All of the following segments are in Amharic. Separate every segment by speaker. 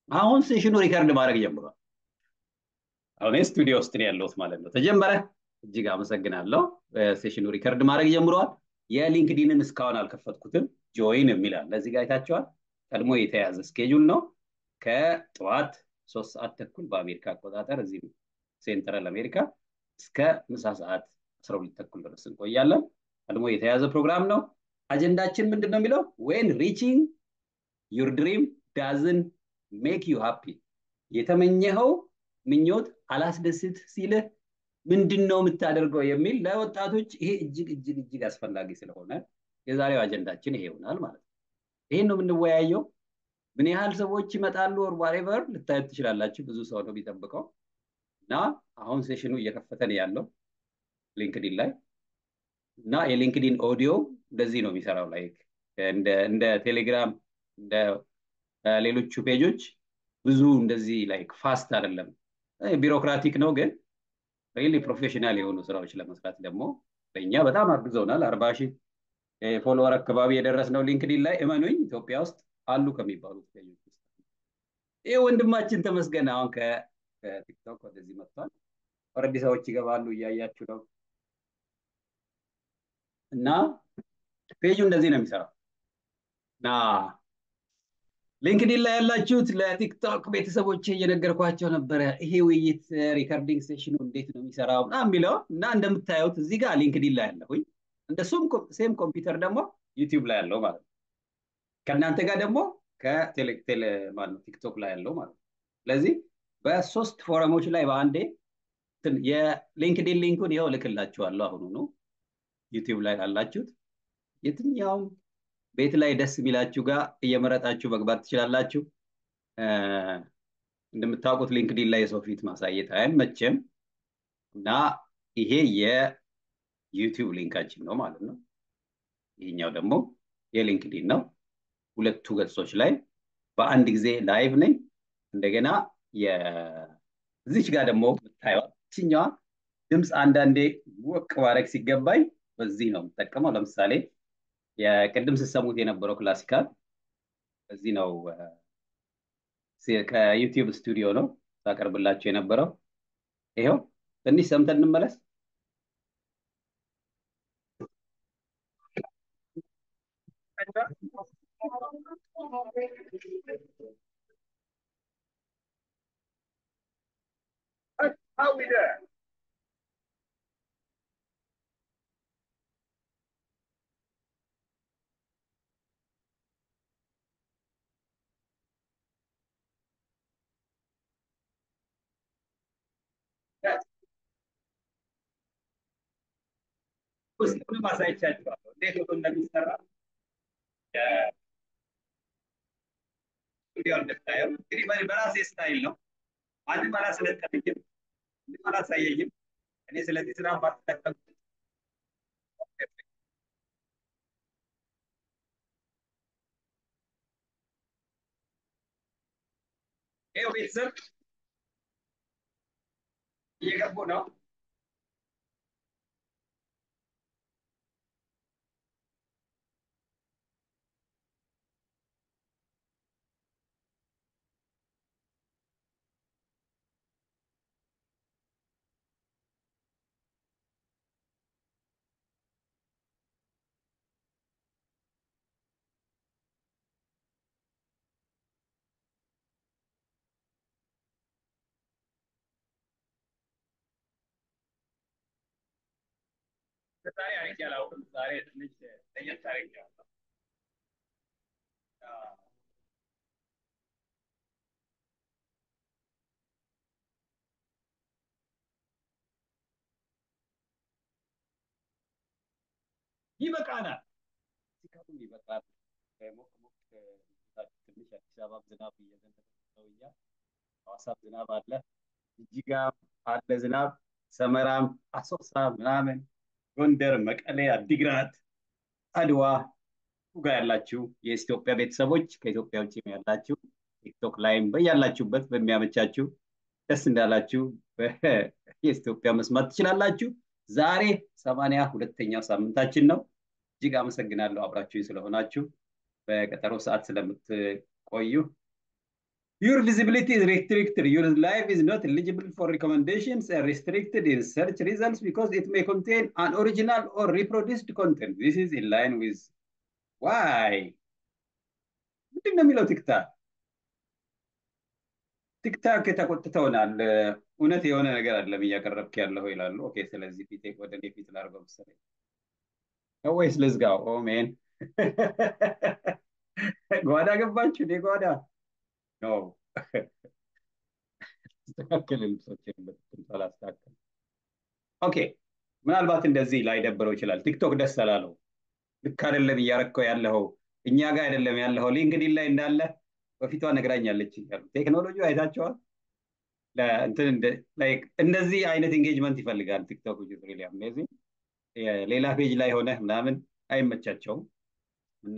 Speaker 1: አሁን ሴሽኑ ሪከርድ ማድረግ ጀምሯል። አሁን ስቱዲዮ ውስጥ ነው ያለሁት ማለት ነው። ተጀመረ። እጅግ አመሰግናለሁ። ሴሽኑ ሪከርድ ማድረግ ጀምሯል። የሊንክዲንን እስካሁን አልከፈትኩትም። ጆይን የሚላል ለዚህ ጋር አይታችኋል። ቀድሞ የተያዘ ስኬጁል ነው። ከጠዋት ሶስት ሰዓት ተኩል በአሜሪካ አቆጣጠር እዚህ ሴንትራል አሜሪካ እስከ ምሳ ሰዓት አስራ ሁለት ተኩል ድረስ እንቆያለን። ቀድሞ የተያዘ ፕሮግራም ነው። አጀንዳችን ምንድን ነው የሚለው ዌን ሪቺንግ ዩር ድሪም ዳዝን ሜክ ዩ ሃፒ የተመኘኸው ምኞት አላስደስት ሲልህ ምንድን ነው የምታደርገው የሚል ለወጣቶች ይሄ እጅግ እጅግ እጅግ አስፈላጊ ስለሆነ የዛሬው አጀንዳችን ይሄ ይሆናል ማለት ነው። ይሄን ነው የምንወያየው። ምን ያህል ሰዎች ይመጣሉ ኦር ዋሬቨር ልታዩት ትችላላችሁ። ብዙ ሰው ነው የሚጠብቀው እና አሁን ሴሽኑ እየከፈተ ነው ያለው ሊንክዲን ላይ እና የሊንክዲን ኦዲዮ እንደዚህ ነው የሚሰራው ላይክ እንደ ቴሌግራም እንደ ሌሎቹ ፔጆች ብዙ እንደዚህ ላይክ ፋስት አይደለም። ቢሮክራቲክ ነው ግን ሪሊ ፕሮፌሽናል የሆኑ ስራዎች ለመስራት ደግሞ ለእኛ በጣም አግዘውናል። አርባ ሺህ ፎሎወር አካባቢ የደረስነው ሊንክዲን ላይ እመኑኝ ኢትዮጵያ ውስጥ አሉ ከሚባሉት ፔጆች ውስጥ ይህ ወንድማችን ተመስገን አሁን ከቲክቶክ ወደዚህ መጥቷል። ኦልሬዲ ሰዎች ይገባሉ እያያችሁ ነው። እና ፔጁ እንደዚህ ነው የሚሰራው እና ሊንክዲን ላይ ያላችሁት ለቲክቶክ ቤተሰቦች እየነገርኳቸው ነበረ። ይሄ ውይይት ሪከርዲንግ ሴሽኑ እንዴት ነው የሚሰራው ምናምን የሚለው እና እንደምታዩት እዚህ ጋር ሊንክዲን ላይ ያለሁኝ እንደ ሴም ኮምፒውተር ደግሞ ዩቲዩብ ላይ ያለው ማለት ነው። ከእናንተ ጋር ደግሞ ከቴሌ ማለት ቲክቶክ ላይ ያለው ማለት ነው። ስለዚህ በሶስት ፎረሞች ላይ በአንዴ የሊንክዲን ሊንኩን ይኸው እልክላችኋለሁ አሁኑኑ ዩቲዩብ ላይ ላላችሁት የትኛውም ቤት ላይ ደስ የሚላችሁ ጋር እየመረጣችሁ መግባት ትችላላችሁ። እንደምታውቁት ሊንክዲን ላይ የሰው ፊት ማሳየት አይመችም እና ይሄ የዩቲዩብ ሊንካችን ነው ማለት ነው። ይሄኛው ደግሞ የሊንክዲን ነው። ሁለቱ ገጾች ላይ በአንድ ጊዜ ላይቭ ነኝ። እንደገና እዚች ጋር ደግሞ የምታየዋት ችኛዋ ድምፅ አንዳንዴ ወቅ ማድረግ ሲገባኝ በዚህ ነው የምጠቀመው። ለምሳሌ የቅድም ስሰሙት የነበረው ክላሲካል በዚህ ነው ከዩቲዩብ ስቱዲዮ ነው ሳቀርብላችሁ የነበረው። ይኸው ትንሽ ሰምተን እንመለስ።
Speaker 2: How we there?
Speaker 1: ውስጡን ማሳየቻችኋለሁ እንዴት ሆኖ እንደሚሰራ ስቱዲዮ እንደምታየው እንግዲህ በራሴ ስታይል ነው። ማንም አላስለጠነኝም፣ ምንም አላሳየኝም። እኔ ስለዚህ ስራ ባትጠቀም ይኸው ቤተሰብ እየገቡ ነው። ዛሬ አሪፍ ያላውቅም። ዛሬ ትንሽ ለየት አድርጌዋለሁ። ይበቃናል። ሲካቱም ይበቃል። ሞቅ ሞቅ ትንሽ አዲስ አበባ ዝናብ እየዘነበ ነው እያ ሐዋሳም ዝናብ አለ፣ ጅጅጋም አለ ዝናብ፣ ሰመራም፣ አሶሳ ምናምን ጎንደር፣ መቀሌ፣ አዲግራት፣ አድዋ ጋ ያላችሁ የኢትዮጵያ ቤተሰቦች ከኢትዮጵያ ውጭ ያላችሁ ቲክቶክ ላይም በያላችሁበት በሚያመቻችሁ ደስ እንዳላችሁ የኢትዮጵያ መስማት ትችላላችሁ። ዛሬ ሰማንያ ሁለተኛው ሳምንታችን ነው። እጅግ አመሰግናለሁ አብራችሁ ስለሆናችሁ በቀጠሮ ሰዓት ስለምትቆዩ Your visibility is restricted. Your life is not eligible for recommendations and restricted in search results because it may contain unoriginal or reproduced content. This is in line with why? ምንድን ነው የሚለው ቲክታክ? ቲክታክ ተቆጥተውናል። እውነት የሆነ ነገር አይደለም እያቀረብክ ያለው ይላሉ። ኦኬ፣ ስለዚህ ፊቴ ወደ እኔ ፊት ላድርገው መሰለኝ ወይስ ልዝጋው? ኦ ሜን ጓዳ ገባችሁ? እኔ ጓዳ ነው ተስተካከለ ልብሶችን በትክክል ሳላስተካከል። ኦኬ ምናልባት እንደዚህ ላይደብረው ይችላል። ቲክቶክ ደስ አላለው። ልክ አይደለም እያረከው ያለው እኛ ጋር አይደለም ያለው ሊንክዲን ላይ እንዳለ በፊቷ ነግራኛለች እያሉ ቴክኖሎጂ አይታቸዋል። እንደዚህ አይነት ኢንጌጅመንት ይፈልጋል ቲክቶክ ሪሊ አሜዚንግ። ሌላ ፔጅ ላይ ሆነ ምናምን አይመቻቸውም እና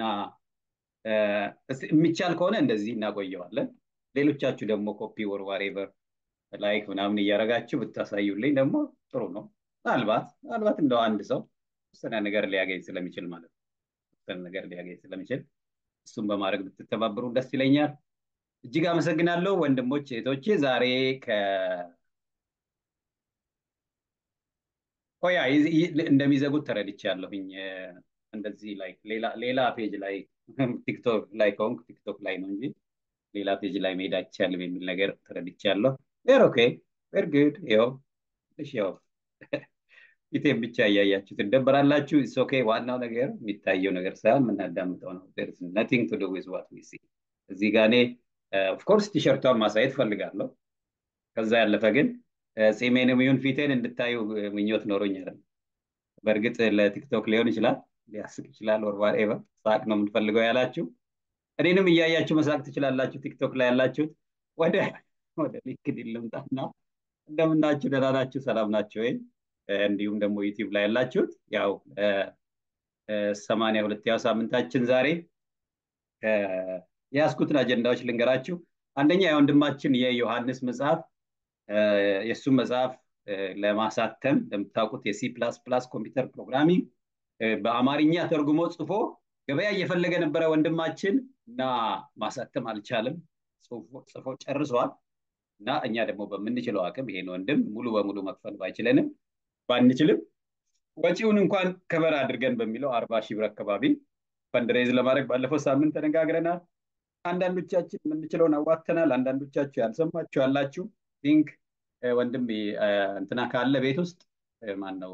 Speaker 1: የሚቻል ከሆነ እንደዚህ እናቆየዋለን። ሌሎቻችሁ ደግሞ ኮፒ ወር ዋሬቨር ላይክ ምናምን እያደረጋችሁ ብታሳዩልኝ ደግሞ ጥሩ ነው። ምናልባት ምናልባት እንደው አንድ ሰው ውስነ ነገር ሊያገኝ ስለሚችል ማለት ነው ውስነ ነገር ሊያገኝ ስለሚችል እሱም በማድረግ ብትተባበሩ ደስ ይለኛል። እጅግ አመሰግናለሁ ወንድሞች እህቶቼ። ዛሬ ከ ኦያ እንደሚዘጉት ተረድቻለሁኝ። እንደዚህ ላይ ሌላ ፔጅ ላይ ቲክቶክ ላይ ከሆንክ ቲክቶክ ላይ ነው እንጂ ሌላ ፔጅ ላይ መሄድ አይቻልም የሚል ነገር ተረድቻለሁ። ቬር ኦኬ ቬር ጉድ ይኸው ትንሽ ያው ፊቴን ብቻ እያያችሁ ትደበራላችሁ። ኢትስ ኦኬ። ዋናው ነገር የሚታየው ነገር ሳይሆን የምናዳምጠው ነው። ዜር ኢዝ ነቲንግ ቱ ዱ ዊዝ ዋት ዊ ሲ። እዚህ ጋር እኔ ኦፍኮርስ ቲሸርቷን ማሳየት ፈልጋለሁ። ከዛ ያለፈ ግን ጺሜንም ይሁን ፊቴን እንድታዩ ምኞት ኖሮኝ አይደለም። በእርግጥ ለቲክቶክ ሊሆን ይችላል፣ ሊያስቅ ይችላል፣ ወር ዋትኤቨር ሳቅ ነው የምንፈልገው ያላችሁ እኔንም እያያችሁ መሳቅ ትችላላችሁ። ቲክቶክ ላይ ያላችሁት ወደ ወደ ሊንክድኢን ልምጣና እንደምናችሁ ደህና ናችሁ? ሰላም ናቸው ወይ? እንዲሁም ደግሞ ዩቲዩብ ላይ ያላችሁት ያው ሰማንያ ሁለተኛው ሳምንታችን ዛሬ የያዝኩትን አጀንዳዎች ልንገራችሁ። አንደኛ የወንድማችን የዮሐንስ መጽሐፍ የእሱን መጽሐፍ ለማሳተም እንደምታውቁት የሲ ፕላስ ፕላስ ኮምፒውተር ፕሮግራሚንግ በአማርኛ ተርጉሞ ጽፎ ገበያ እየፈለገ ነበረ ወንድማችን እና ማሳተም አልቻለም። ጽፎ ጨርሷል። እና እኛ ደግሞ በምንችለው አቅም ይሄን ወንድም ሙሉ በሙሉ መክፈል ባይችለንም ባንችልም ወጪውን እንኳን ከበር አድርገን በሚለው አርባ ሺህ ብር አካባቢ ፈንድሬዝ ለማድረግ ባለፈው ሳምንት ተነጋግረናል። አንዳንዶቻችን የምንችለውን አዋተናል። አንዳንዶቻችሁ ያልሰማችሁ ያላችሁ ቲንክ ወንድም እንትና ካለ ቤት ውስጥ ማን ነው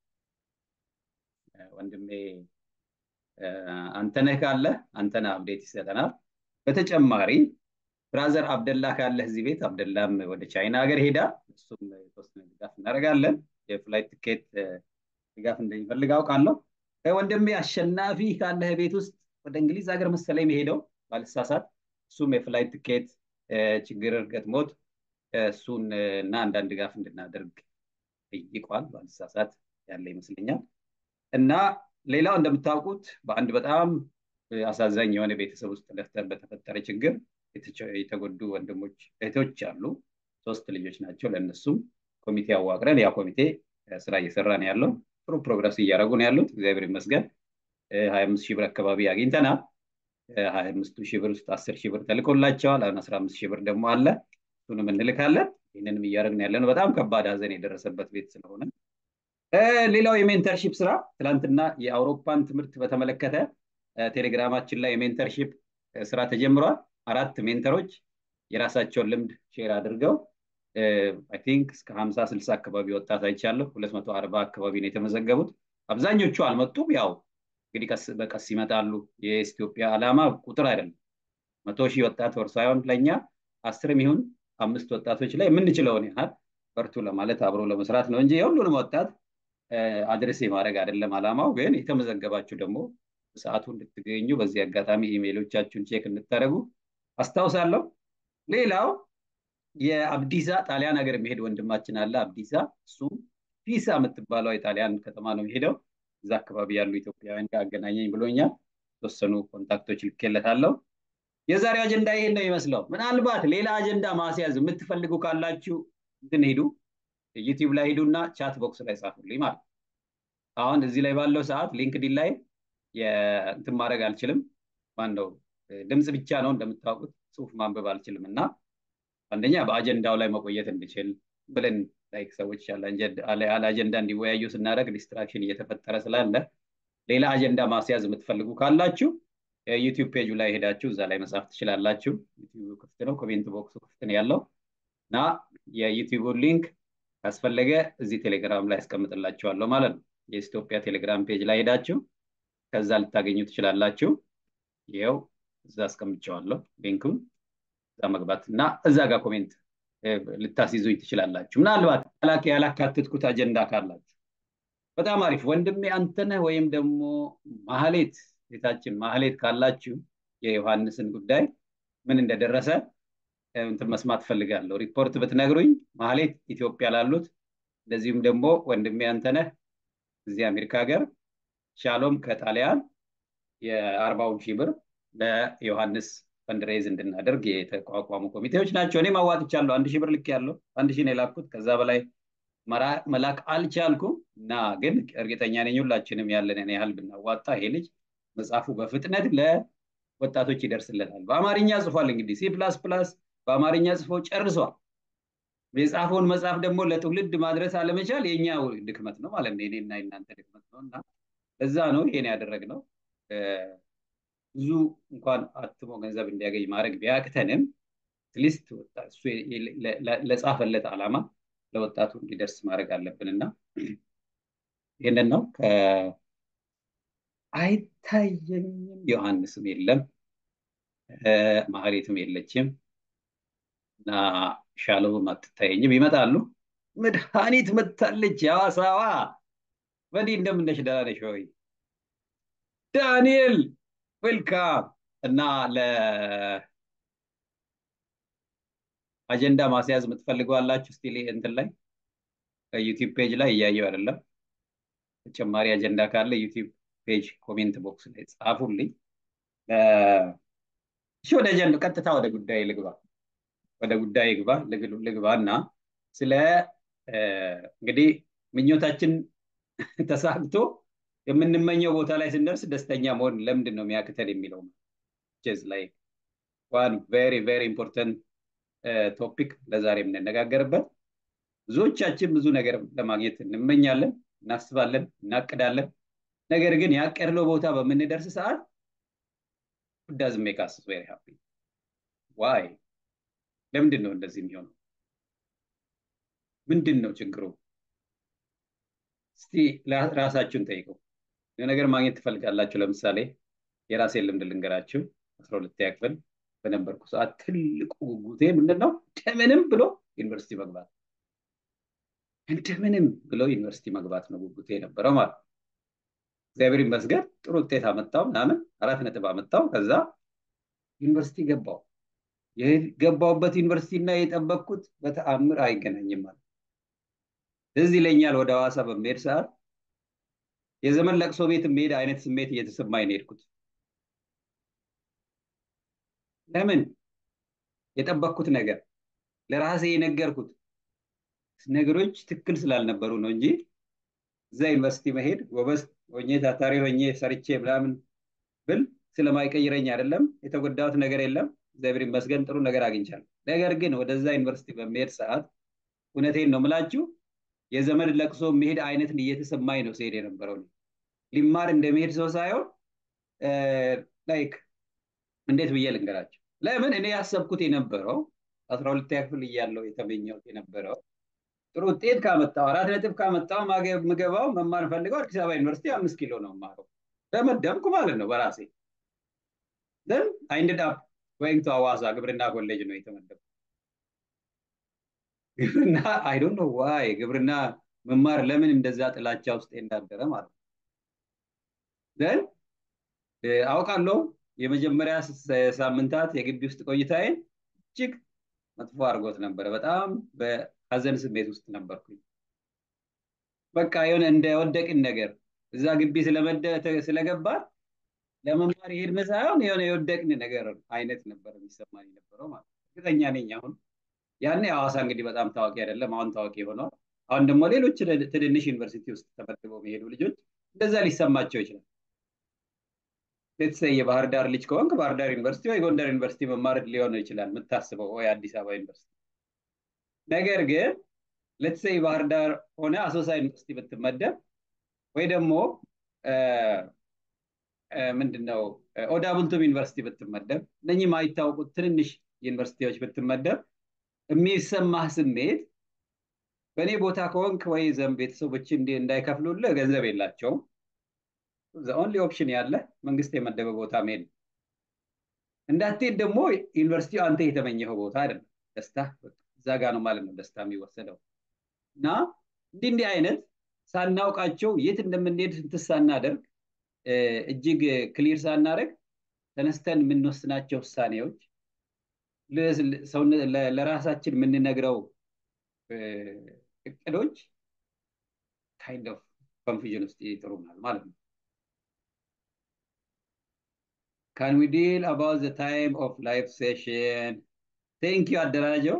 Speaker 1: ወንድሜ አንተነህ ካለ አንተነህ አብዴት ይሰጠናል። በተጨማሪ ብራዘር አብደላ ካለ እዚህ ቤት አብደላም ወደ ቻይና ሀገር ሄዳ እሱም የተወሰነ ድጋፍ እናደርጋለን። የፍላይት ትኬት ድጋፍ እንደሚፈልግ አውቃለሁ። ወንድሜ አሸናፊ ካለህ ቤት ውስጥ ወደ እንግሊዝ ሀገር መሰለኝ የሚሄደው ባልሳሳት፣ እሱም የፍላይት ትኬት ችግር ገጥሞት እሱን እና አንዳንድ ድጋፍ እንድናደርግ ጠይቋል። ባልሳሳት ያለ ይመስለኛል። እና ሌላው እንደምታውቁት በአንድ በጣም አሳዛኝ የሆነ ቤተሰብ ውስጥ በተፈጠረ ችግር የተጎዱ ወንድሞች እህቶች አሉ። ሶስት ልጆች ናቸው። ለእነሱም ኮሚቴ አዋቅረን ያ ኮሚቴ ስራ እየሰራ ነው ያለው። ጥሩ ፕሮግረስ እያደረጉ ነው ያሉት። እግዚአብሔር ይመስገን። ሀያ አምስት ሺህ ብር አካባቢ አግኝተናል። ሀያ አምስቱ ሺህ ብር ውስጥ አስር ሺህ ብር ተልኮላቸዋል። አሁን አስራ አምስት ሺህ ብር ደግሞ አለ። እሱንም እንልካለን። ይህንንም እያደረግን ያለ ነው። በጣም ከባድ ሀዘን የደረሰበት ቤት ስለሆነ ሌላው የሜንተርሺፕ ስራ ትናንትና የአውሮፓን ትምህርት በተመለከተ ቴሌግራማችን ላይ የሜንተርሺፕ ስራ ተጀምሯል። አራት ሜንተሮች የራሳቸውን ልምድ ሼር አድርገው አይ ቲንክ እስከ ሀምሳ ስልሳ አካባቢ ወጣት አይቻለሁ። ሁለት መቶ አርባ አካባቢ ነው የተመዘገቡት። አብዛኞቹ አልመጡም። ያው እንግዲህ ቀስ በቀስ ይመጣሉ። የኢትዮጵያ ዓላማ ቁጥር አይደለም። መቶ ሺህ ወጣት ወር ሳይሆን ለእኛ አስርም ይሁን አምስት ወጣቶች ላይ የምንችለውን ያህል በርቱ ለማለት አብሮ ለመስራት ነው እንጂ የሁሉንም ወጣት አድሬስ የማድረግ አይደለም ዓላማው። ግን የተመዘገባችሁ ደግሞ ሰዓቱ እንድትገኙ በዚህ አጋጣሚ ኢሜይሎቻችሁን ቼክ እንድታደርጉ አስታውሳለሁ። ሌላው የአብዲሳ ጣሊያን ሀገር የሚሄድ ወንድማችን አለ። አብዲሳ እሱም ፒሳ የምትባለው የጣሊያን ከተማ ነው የሚሄደው። እዛ አካባቢ ያሉ ኢትዮጵያውያን ጋር አገናኘኝ ብሎኛል። የተወሰኑ ኮንታክቶች ልኬለታለሁ። የዛሬው አጀንዳ ይሄን ነው ይመስለው። ምናልባት ሌላ አጀንዳ ማስያዝ የምትፈልጉ ካላችሁ እንትን ሂዱ፣ ዩቲዩብ ላይ ሂዱና ቻት ቦክስ ላይ ጻፉልኝ ማለት አሁን እዚህ ላይ ባለው ሰዓት ሊንክዲን ላይ እንትን ማድረግ አልችልም። ማን ነው ድምፅ ብቻ ነው እንደምታውቁት፣ ጽሁፍ ማንበብ አልችልም እና አንደኛ በአጀንዳው ላይ መቆየት እንድችል ብለን ላይክ ሰዎች ያለ አጀንዳ እንዲወያዩ ስናደርግ ዲስትራክሽን እየተፈጠረ ስላለ ሌላ አጀንዳ ማስያዝ የምትፈልጉ ካላችሁ ዩቲዩብ ፔጁ ላይ ሄዳችሁ እዛ ላይ መጻፍ ትችላላችሁ። ዩቲዩብ ክፍት ነው፣ ኮሜንት ቦክሱ ክፍት ነው ያለው እና የዩቲዩቡን ሊንክ ካስፈለገ እዚህ ቴሌግራም ላይ ያስቀምጥላችኋለሁ ማለት ነው። የኢትዮጵያ ቴሌግራም ፔጅ ላይ ሄዳችሁ ከዛ ልታገኙ ትችላላችሁ። ይኸው እዛ አስቀምጨዋለሁ ሊንኩን እዛ መግባት እና እዛ ጋር ኮሜንት ልታስይዙኝ ትችላላችሁ። ምናልባት ያላካትትኩት አጀንዳ ካላችሁ በጣም አሪፍ ወንድሜ አንተነህ ወይም ደግሞ ማህሌት ቤታችን ማህሌት ካላችሁ የዮሐንስን ጉዳይ ምን እንደደረሰ እንትን መስማት ፈልጋለሁ። ሪፖርት ብትነግሩኝ ማህሌት ኢትዮጵያ ላሉት፣ እንደዚሁም ደግሞ ወንድሜ አንተነህ እዚህ አሜሪካ ሀገር፣ ሻሎም ከጣሊያን የአርባውን ሺህ ብር ለዮሐንስ ፈንድሬዝ እንድናደርግ የተቋቋሙ ኮሚቴዎች ናቸው። እኔም አዋጥቻለሁ። አንድ ሺህ ብር ልክ ያለው አንድ ሺህ ነው የላኩት። ከዛ በላይ መላክ አልቻልኩም እና ግን እርግጠኛ ነኝ ሁላችንም ያለንን ያህል ብናዋጣ ይሄ ልጅ መጽሐፉ በፍጥነት ለወጣቶች ይደርስለታል። በአማርኛ ጽፏል። እንግዲህ ሲ ፕላስ ፕላስ በአማርኛ ጽፎ ጨርሷል። የጻፈውን መጽሐፍ ደግሞ ለትውልድ ማድረስ አለመቻል የኛ ድክመት ነው ማለት ነው። የኔና የናንተ ድክመት ነው እና እዛ ነው ይሄን ያደረግነው። ብዙ እንኳን አትሞ ገንዘብ እንዲያገኝ ማድረግ ቢያቅተንም አትሊስት እሱ ለጻፈለት ዓላማ ለወጣቱ እንዲደርስ ማድረግ አለብን እና ይህንን ነው። አይታየኝም፣ ዮሐንስም የለም፣ ማህሌትም የለችም እና ሻሎም አትታየኝም። ይመጣሉ። መድኃኒት መታለች። ያዋሳዋ በዲ እንደምነሽ ደህና ነሽ ወይ? ዳንኤል ዌልካም እና ለአጀንዳ ማስያዝ የምትፈልጉ አላችሁ? እስቲ እንትን ላይ ዩቲዩብ ፔጅ ላይ እያየው አይደለም። ተጨማሪ አጀንዳ ካለ ዩቲዩብ ፔጅ ኮሜንት ቦክስ ላይ ጻፉልኝ። እሺ፣ ወደ አጀንዳ ቀጥታ ወደ ጉዳይ ልግባ። ወደ ጉዳይ ግባ ልግባ እና ስለ እንግዲህ ምኞታችን ተሳክቶ የምንመኘው ቦታ ላይ ስንደርስ ደስተኛ መሆን ለምንድን ነው የሚያክተን የሚለው ላይ ዋን ቬሪ ቬሪ ኢምፖርታንት ቶፒክ ለዛሬ የምንነጋገርበት። ብዙዎቻችን ብዙ ነገር ለማግኘት እንመኛለን፣ እናስባለን፣ እናቅዳለን። ነገር ግን ያቀድነው ቦታ በምንደርስ ሰዓት ዳዝ ሜክ አስ ቬሪ ሃፒ ዋይ? ለምንድን ነው እንደዚህ የሚሆነው? ምንድን ነው ችግሩ? እስቲ ራሳችሁን ጠይቀው። ነገር ማግኘት ትፈልጋላችሁ። ለምሳሌ የራሴን ልምድ ልንገራችሁ። አስራ ሁለተኛ ክፍል በነበርኩ ሰዓት ትልቁ ጉጉቴ ምንድን ነው? እንደምንም ብሎ ዩኒቨርሲቲ መግባት፣ እንደምንም ብሎ ዩኒቨርሲቲ መግባት ነው ጉጉቴ የነበረው ማለት ነው። እግዚአብሔር ይመስገን ጥሩ ውጤት አመጣው ምናምን አራት ነጥብ አመጣው። ከዛ ዩኒቨርሲቲ ገባው። የገባውበት ዩኒቨርሲቲ እና የጠበቅኩት በተአምር አይገናኝም ማለት እዚህ ይለኛል። ወደ ሐዋሳ በሚሄድ ሰዓት የዘመን ለቅሶ ቤት የሚሄድ አይነት ስሜት እየተሰማኝ ነው የሄድኩት። ለምን የጠበቅኩት ነገር ለራሴ የነገርኩት ነገሮች ትክክል ስላልነበሩ ነው እንጂ እዛ ዩኒቨርሲቲ መሄድ ጎበዝ ሆኜ ታታሪ ሆኜ ሰርቼ ምናምን ብል ስለማይቀይረኝ አይደለም። የተጎዳሁት ነገር የለም። እግዚአብሔር ይመስገን ጥሩ ነገር አግኝቻለሁ። ነገር ግን ወደዛ ዩኒቨርሲቲ በሚሄድ ሰዓት እውነቴን ነው የምላችሁ የዘመድ ለቅሶ የሚሄድ አይነት እየተሰማኝ ነው ሲሄድ የነበረው ሊማር እንደሚሄድ ሰው ሳይሆን ላይክ እንዴት ብዬ ልንገራቸው። ለምን እኔ ያሰብኩት የነበረው አስራ ሁለተኛ ክፍል እያለው የተመኘሁት የነበረው ጥሩ ውጤት ካመጣው አራት ነጥብ ካመጣው ምገባው መማር ፈልገው አዲስ አበባ ዩኒቨርሲቲ አምስት ኪሎ ነው ማረው ደመደምኩ ማለት ነው በራሴ ዘን አይንድድ አፕ ጎይንግ ቱ ሐዋሳ ግብርና ኮሌጅ ነው የተመደብኩት። ግብርና አይ ዶንት ኖ ዋይ ግብርና መማር ለምን እንደዛ ጥላቻ ውስጥ እንዳደረ ማለት ነው። ዘን አውቃለሁ የመጀመሪያ ሳምንታት የግቢ ውስጥ ቆይታዬን እጅግ መጥፎ አድርጎት ነበረ። በጣም በሀዘን ስሜት ውስጥ ነበርኩኝ። በቃ የሆነ እንደወደቅን ነገር እዛ ግቢ ስለገባ ለመማር የሄድን ሳይሆን የሆነ የወደቅን ነገር አይነት ነበር የሚሰማኝ ነበረው ማለት እርግጠኛ ነኝ አሁን ያኔ ሐዋሳ እንግዲህ በጣም ታዋቂ አይደለም፣ አሁን ታዋቂ ሆኗል። አሁን ደግሞ ሌሎች ትንንሽ ዩኒቨርሲቲ ውስጥ ተመድበው የሚሄዱ ልጆች እንደዛ ሊሰማቸው ይችላል። ሌትሰይ የባህር ዳር ልጅ ከሆንክ ባህር ዳር ዩኒቨርሲቲ ወይ ጎንደር ዩኒቨርሲቲ መማር ሊሆን ይችላል የምታስበው ወይ አዲስ አበባ ዩኒቨርሲቲ። ነገር ግን ሌትሰይ ባህር ዳር ሆነ አሶሳ ዩኒቨርሲቲ ብትመደብ ወይ ደግሞ ምንድነው ኦዳ ቡልቱም ዩኒቨርሲቲ ብትመደብ እነኚህ የማይታወቁት ትንንሽ ዩኒቨርሲቲዎች ብትመደብ የሚሰማህ ስሜት በእኔ ቦታ ከሆንክ ወይ ዘም ቤተሰቦች እንዳይከፍሉልህ ገንዘብ የላቸውም። ኦንሊ ኦፕሽን ያለ መንግስት የመደበ ቦታ መሄድ እንዳትሄድ ደግሞ ዩኒቨርሲቲው አንተ የተመኘኸው ቦታ አይደለም። ደስታ እዛ ጋ ነው ማለት ነው ደስታ የሚወሰደው እና እንዲህ እንዲህ አይነት ሳናውቃቸው የት እንደምንሄድ እንትን ሳናደርግ እጅግ ክሊር ሳናደርግ ተነስተን የምንወስናቸው ውሳኔዎች ለራሳችን የምንነግረው እቅዶች ካይንድ ኦፍ ኮንፊዥን ውስጥ ይጥሩናል ማለት ነው። ካን ዊ ዲል አባውት ዘ ታይም ኦፍ ላይፍ ሴሽን ቴንክ ዩ አደራጀው።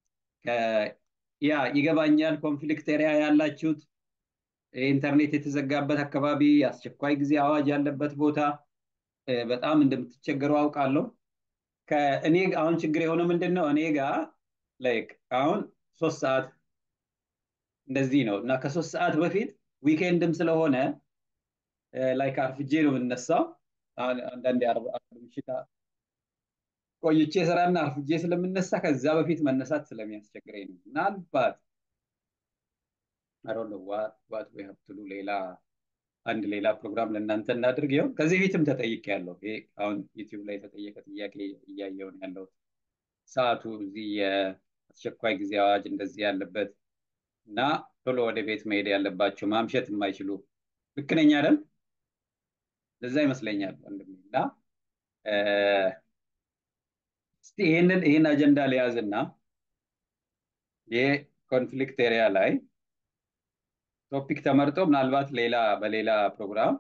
Speaker 1: ያ ይገባኛል። ኮንፍሊክት ኤሪያ ያላችሁት ኢንተርኔት የተዘጋበት አካባቢ፣ የአስቸኳይ ጊዜ አዋጅ ያለበት ቦታ በጣም እንደምትቸገሩ አውቃለሁ። ከእኔ አሁን ችግር የሆነው ምንድን ነው? እኔ ጋር ላይክ አሁን ሶስት ሰዓት እንደዚህ ነው እና ከሶስት ሰዓት በፊት ዊኬንድም ስለሆነ ላይክ አርፍጄ ነው የምነሳው። አንዳንድ ምሽት ቆይቼ ስራና አርፍጄ ስለምነሳ ከዛ በፊት መነሳት ስለሚያስቸግረኝ ነው። ምናልባት አሮን ዋት ዊ ሀብ ቱ ዱ ሌላ አንድ ሌላ ፕሮግራም ለእናንተ እናድርግ። ይኸው ከዚህ ፊትም ተጠይቅ ያለው ይሄ አሁን ዩቲዩብ ላይ የተጠየቀ ጥያቄ እያየውን ያለው ሰዓቱ እዚህ የአስቸኳይ ጊዜ አዋጅ እንደዚህ ያለበት እና ቶሎ ወደ ቤት መሄድ ያለባቸው ማምሸት የማይችሉ ልክ ነኝ አይደል? ለዛ ይመስለኛል ወንድሜ እና እስቲ ይህንን ይህን አጀንዳ ሊያዝና የኮንፍሊክት ኤሪያ ላይ ቶፒክ ተመርጦ ምናልባት ሌላ በሌላ ፕሮግራም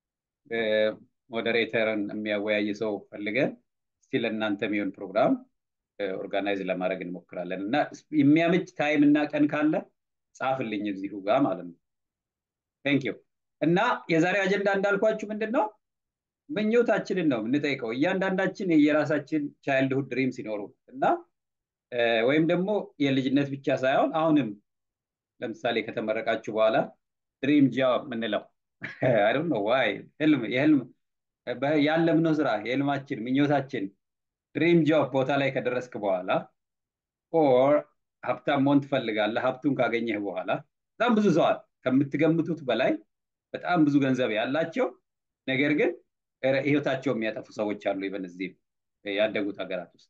Speaker 1: ሞዴሬተርን የሚያወያይ ሰው ፈልገን እስቲ ለእናንተ የሚሆን ፕሮግራም ኦርጋናይዝ ለማድረግ እንሞክራለን እና የሚያምጭ ታይም እና ቀን ካለ ጻፍልኝ እዚሁ ጋር ማለት ነው። ቴንክ ዩ እና የዛሬው አጀንዳ እንዳልኳችሁ ምንድን ነው? ምኞታችንን ነው የምንጠይቀው። እያንዳንዳችን የራሳችን ቻይልድሁድ ድሪም ሲኖሩ እና ወይም ደግሞ የልጅነት ብቻ ሳይሆን አሁንም ለምሳሌ ከተመረቃችሁ በኋላ ድሪም ጃብ የምንለው አይ ነው ዋይ ህልም የህልም ያለምነው ስራ የህልማችን ምኞታችን ድሪም ጆብ ቦታ ላይ ከደረስክ በኋላ ኦር ሀብታም መሆን ትፈልጋለህ። ሀብቱን ካገኘህ በኋላ በጣም ብዙ ሰዋል ከምትገምቱት በላይ በጣም ብዙ ገንዘብ ያላቸው ነገር ግን ህይወታቸው የሚያጠፉ ሰዎች አሉ። ይበን እዚህ ያደጉት ሀገራት ውስጥ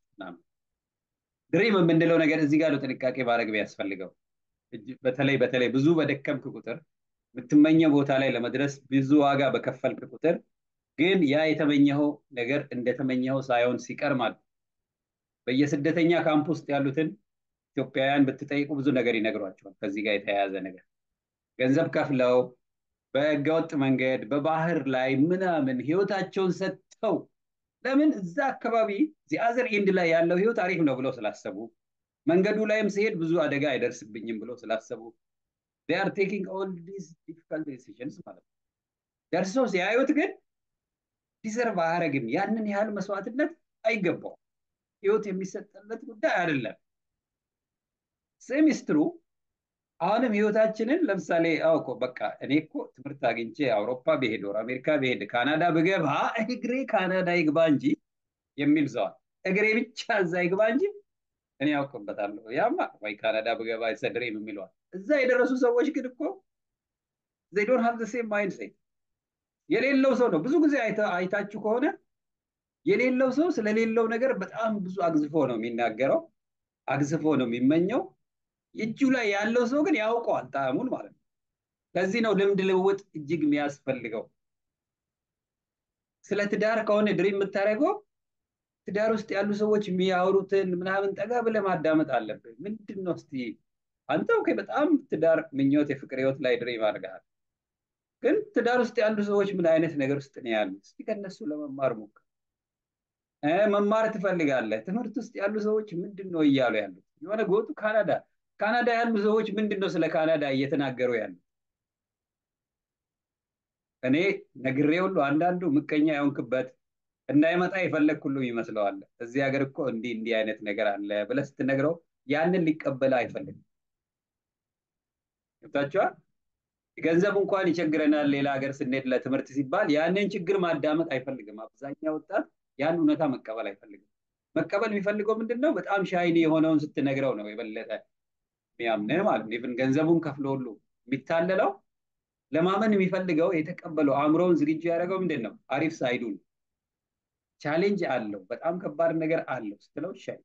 Speaker 1: ድሪም የምንለው ነገር እዚህ ጋር ነው ጥንቃቄ ማድረግ ቢያስፈልገው። በተለይ በተለይ ብዙ በደከምክ ቁጥር የምትመኘው ቦታ ላይ ለመድረስ ብዙ ዋጋ በከፈልክ ቁጥር ግን ያ የተመኘኸው ነገር እንደተመኘኸው ሳይሆን ሲቀር ማለት በየስደተኛ ካምፕ ውስጥ ያሉትን ኢትዮጵያውያን ብትጠይቁ ብዙ ነገር ይነግሯቸዋል። ከዚህ ጋር የተያያዘ ነገር ገንዘብ ከፍለው በህገወጥ መንገድ በባህር ላይ ምናምን ህይወታቸውን ሰጥተው ለምን እዛ አካባቢ ዚአዘር ኢንድ ላይ ያለው ህይወት አሪፍ ነው ብለው ስላሰቡ መንገዱ ላይም ሲሄድ ብዙ አደጋ አይደርስብኝም ብለው ስላሰቡ they are taking all these difficult decisions ማለት ነው። ደርሰው ሲያዩት ግን ዲዘርቭ አያደርግም። ያንን ያህል መስዋዕትነት አይገባው። ህይወት የሚሰጠለት ጉዳይ አይደለም። ሴሚስትሩ አሁንም ህይወታችንን ለምሳሌ አውቆ በቃ እኔ እኮ ትምህርት አግኝቼ አውሮፓ ብሄድ ወር አሜሪካ ብሄድ ካናዳ ብገባ እግሬ ካናዳ ይግባ እንጂ የሚል ሰዋል። እግሬ ብቻ እዛ ይግባ እንጂ እኔ ያውቅበታለሁ። ያማ ወይ ካናዳ ብገባ ሰድሬም የሚለዋል። እዛ የደረሱ ሰዎች ግን እኮ they don't have the same mindset የሌለው ሰው ነው። ብዙ ጊዜ አይታችሁ ከሆነ የሌለው ሰው ስለሌለው ነገር በጣም ብዙ አግዝፎ ነው የሚናገረው፣ አግዝፎ ነው የሚመኘው። እጁ ላይ ያለው ሰው ግን ያውቀዋል ጣዕሙን ማለት ነው። ለዚህ ነው ልምድ ልውውጥ እጅግ የሚያስፈልገው። ስለ ትዳር ከሆነ ድሪም የምታደርገው ትዳር ውስጥ ያሉ ሰዎች የሚያወሩትን ምናምን ጠጋ ብለህ ማዳመጥ አለብህ። ምንድን ነው እስቲ አንተ ኦኬ፣ በጣም ትዳር ምኞት፣ የፍቅር ህይወት ላይ ድሪም አድርገሃል። ግን ትዳር ውስጥ ያሉ ሰዎች ምን አይነት ነገር ውስጥ ነው ያሉት? እስቲ ከነሱ ለመማር ሞክር። መማር ትፈልጋለህ። ትምህርት ውስጥ ያሉ ሰዎች ምንድን ነው እያሉ ያሉት? የሆነ ጎቱ ካናዳ ካናዳ ያሉ ሰዎች ምንድን ነው ስለ ካናዳ እየተናገሩ ያሉት? እኔ ነግሬ ሁሉ አንዳንዱ ምቀኛ የሆንክበት እንዳይመጣ የፈለግ ሁሉ ይመስለዋል። እዚህ ሀገር እኮ እንዲህ እንዲህ አይነት ነገር አለ ብለህ ስትነግረው ያንን ሊቀበል አይፈልግም። ገብታችኋል? ገንዘብ እንኳን ይቸግረናል ሌላ ሀገር ስንሄድ ለትምህርት ሲባል ያንን ችግር ማዳመጥ አይፈልግም። አብዛኛው ወጣት ያን እውነታ መቀበል አይፈልግም። መቀበል የሚፈልገው ምንድን ነው? በጣም ሻይኒ የሆነውን ስትነግረው ነው የበለጠ የሚያምንህ ማለት ነው። ኢቭን ገንዘቡን ከፍሎ ሁሉ የሚታለለው ለማመን የሚፈልገው የተቀበለው አእምሮውን ዝግጁ ያደረገው ምንድን ነው? አሪፍ ሳይዱን ቻሌንጅ አለው፣ በጣም ከባድ ነገር አለው ስትለው ይሻል።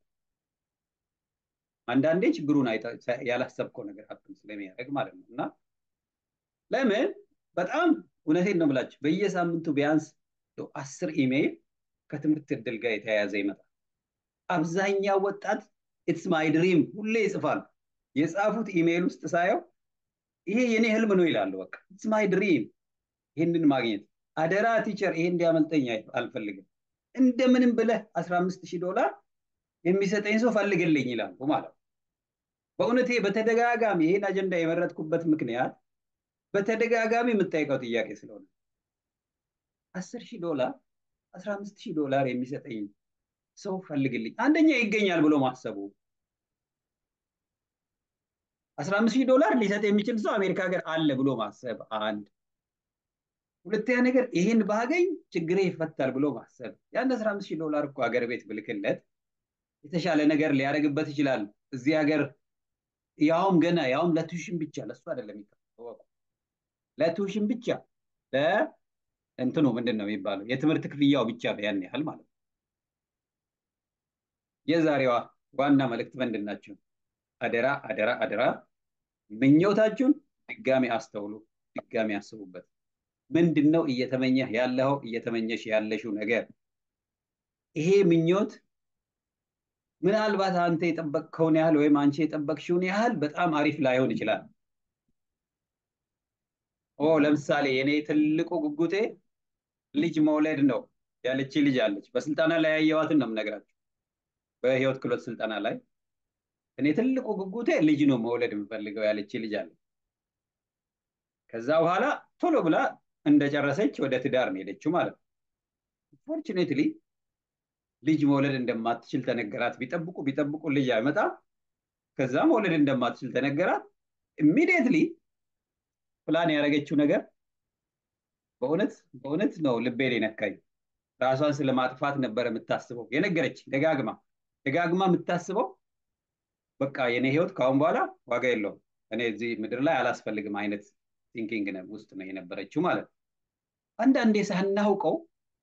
Speaker 1: አንዳንዴ ችግሩን ያላሰብከው ነገር ሀብትም ስለሚያደርግ ማለት ነው። እና ለምን በጣም እውነቴን ነው የምላችሁ በየሳምንቱ ቢያንስ አስር ኢሜይል ከትምህርት እድል ጋር የተያያዘ ይመጣል። አብዛኛው ወጣት ኢትስ ማይ ድሪም ሁሌ ይጽፋል። የጻፉት ኢሜይል ውስጥ ሳየው ይሄ የኔ ህልም ነው ይላሉ። በቃ ኢትስ ማይ ድሪም ይህንን ማግኘት አደራ ቲቸር ይሄ እንዲያመልጠኝ አልፈልግም። እንደምንም ብለህ 15 ሺህ ዶላር የሚሰጠኝ ሰው ፈልግልኝ ይላሉ ማለት ነው። በእውነቴ በተደጋጋሚ ይህን አጀንዳ የመረጥኩበት ምክንያት በተደጋጋሚ የምጠይቀው ጥያቄ ስለሆነ አስር ሺህ ዶላር አስራ አምስት ሺህ ዶላር የሚሰጠኝ ሰው ፈልግልኝ። አንደኛ ይገኛል ብሎ ማሰቡ አስራ አምስት ሺህ ዶላር ሊሰጥ የሚችል ሰው አሜሪካ ሀገር አለ ብሎ ማሰብ አንድ። ሁለተኛ ነገር ይህን ባገኝ ችግሬ ይፈታል ብሎ ማሰብ። ያን አስራ አምስት ሺህ ዶላር እኮ ሀገር ቤት ብልክለት የተሻለ ነገር ሊያደርግበት ይችላል። እዚህ ሀገር ያውም ገና ያውም ለቱሽን ብቻ ለእሱ አይደለም የሚከፈለው ለቱሽን ብቻ ለእንትኑ ምንድን ነው የሚባለው የትምህርት ክፍያው ብቻ ያን ያህል ማለት ነው። የዛሬዋ ዋና መልእክት ምንድን ናቸው? አደራ አደራ አደራ ምኞታችሁን ድጋሚ አስተውሉ፣ ድጋሚ አስቡበት። ምንድን ነው እየተመኘህ ያለኸው እየተመኘሽ ያለሽው ነገር? ይሄ ምኞት ምናልባት አንተ የጠበቅከውን ያህል ወይም አንቺ የጠበቅሽውን ያህል በጣም አሪፍ ላይሆን ይችላል። ኦ ለምሳሌ የኔ ትልቁ ጉጉቴ ልጅ መውለድ ነው ያለች ልጅ አለች። በስልጠና ላይ ያየዋትን ነው የምነግራችሁ። በህይወት ክህሎት ስልጠና ላይ እኔ ትልቁ ጉጉቴ ልጅ ነው መውለድ የምፈልገው ያለች ልጅ አለች። ከዛ በኋላ ቶሎ ብላ እንደጨረሰች ወደ ትዳር ነው ሄደችው ማለት ነው። ፎርቹኔትሊ ልጅ መውለድ እንደማትችል ተነገራት። ቢጠብቁ ቢጠብቁ ልጅ አይመጣም። ከዛ መውለድ እንደማትችል ተነገራት። ኢሚዲየትሊ ፕላን ያደረገችው ነገር በእውነት በእውነት ነው ልቤን የነካኝ። ራሷን ስለማጥፋት ነበር የምታስበው የነገረች ደጋግማ ደጋግማ የምታስበው በቃ የኔ ህይወት ከአሁን በኋላ ዋጋ የለውም እኔ እዚህ ምድር ላይ አላስፈልግም አይነት ቲንኪንግ ውስጥ ነው የነበረችው ማለት ነው። አንዳንዴ ሳናውቀው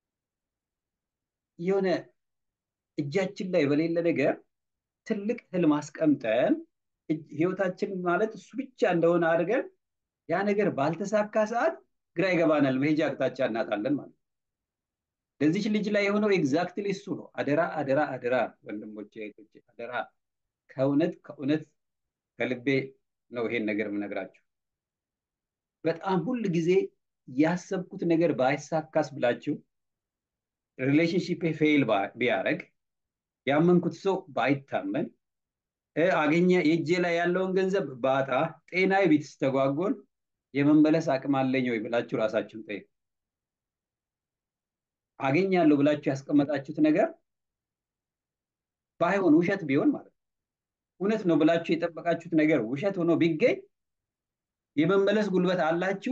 Speaker 1: የሆነ እጃችን ላይ በሌለ ነገር ትልቅ ህልም አስቀምጠን ህይወታችን ማለት እሱ ብቻ እንደሆነ አድርገን ያ ነገር ባልተሳካ ሰዓት ግራ ይገባናል፣ መሄጃ አቅጣጫ እናጣለን ማለት ነው። ለዚች ልጅ ላይ የሆነው ኤግዛክትሊ እሱ ነው። አደራ አደራ አደራ ወንድሞቼ እህቶቼ፣ አደራ ከእውነት ከእውነት ከልቤ ነው ይሄን ነገር የምነግራችሁ። በጣም ሁል ጊዜ ያሰብኩት ነገር ባይሳካስ ብላችሁ ሪሌሽንሺፕ ፌይል ቢያደርግ ያመንኩት ሰው ባይታመን አገኘ የእጄ ላይ ያለውን ገንዘብ ባጣ ጤናዬ ቢስተጓጎል የመመለስ አቅም አለኝ ወይ ብላችሁ ራሳችሁን ጠይቁ። አገኛለሁ ብላችሁ ያስቀመጣችሁት ነገር ባይሆን ውሸት ቢሆን ማለት ነው እውነት ነው ብላችሁ የጠበቃችሁት ነገር ውሸት ሆኖ ቢገኝ የመመለስ ጉልበት አላችሁ?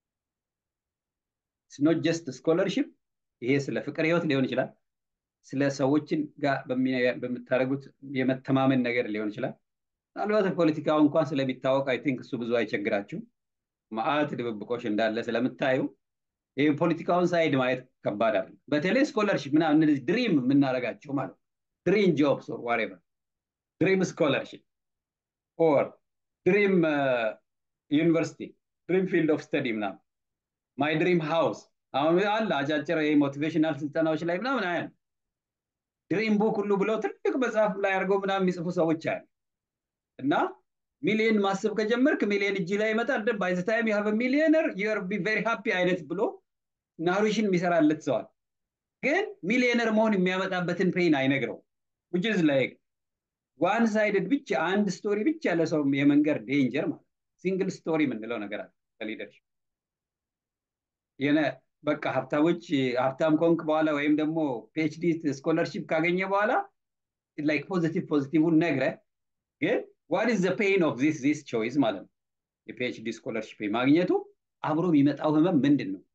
Speaker 1: ኖት ጀስት ስኮለርሽፕ ይሄ ስለ ፍቅር ህይወት ሊሆን ይችላል። ስለ ሰዎችን ጋር በምታደርጉት የመተማመን ነገር ሊሆን ይችላል። ምናልባት ፖለቲካው እንኳን ስለሚታወቅ አይ ቲንክ እሱ ብዙ አይቸግራችሁ። መዓት ድብብቆሽ እንዳለ ስለምታዩ ይህ ፖለቲካውን ሳይድ ማየት ከባድ አለ። በተለይ ስኮለርሽፕ ምናምን እነዚህ ድሪም የምናደርጋቸው ማለት ነው ድሪም ጆብስ ኦር ዋሬቨር ድሪም ስኮለርሽፕ ኦር ድሪም ዩኒቨርሲቲ ድሪም ፊልድ ኦፍ ስተዲ ምናምን ማይ ድሪም ሃውስ አሁን አለ አጫጭር ሞቲቬሽናል ስልጠናዎች ላይ ምናምን አያል ድሪም ቡክ ሁሉ ብለው ትልቅ መጽሐፍ ላይ አድርገው ምናምን የሚጽፉ ሰዎች አያል እና ሚሊየን ማሰብ ከጀመርክ ሚሊየን እጅ ላይ ይመጣል። ደ ባይ ዘ ታይም ዩ ሃቭ ሚሊየነር ዩር ቢ ቬሪ ሃፒ አይነት ብሎ ናሩሽን የሚሰራለት ሰዋል። ግን ሚሊየነር መሆን የሚያመጣበትን ፔን አይነግረው which is like ዋን ሳይድድ ብቻ አንድ ስቶሪ ብቻ ለሰው የመንገር ዴንጀር ማለት ሲንግል ስቶሪ የምንለው ነገር አለ በሊደርሽፕ የነ በቃ ሀብታሞች ሀብታም ኮንክ በኋላ ወይም ደግሞ ፒኤችዲ ስኮለርሺፕ ካገኘ በኋላ ላይክ ፖዚቲቭ ፖዚቲቭን ነግረ ግን ዋት ኢዝ ዘ ፔን ኦፍ ዚስ ዚስ ቾይስ ማለት ነው። የፒኤችዲ ስኮለርሺፕ ማግኘቱ አብሮ የሚመጣው ህመም ምንድን ነው?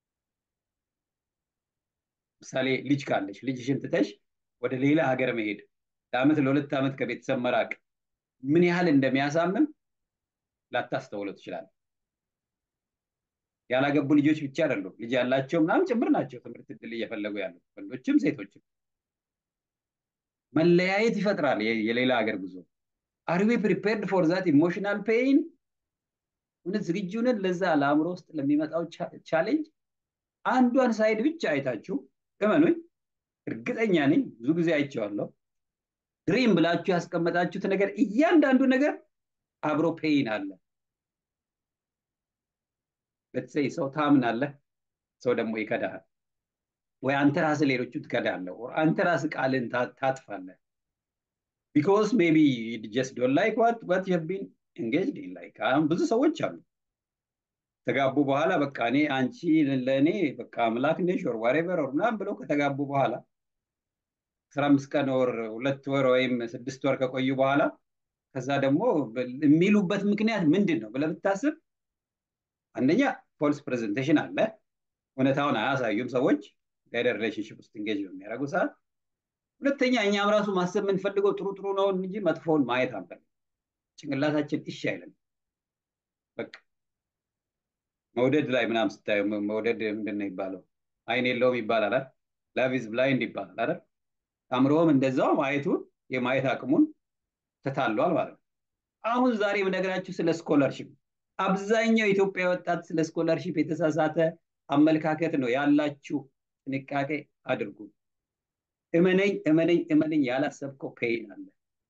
Speaker 1: ምሳሌ ልጅ ካለች ልጅሽን ትተሽ ወደ ሌላ ሀገር መሄድ ለአመት ለሁለት ዓመት ከቤተሰብ መራቅ ምን ያህል እንደሚያሳምም ላታስተውለው ትችላለህ። ያላገቡ ልጆች ብቻ አይደሉም፣ ልጅ ያላቸው ምናምን ጭምር ናቸው ትምህርት እድል እየፈለጉ ያሉት ወንዶችም ሴቶችም። መለያየት ይፈጥራል የሌላ ሀገር ጉዞ። አር ዊ ፕሪፔርድ ፎር ዛት ኢሞሽናል ፔይን? እውነት ዝግጁ ነን ለዛ ለአእምሮ ውስጥ ለሚመጣው ቻሌንጅ? አንዷን ሳይድ ብቻ አይታችሁ እመኑኝ፣ እርግጠኛ ነኝ ብዙ ጊዜ አይቼዋለሁ። ድሪም ብላችሁ ያስቀመጣችሁት ነገር እያንዳንዱ ነገር አብሮ ፔይን አለ። ለትሰይ ሰው ታምናለህ፣ ሰው ደግሞ ይከዳሃል። ወይ አንተ ራስህ ሌሎቹ ትከዳለህ፣ አንተ ራስህ ቃልን ታጥፋለህ። ቢኮዝ ሜቢ ጀስት ዶንት ላይክ ዋት ዋት ዩ ሃቭ ቢን ኤንጌጅድ ኢን ላይክ አሁን ብዙ ሰዎች አሉ ተጋቡ በኋላ በቃ እኔ አንቺ ለእኔ በቃ አምላክ ነሽ ወር ዋሬቨር ወር ምናምን ብለው ከተጋቡ በኋላ አስራ አምስት ቀን ወር ሁለት ወር ወይም ስድስት ወር ከቆዩ በኋላ ከዛ ደግሞ የሚሉበት ምክንያት ምንድን ነው ብለህ ብታስብ አንደኛ ፎልስ ፕሬዘንቴሽን አለ። እውነታውን አያሳዩም ሰዎች ጋይደር ሪሌሽንሽፕ ውስጥ እንጌጅ በሚያደርጉ ሰዓት። ሁለተኛ እኛም ራሱ ማሰብ የምንፈልገው ጥሩ ጥሩ ነው እንጂ መጥፎውን ማየት አንፈልግ። ጭንቅላታችን እሺ አይለም። በቃ መውደድ ላይ ምናምን ስታዩ መውደድ ምንድን ነው ይባለው? አይን የለውም ይባላል አይደል? ላቭ ኢዝ ብላይንድ ይባላል አይደል? አእምሮም እንደዛው ማየቱን የማየት አቅሙን ተታሏል ማለት ነው። አሁን ዛሬ የምነግራችሁ ስለ ስኮለርሽፕ አብዛኛው የኢትዮጵያ ወጣት ስለ ስኮለርሺፕ የተሳሳተ አመለካከት ነው ያላችሁ። ጥንቃቄ አድርጉ። እመነኝ እመነኝ እመነኝ፣ ያላሰብከው ፔይን አለ፣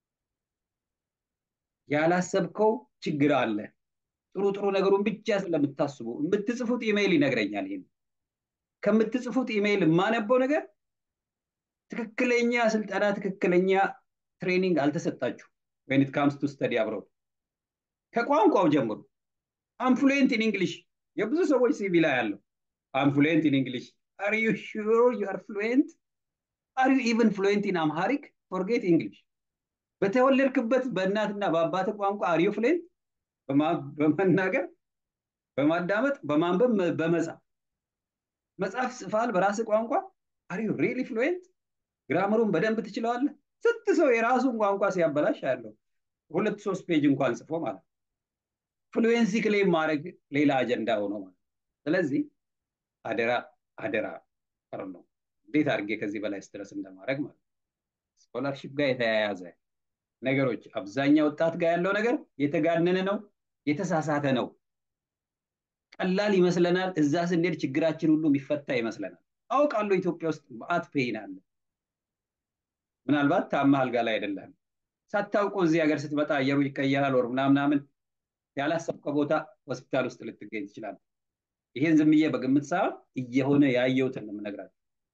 Speaker 1: ያላሰብከው ችግር አለ። ጥሩ ጥሩ ነገሩን ብቻ ስለምታስቡ የምትጽፉት ኢሜይል ይነግረኛል። ይሄን ከምትጽፉት ኢሜይል የማነበው ነገር ትክክለኛ ስልጠና፣ ትክክለኛ ትሬኒንግ አልተሰጣችሁ ወይን ኢት ካምስ ቱ ስተዲ አብሮድ ከቋንቋው ጀምሮ አምፍሉዌንት ኢን እንግሊሽ የብዙ ሰዎች ሲቪ ላይ ያለው አምፍሉዌንት ኢን እንግሊሽ አር ዩ ሹር ዩ አር ፍሉዌንት አር ዩ ኢቨን ፍሉዌንት ኢን አምሃሪክ ፎርጌት እንግሊሽ በተወለድክበት በእናትና በአባት ቋንቋ አር ዩ ፍሉዌንት በመናገር በማዳመጥ በማንበብ በመጻፍ መጽሐፍ ጽፋል በራስ ቋንቋ አር ዩ ሪሊ ፍሉዌንት ግራመሩን በደንብ ትችለዋለህ ስንት ሰው የራሱን ቋንቋ ሲያበላሽ ያለው ሁለት ሶስት ፔጅ እንኳን ጽፎ ማለት ፍሉዌንሲ ክሌም ማድረግ ሌላ አጀንዳ ሆኖ ማለት ስለዚህ አደራ አደራ ቀር ነው እንዴት አድርጌ ከዚህ በላይ ስትረስ እንደማድረግ ማለት ስኮላርሺፕ ጋር የተያያዘ ነገሮች አብዛኛው ወጣት ጋር ያለው ነገር የተጋነነ ነው የተሳሳተ ነው ቀላል ይመስለናል እዛ ስንሄድ ችግራችን ሁሉ የሚፈታ ይመስለናል አውቃለሁ ኢትዮጵያ ውስጥ መአት ፔይን አለ ምናልባት ታማ አልጋ ላይ አይደለም ሳታውቁ እዚህ ሀገር ስትመጣ አየሩ ይቀየራል ወር ምናምናምን ያላሰብከው ቦታ ሆስፒታል ውስጥ ልትገኝ ትችላል ይሄን ዝምዬ በግምት ሳይሆን እየሆነ ያየሁትን ነው የምነግራቸው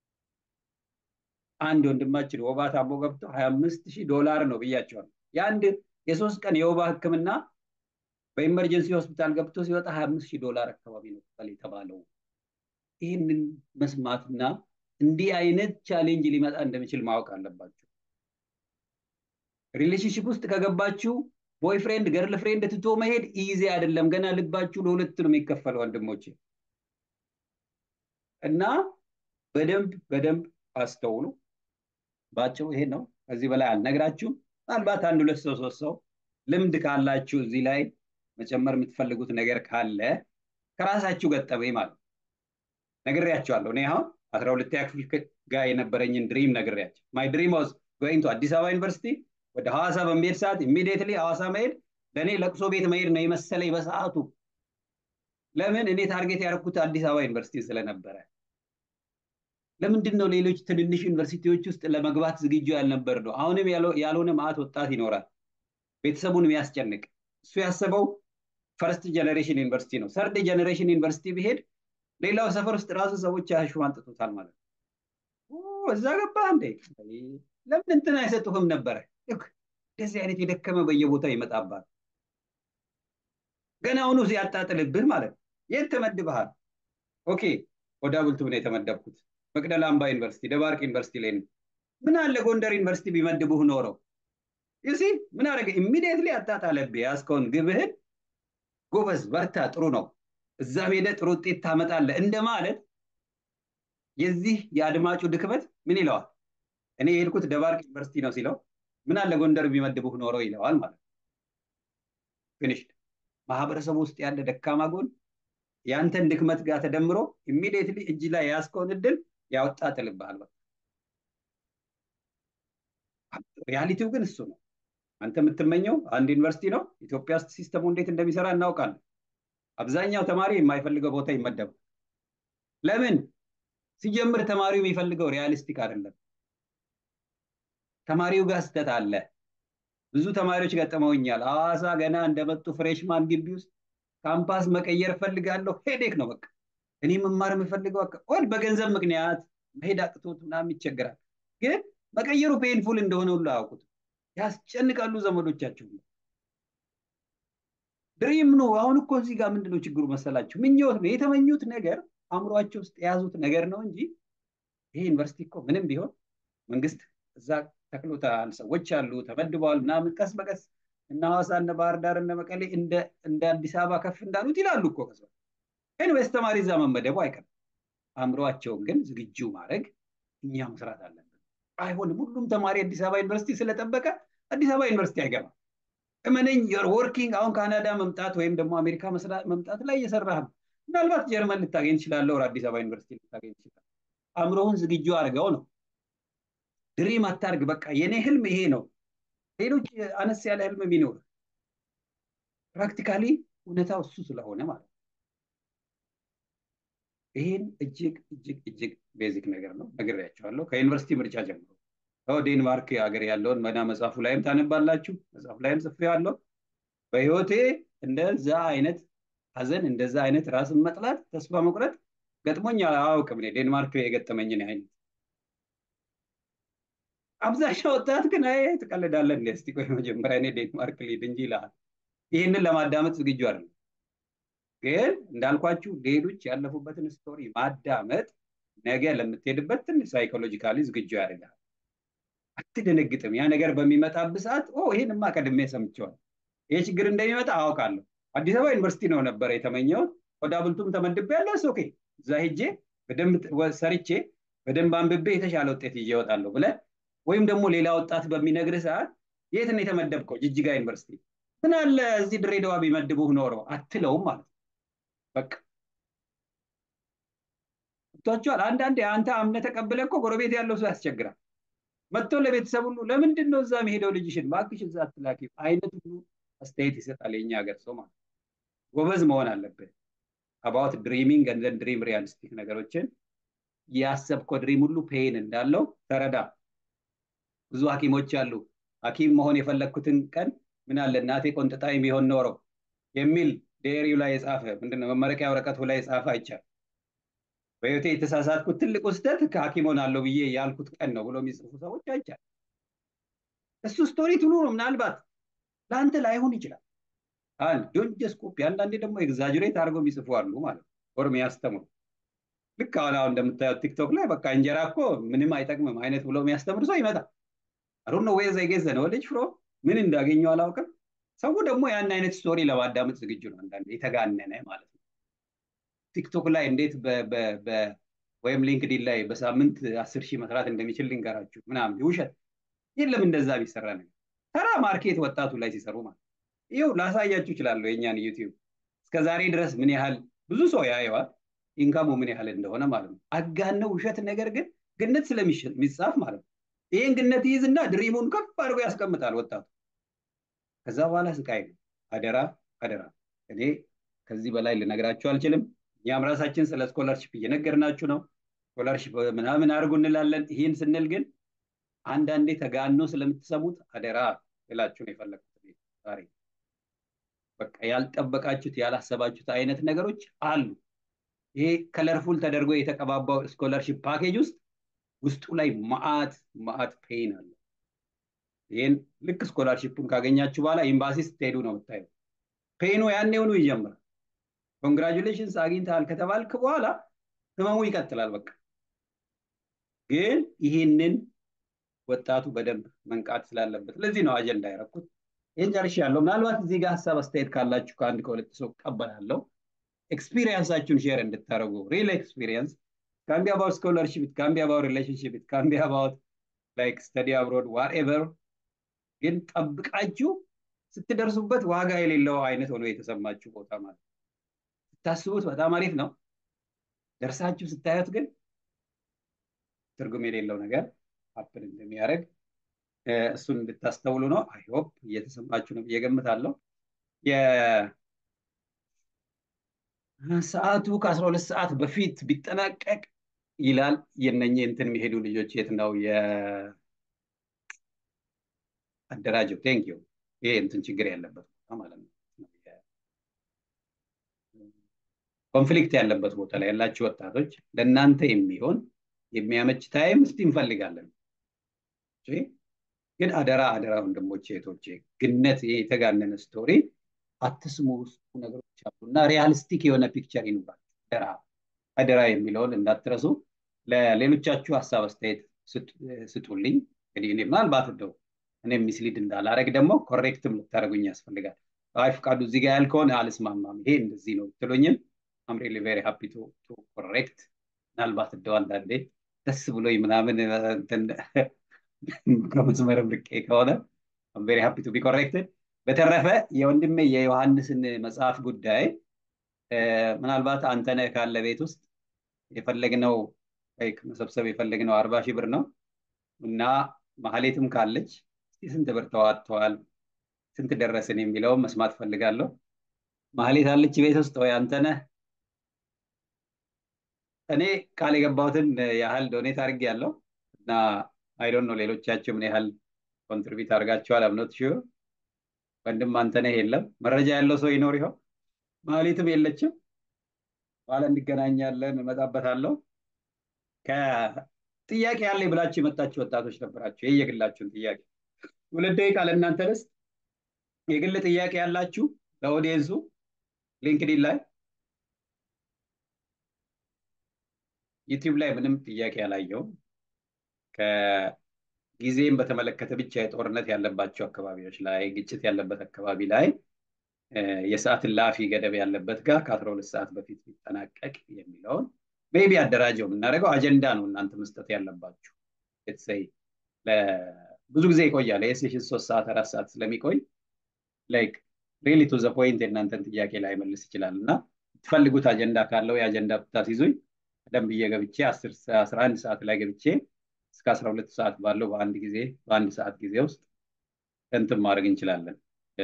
Speaker 1: አንድ ወንድማችን ወባ ታሞ ገብቶ ሀያ አምስት ሺህ ዶላር ነው ብያቸዋል የአንድ የሶስት ቀን የወባ ህክምና በኢመርጀንሲ ሆስፒታል ገብቶ ሲወጣ ሀያ አምስት ሺህ ዶላር አካባቢ ነው ክፈል የተባለው ይህንን መስማትና እንዲህ አይነት ቻሌንጅ ሊመጣ እንደሚችል ማወቅ አለባቸው ሪሌሽንሽፕ ውስጥ ከገባችሁ ቦይፍሬንድ ገርል ፍሬንድ ትቶ መሄድ ኢዚ አይደለም ገና ልባችሁ ለሁለት ነው የሚከፈል ወንድሞች እና በደንብ በደንብ አስተውሉ ባጭሩ ይሄ ነው ከዚህ በላይ አልነግራችሁም ምናልባት አንድ ሁለት ሰው ሶስት ሰው ልምድ ካላችሁ እዚህ ላይ መጨመር የምትፈልጉት ነገር ካለ ከራሳችሁ ገጠመኝ ማለት ነግሬያቸዋለሁ እኔ አሁን አስራ ሁለተኛ ክፍል ጋር የነበረኝን ድሪም ነግሬያቸው ማይ ድሪም ዋዝ ጎይንግ ቱ አዲስ አበባ ዩኒቨርሲቲ ወደ ሐዋሳ በሚሄድ ሰዓት ኢሚዲየትሊ ሐዋሳ መሄድ ለእኔ ለቅሶ ቤት መሄድ ነው የመሰለኝ በሰዓቱ ለምን እኔ ታርጌት ያደረኩት አዲስ አበባ ዩኒቨርሲቲ ስለነበረ ለምንድን ነው ሌሎች ትንንሽ ዩኒቨርሲቲዎች ውስጥ ለመግባት ዝግጁ ያልነበር ነው አሁንም ያልሆነ ማዕት ወጣት ይኖራል ቤተሰቡን የሚያስጨንቅ እሱ ያሰበው ፈርስት ጀኔሬሽን ዩኒቨርሲቲ ነው ሰርድ ጀኔሬሽን ዩኒቨርሲቲ ቢሄድ ሌላው ሰፈር ውስጥ ራሱ ሰዎች ያሽሟጥጡታል ማለት ነው እዛ ገባ እንዴ ለምን እንትን አይሰጡህም ነበረ እንደዚህ አይነት የደከመ በየቦታው ይመጣባል ገና አሁኑ ሲያጣጥልብህ ማለት ነው የት ተመድበሃል ኦኬ ወደ ቡልቱ ነው የተመደብኩት። መቅደላ አምባ ዩኒቨርሲቲ፣ ደባርቅ ዩኒቨርሲቲ ላይ ነው። ምን አለ ጎንደር ዩኒቨርሲቲ ቢመድቡህ ኖረው ዩሲ ምን አደረገ? ኢሚዲየትሊ አጣጣለብህ ያዝከውን ግብህን። ጎበዝ በርታ፣ ጥሩ ነው፣ እዛ ሄደህ ጥሩ ውጤት ታመጣለህ እንደማለት የዚህ የአድማጩ ድክመት ምን ይለዋል? እኔ የሄድኩት ደባርቅ ዩኒቨርሲቲ ነው ሲለው ምን አለ ጎንደር ቢመድቡህ ኖረው ይለዋል ማለት ነው። ፊኒሽድ። ማህበረሰቡ ውስጥ ያለ ደካማ ጎን ያንተን ድክመት ጋር ተደምሮ ኢሚዲየትሊ እጅ ላይ የያዝከውን እድል ያወጣጥልብሃል። በቃ ሪያሊቲው ግን እሱ ነው። አንተ የምትመኘው አንድ ዩኒቨርሲቲ ነው። ኢትዮጵያ ውስጥ ሲስተሙ እንዴት እንደሚሰራ እናውቃለን። አብዛኛው ተማሪ የማይፈልገው ቦታ ይመደባል። ለምን? ሲጀምር ተማሪው የሚፈልገው ሪያሊስቲክ አይደለም። ተማሪው ጋር ስተት አለ። ብዙ ተማሪዎች ገጥመውኛል። ሐዋሳ ገና እንደመጡ ፍሬሽማን ግቢ ውስጥ ካምፓስ መቀየር እፈልጋለሁ። ሄዴክ ነው በቃ እኔ መማር የምፈልገው ወል በገንዘብ ምክንያት መሄድ አቅቶት ምናምን ይቸገራል። ግን መቀየሩ ፔንፉል እንደሆነ ሁሉ አያውቁት። ያስጨንቃሉ ዘመዶቻቸው። ድሪም ነው። አሁን እኮ እዚህ ጋር ምንድነው ችግሩ መሰላችሁ? ምኞት ነው። የተመኙት ነገር አእምሯቸው ውስጥ የያዙት ነገር ነው እንጂ ይሄ ዩኒቨርሲቲ እኮ ምንም ቢሆን መንግስት እዛ ተክሎታል፣ ሰዎች አሉ፣ ተመድበዋል ምናምን ቀስ በቀስ እነ ሐዋሳ እነ ባህር ዳር እነ መቀሌ እንደ አዲስ አበባ ከፍ እንዳሉት ይላሉ እኮ ከዛ ኤንዌይስ ተማሪ እዛ መመደቡ አይቀርም። አእምሯቸውን ግን ዝግጁ ማድረግ እኛ መስራት አለብን። አይሆንም። ሁሉም ተማሪ አዲስ አበባ ዩኒቨርሲቲ ስለጠበቀ አዲስ አበባ ዩኒቨርሲቲ አይገባም። እመነኝ፣ ዮር ወርኪንግ አሁን ካናዳ መምጣት ወይም ደግሞ አሜሪካ መምጣት ላይ እየሰራህ ነው። ምናልባት ጀርመን ልታገኝ ትችላለህ፣ ወር አዲስ አበባ ዩኒቨርሲቲ ልታገኝ ትችላለህ። አእምሮህን ዝግጁ አድርገው ነው። ድሪም አታርግ። በቃ የኔ ህልም ይሄ ነው። ሌሎች አነስ ያለ ህልም ቢኖር ፕራክቲካሊ እውነታው እሱ ስለሆነ ማለት ነው። ይህን እጅግ እጅግ እጅግ ቤዚክ ነገር ነው ነግሬያቸዋለሁ። ከዩኒቨርሲቲ ምርጫ ጀምሮ ዴንማርክ ሀገር ያለውን መና መጽሐፉ ላይም ታነባላችሁ። መጽሐፉ ላይም ጽፌዋለሁ። በህይወቴ እንደዛ አይነት ሀዘን፣ እንደዛ አይነት ራስን መጥላት፣ ተስፋ መቁረጥ ገጥሞኝ አያውቅም። እኔ ዴንማርክ የገጠመኝን አይነት አብዛኛው ወጣት ግን አይ ትቀልዳለህ እንዴ? እስቲ ቆይ መጀመሪያ እኔ ዴንማርክ ልሂድ እንጂ ይልሃል። ይህንን ለማዳመጥ ዝግጁ አይደለም። ግን እንዳልኳችሁ ሌሎች ያለፉበትን ስቶሪ ማዳመጥ ነገ ለምትሄድበት ትንሽ ሳይኮሎጂካሊ ዝግጁ ያደርጋል። አትደነግጥም። ያ ነገር በሚመጣብህ ሰዓት ኦ ይህንማ ቀድሜ ሰምቼዋለሁ፣ ይሄ ችግር እንደሚመጣ አውቃለሁ። አዲስ አበባ ዩኒቨርሲቲ ነው ነበረ የተመኘሁት። ወደ አብልቱም ተመድቤያለሁ። ኦኬ እዛ ሄጄ በደንብ ሰርቼ በደንብ አንብቤ የተሻለ ውጤት ይዤ እወጣለሁ ብለህ ወይም ደግሞ ሌላ ወጣት በሚነግርህ ሰዓት የት ነው የተመደብከው? ጅጅጋ ዩኒቨርሲቲ። ምን አለ እዚህ ድሬዳዋ ቢመድቡህ ኖሮ አትለውም ማለት ነው። በቃ ገብቷችኋል። አንዳንዴ አንተ አምነህ ተቀብለህ እኮ ጎረቤት ያለው ሰው ያስቸግራል። መጥቶ ለቤተሰብ ሁሉ ለምንድን ነው እዛ መሄደው ልጅሽን እባክሽ እዛ አትላኪ አይነት ሁሉ አስተያየት ይሰጣል የኛ ሀገር ሰው ማለት ጎበዝ መሆን አለብህ። አባውት ድሪሚንግ እንደን ድሪም ሪያሊስቲክ ነገሮችን ያሰብከው ድሪም ሁሉ ፔን እንዳለው ተረዳ። ብዙ ሐኪሞች አሉ ሐኪም መሆን የፈለግኩትን ቀን ምን አለ እናቴ ቆንጥጣኝ ቢሆን ኖረው የሚል ዴሪው ላይ የጻፈ ምንድነው መመረቂያ ወረቀቱ ላይ የጻፈ አይቻል። በህይወቴ የተሳሳትኩት ትልቁ ስህተት ከሐኪም ሆናለሁ ብዬ ያልኩት ቀን ነው ብሎ የሚጽፉ ሰዎች አይቻል። እሱ ስቶሪ ትሉ ነው። ምናልባት ለአንተ ላይሆን ይችላል። አንድ ዶንጀስ ኮፒ፣ አንዳንዴ ደግሞ ኤግዛጅሬት አድርገው የሚጽፉ አሉ ማለት ነው። ኦር የሚያስተምሩ ልክ አሁን አሁን እንደምታየው ቲክቶክ ላይ በቃ እንጀራ እኮ ምንም አይጠቅምም አይነት ብሎ የሚያስተምር ሰው ይመጣል። አሩነ ወይ ዘይገዘ ነው ልጅ ፍሮ ምን እንዳገኘው አላውቅም። ሰው ደግሞ ያን አይነት ስቶሪ ለማዳመጥ ዝግጁ ነው። አንዳንዴ የተጋነነ ማለት ነው። ቲክቶክ ላይ እንዴት ወይም ሊንክዲን ላይ በሳምንት አስር ሺህ መስራት እንደሚችል ልንገራችሁ ምናምን ውሸት የለም። እንደዛ ቢሰራ ነገር ተራ ማርኬት ወጣቱ ላይ ሲሰሩ ማለት ይኸው ላሳያችሁ እችላለሁ። የእኛን ዩቲዩብ እስከዛሬ ድረስ ምን ያህል ብዙ ሰው ያየዋል፣ ኢንካሙ ምን ያህል እንደሆነ ማለት ነው። አጋነው ውሸት ነገር ግን ግነት ስለሚጻፍ ማለት ነው። ይህን ግነት ይይዝና ድሪሙን ከፍ አድርጎ ያስቀምጣል ወጣቱ። ከዛ በኋላ ስቃይ ነው። አደራ አደራ። እኔ ከዚህ በላይ ልነግራችሁ አልችልም። እኛም ራሳችን ስለ ስኮላርሽፕ እየነገርናችሁ ነው። ስኮላርሽፕ ምናምን አድርጉ እንላለን። ይህን ስንል ግን አንዳንዴ ተጋኖ ስለምትሰሙት አደራ ልላችሁ ነው የፈለግኩት ዛሬ። በቃ ያልጠበቃችሁት ያላሰባችሁት አይነት ነገሮች አሉ። ይሄ ከለርፉል ተደርጎ የተቀባባው ስኮላርሽፕ ፓኬጅ ውስጥ ውስጡ ላይ ማአት ማአት ፔን አለ። ይህን ልክ ስኮላርሽፑን ካገኛችሁ በኋላ ኤምባሲ ስትሄዱ ነው የምታየው። ፔኑ ያኔውኑ ይጀምራል። ኮንግራጁሌሽንስ አግኝተሃል ከተባልክ በኋላ ህመሙ ይቀጥላል። በቃ ግን ይህንን ወጣቱ በደንብ መንቃት ስላለበት ለዚህ ነው አጀንዳ ያደረኩት። ይህን ጨርሻለሁ። ምናልባት እዚህ ጋር ሀሳብ አስተያየት ካላችሁ ከአንድ ከሁለት ሰው እቀበላለሁ። ኤክስፒሪየንሳችሁን ሼር እንድታደርጉ ሪል ኤክስፒሪየንስ ካን ቢ አባውት ስኮለርሽፕ ኢት ካን ቢ አባውት ሪሌሽንሽፕ ኢት ካን ቢ አባውት ላይክ ስተዲ አብሮድ ዋትኤቨር ግን ጠብቃችሁ ስትደርሱበት ዋጋ የሌለው አይነት ሆኖ የተሰማችሁ ቦታ ማለት ስታስቡት በጣም አሪፍ ነው። ደርሳችሁ ስታዩት ግን ትርጉም የሌለው ነገር ሀፕን እንደሚያደርግ እሱን እንድታስተውሉ ነው። አይሆፕ እየተሰማችሁ ነው ብዬ ገምታለሁ። ሰዓቱ ከአስራ ሁለት ሰዓት በፊት ቢጠናቀቅ ይላል። የነኝ እንትን የሚሄዱ ልጆች የት ነው የአደራጀው? ቴንክ ዩ። ይሄ እንትን ችግር ያለበት ቦታ ማለት ነው። ኮንፍሊክት ያለበት ቦታ ላይ ያላችሁ ወጣቶች ለእናንተ የሚሆን የሚያመች ታይም እስቲ እንፈልጋለን። ግን አደራ አደራ ወንድሞቼ እህቶቼ፣ ግነት የተጋነነ ስቶሪ አትስሙ። ውስጡ ነገሮች አሉ እና ሪያሊስቲክ የሆነ ፒክቸር ይኑራችሁ። አደራ አደራ የሚለውን እንዳትረሱ። ለሌሎቻችሁ ሀሳብ አስተያየት ስጡልኝ። እንግዲህ እኔ ምናልባት እንደው እኔ ሚስሊድ እንዳላረግ ደግሞ ኮሬክትም ልታደርጉኝ ያስፈልጋል። አይ ፍቃዱ እዚህ ጋር ያልከውን አልስማማም፣ ይሄ እንደዚህ ነው ትሉኝም አም ሪሊ ቬሪ ሃፒ ቱ ኮሬክት። ምናልባት እንደው አንዳንዴ ደስ ብሎኝ ምናምን ከመስመርም ርቄ ከሆነ አም ቬሪ ሃፒ ቱ ቢ ኮሬክትድ። በተረፈ የወንድሜ የዮሐንስን መጽሐፍ ጉዳይ ምናልባት አንተነህ ካለ ቤት ውስጥ የፈለግነው መሰብሰብ የፈለግነው አርባ ሺህ ብር ነው እና ማህሌትም ካለች እስቲ ስንት ብር ተዋጥተዋል፣ ስንት ደረስን የሚለውን መስማት ፈልጋለሁ። ማህሌት አለች ቤት ውስጥ ወይ አንተነህ? እኔ ቃል የገባሁትን ያህል ዶኔት አድርጌ ያለው እና አይዶን ነው ሌሎቻችሁ ምን ያህል ኮንትሪቢዩት አድርጋችኋል። አምኖት ሹር ወንድም አንተነህ የለም። መረጃ ያለው ሰው ይኖር ይሆን? ማህሌትም የለችም። በኋላ እንገናኛለን፣ እመጣበታለሁ። ከጥያቄ ያለኝ ብላችሁ የመጣችሁ ወጣቶች ነበራችሁ። ይህ የግላችሁን ጥያቄ ሁለት ደቂቃ ለእናንተ ልስጥ። የግል ጥያቄ ያላችሁ ለኦዲየንሱ ሊንክዲን ላይ ዩቲዩብ ላይ ምንም ጥያቄ ያላየውም። ከጊዜም በተመለከተ ብቻ የጦርነት ያለባቸው አካባቢዎች ላይ ግጭት ያለበት አካባቢ ላይ የሰዓት እላፊ ገደብ ያለበት ጋር ከአስራ ሁለት ሰዓት በፊት ሊጠናቀቅ የሚለውን ሜቢ አደራጀው የምናደርገው አጀንዳ ነው። እናንተ መስጠት ያለባችሁ የተሰይ ብዙ ጊዜ ይቆያል። የሴሽን ሶስት ሰዓት አራት ሰዓት ስለሚቆይ ላይክ ሪሊ ቱ ዘ ፖይንት የእናንተን ጥያቄ ላይ መልስ ይችላል እና የምትፈልጉት አጀንዳ ካለው የአጀንዳ ብታስይዙኝ ቀደም ብዬ ገብቼ አስራ አንድ ሰዓት ላይ ገብቼ እስከ አስራ ሁለት ሰዓት ባለው በአንድ ጊዜ በአንድ ሰዓት ጊዜ ውስጥ እንትን ማድረግ እንችላለን።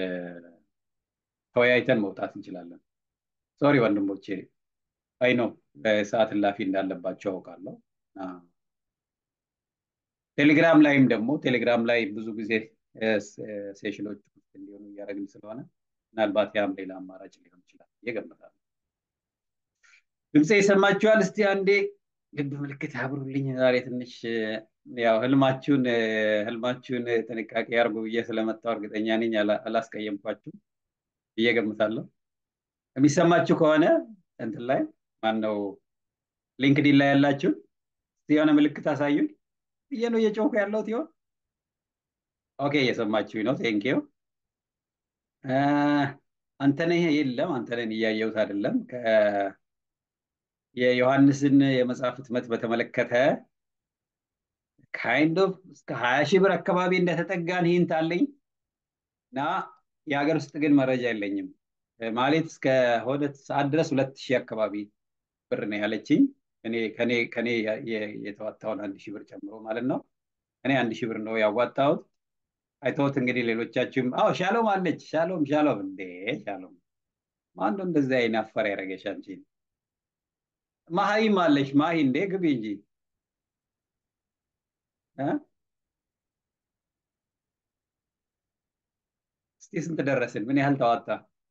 Speaker 1: ተወያይተን መውጣት እንችላለን። ሶሪ ወንድሞቼ፣ አይ ነው ሰዓት እላፊ እንዳለባቸው አውቃለሁ። ቴሌግራም ላይም ደግሞ ቴሌግራም ላይ ብዙ ጊዜ ሴሽኖች እንዲሆኑ እያደረግን ስለሆነ ምናልባት ያም ሌላ አማራጭ ሊሆን ይችላል እየገምታለሁ። ድምፄ ይሰማችኋል? እስቲ አንዴ ልብ ምልክት አብሩልኝ። ዛሬ ትንሽ ያው ህልማችሁን ህልማችሁን ጥንቃቄ አድርጉ ብዬ ስለመጣሁ እርግጠኛ ነኝ አላስቀየምኳችሁ ብዬ ገምታለሁ። የሚሰማችሁ ከሆነ እንትን ላይ ማነው ሊንክዲን ላይ ያላችሁ የሆነ ምልክት አሳዩኝ ብዬ ነው እየጮኩ ያለሁት ይሆን? ኦኬ እየሰማችሁኝ ነው። ቴንኪዩ አንተነህ የለም፣ አንተነህን እያየሁት አይደለም። የዮሐንስን የመጽሐፍ ህትመት በተመለከተ ካይንድ ኦፍ እስከ ሀያ ሺህ ብር አካባቢ እንደተጠጋን ሂንት አለኝ እና የሀገር ውስጥ ግን መረጃ የለኝም። ማለት እስከ ሆነ ሰዓት ድረስ ሁለት ሺህ አካባቢ ብር ነው ያለችኝ። እኔ ከኔ ከኔ የተዋጣውን አንድ ሺህ ብር ጨምሮ ማለት ነው። እኔ አንድ ሺህ ብር ነው ያዋጣሁት። አይተውት እንግዲህ ሌሎቻችሁም አዎ ሻሎም አለች። ሻሎም ሻሎም፣ እንዴ ሻሎም ማነው እንደዚህ አይነት አፈር ያደረገሽ አንቺን? ማሂም አለች። ማሂ እንዴ ግቢ እንጂ እስቲ ስንት ደረስን? ምን ያህል ተዋጣ?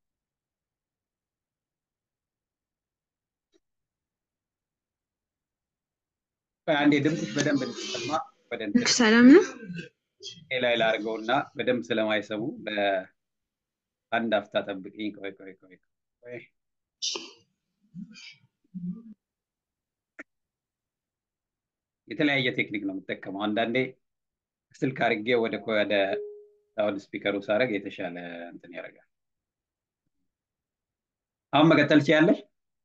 Speaker 1: አንዴ ድምፅሽ በደንብ እንዲሰማ ወደ እንትን
Speaker 3: ሰላም ነው።
Speaker 1: ላይ ላድርገውና በደንብ ስለማይሰሙ በአንድ አፍታ ጠብቅኝ። ቆይ ቆይ ቆይ ቆይ የተለያየ ቴክኒክ ነው የምጠቀመው። አንዳንዴ ስልክ አድርጌ ወደ ወደ ሳውንድ ስፒከሩ ሳደርግ የተሻለ እንትን ያደርጋል። አሁን መቀጠል ትችያለሽ።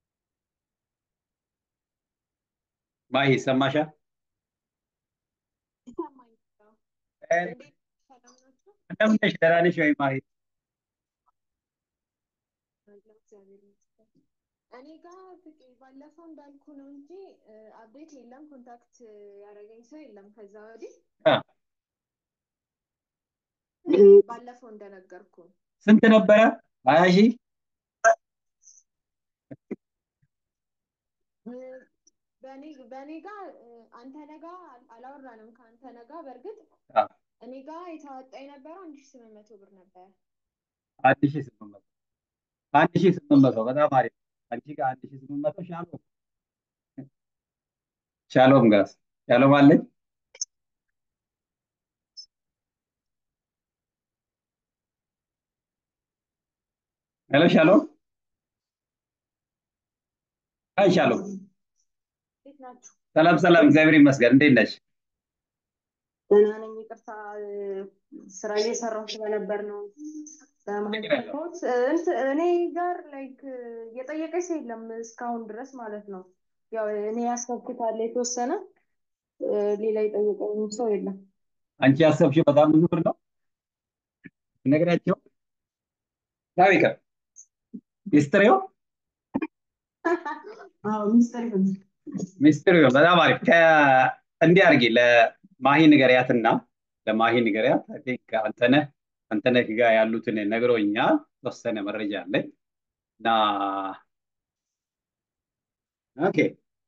Speaker 1: ማሂ ይሰማሻል? እንደምን ነሽ? ደህና ነሽ ወይ ማሂ?
Speaker 3: እኔ ጋር ባለፈው እንዳልኩ ነው እንጂ አፕዴት የለም። ኮንታክት ያደረገኝ ሰው የለም ከዛ ወዲህ ባለፈው እንደነገርኩ
Speaker 1: ስንት ነበረ? ሀያ ሺህ
Speaker 3: በእኔ ጋር አንተ ነጋ አላወራንም። ከአንተ ነጋ በእርግጥ እኔ ጋር የተዋጣ የነበረው አንድ ሺህ ስምንት መቶ ብር ነበር።
Speaker 1: አንድ ሺህ ስምንት መቶ አንድ ሺህ ስምንት መቶ በጣም አሪፍ። አንቺ ጋር አንድ ሺህ ስምንት መቶ ሻሎም ሻሎም ጋስ ሻሎም አለኝ ሄሎ ሻሎም አይ ሻሎም
Speaker 3: እንዴት ናችሁ?
Speaker 1: ሰላም ሰላም፣ እግዚአብሔር ይመስገን። እንዴት ነሽ?
Speaker 3: ደህና ነኝ። ይቅርታ ስራ እየሰራሁ ስለነበር ነው በመሀል የገባሁት። እኔ ጋር ላይክ የጠየቀኝ ሰው የለም እስካሁን ድረስ ማለት ነው። ያው እኔ ያሰብኩት አለ የተወሰነ ሌላ የጠየቀኝ ሰው የለም።
Speaker 1: አንቺ ያሰብሽው በጣም ብዙ ብር ነው ነግራቸው ያው ይቀር ሚስትሪው
Speaker 3: ሚኒስተር ይሁን
Speaker 1: ሚስትሪው በጣም አሪፍ። እንዲህ አድርጊ ለማሂ ንገሪያትና ለማሂ ንገሪያት። አይ ቲንክ አንተነህ አንተነህ ጋር ያሉትን ነግሮኛል። ተወሰነ መረጃ አለኝ እና ኦኬ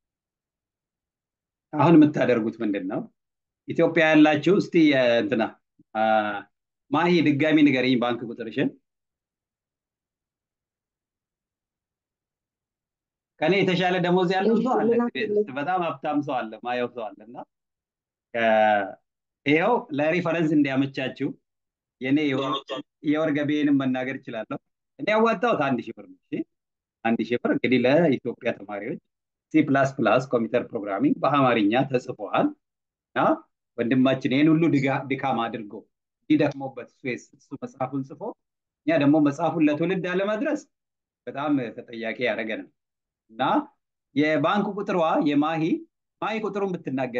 Speaker 1: አሁን የምታደርጉት ምንድን ነው? ኢትዮጵያ ያላችሁ እስቲ እንትና ማሂ ድጋሚ ንገሪኝ ባንክ ቁጥርሽን። ከኔ የተሻለ ደሞዝ ያለው ሰው አለ፣ በጣም ሀብታም ሰው አለ፣ ማየው ሰው አለ እና ይኸው ለሪፈረንስ እንዲያመቻችው የኔ የወር ገቢዬንም መናገር እችላለሁ። እኔ ያዋጣሁት አንድ ሺህ ብር ነው። እሺ አንድ ሺህ ብር እንግዲህ ለኢትዮጵያ ተማሪዎች ሲ ፕላስ ፕላስ ኮምፒውተር ፕሮግራሚንግ በአማርኛ ተጽፏል እና ወንድማችን ይህን ሁሉ ድካም አድርጎ እንዲደክሞበት እሱ መጽሐፉን ጽፎ እኛ ደግሞ መጽሐፉን ለትውልድ አለመድረስ በጣም ተጠያቂ ያደረገናል እና የባንክ ቁጥሯ የማሂ ማሂ ቁጥሩን ብትናገሪ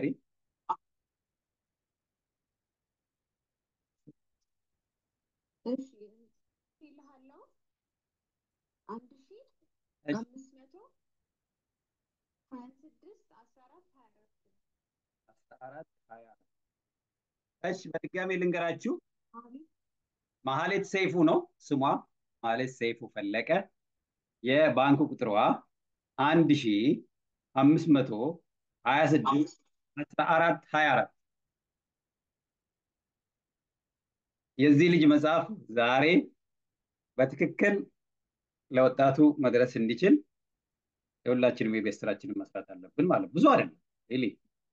Speaker 3: እሺ ይልሃለሁ አንድ ሺህ አምስት መቶ ሀያ ስድስት አስራ አራት ሀያ አራት
Speaker 1: አስራ አራት ሀያ አራት እሺ በድጋሚ ልንገራችሁ ማህሌት ሰይፉ ነው ስሟ ማህሌት ሰይፉ ፈለቀ የባንክ ቁጥሯ አንድ ሺ አምስት መቶ ሀያ ስድስት አስራ አራት ሀያ አራት የዚህ ልጅ መጽሐፍ ዛሬ በትክክል ለወጣቱ መድረስ እንዲችል የሁላችንም የቤት ስራችንን መስራት አለብን ማለት ብዙ አይደለም ሪሊ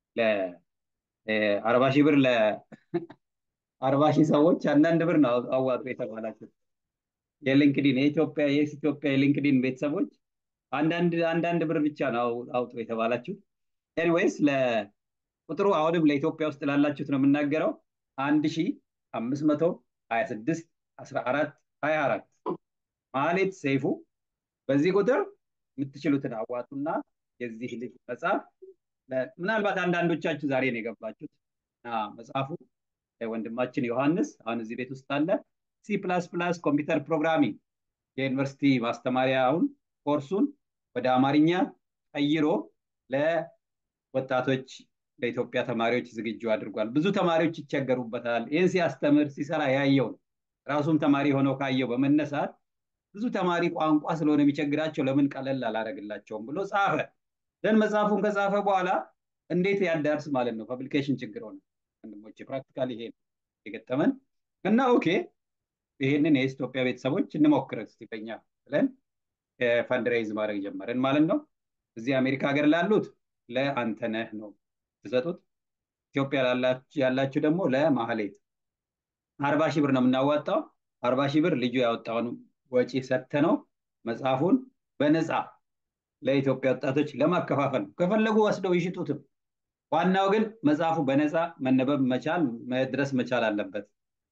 Speaker 1: ለአርባ ሺህ ብር ለአርባ ሺህ ሰዎች አንዳንድ ብር ነው አዋጡ የተባላቸው የሊንክዲን የኢትዮጵያ የኤስ ኢትዮጵያ የሊንክዲን ቤተሰቦች አንዳንድ አንዳንድ ብር ብቻ ነው አውጡ የተባላችሁ ኤኒዌይስ ለቁጥሩ አሁንም ለኢትዮጵያ ውስጥ ላላችሁት ነው የምናገረው አንድ ሺህ አምስት መቶ ሀያ ስድስት አስራ አራት ሀያ አራት ማሌት ሰይፉ በዚህ ቁጥር የምትችሉትን አዋጡና የዚህ ልጅ መጽሐፍ ምናልባት አንዳንዶቻችሁ ዛሬ ነው የገባችሁት መጽሐፉ ወንድማችን ዮሐንስ አሁን እዚህ ቤት ውስጥ አለ ሲ ፕላስ ፕላስ ኮምፒውተር ፕሮግራሚንግ የዩኒቨርሲቲ ማስተማሪያውን ኮርሱን ወደ አማርኛ ቀይሮ ለወጣቶች ለኢትዮጵያ ተማሪዎች ዝግጁ አድርጓል። ብዙ ተማሪዎች ይቸገሩበታል። ይህን ሲያስተምር ሲሰራ ያየው ነው። ራሱም ተማሪ ሆነው ካየው በመነሳት ብዙ ተማሪ ቋንቋ ስለሆነ የሚቸግራቸው ለምን ቀለል አላደረግላቸውም ብሎ ጻፈ። ደን መጽሐፉን ከጻፈ በኋላ እንዴት ያዳርስ ማለት ነው። ፐብሊኬሽን ችግር ሆነ። ወንድሞች ፕራክቲካል ይሄ የገጠመን እና ኦኬ ይሄንን የኢትዮጵያ ቤተሰቦች እንሞክር እስቲ በኛ ብለን ፈንድሬይዝ ማድረግ ጀመርን ማለት ነው። እዚህ አሜሪካ ሀገር ላሉት ለአንተነህ ነው ትሰጡት። ኢትዮጵያ ያላችሁ ደግሞ ለማህሌት አርባ ሺህ ብር ነው የምናዋጣው። አርባ ሺህ ብር ልጁ ያወጣውን ወጪ ሰጥተ ነው መጽሐፉን በነፃ ለኢትዮጵያ ወጣቶች ለማከፋፈል ነው። ከፈለጉ ወስደው ይሽጡትም። ዋናው ግን መጽሐፉ በነፃ መነበብ መቻል መድረስ መቻል አለበት።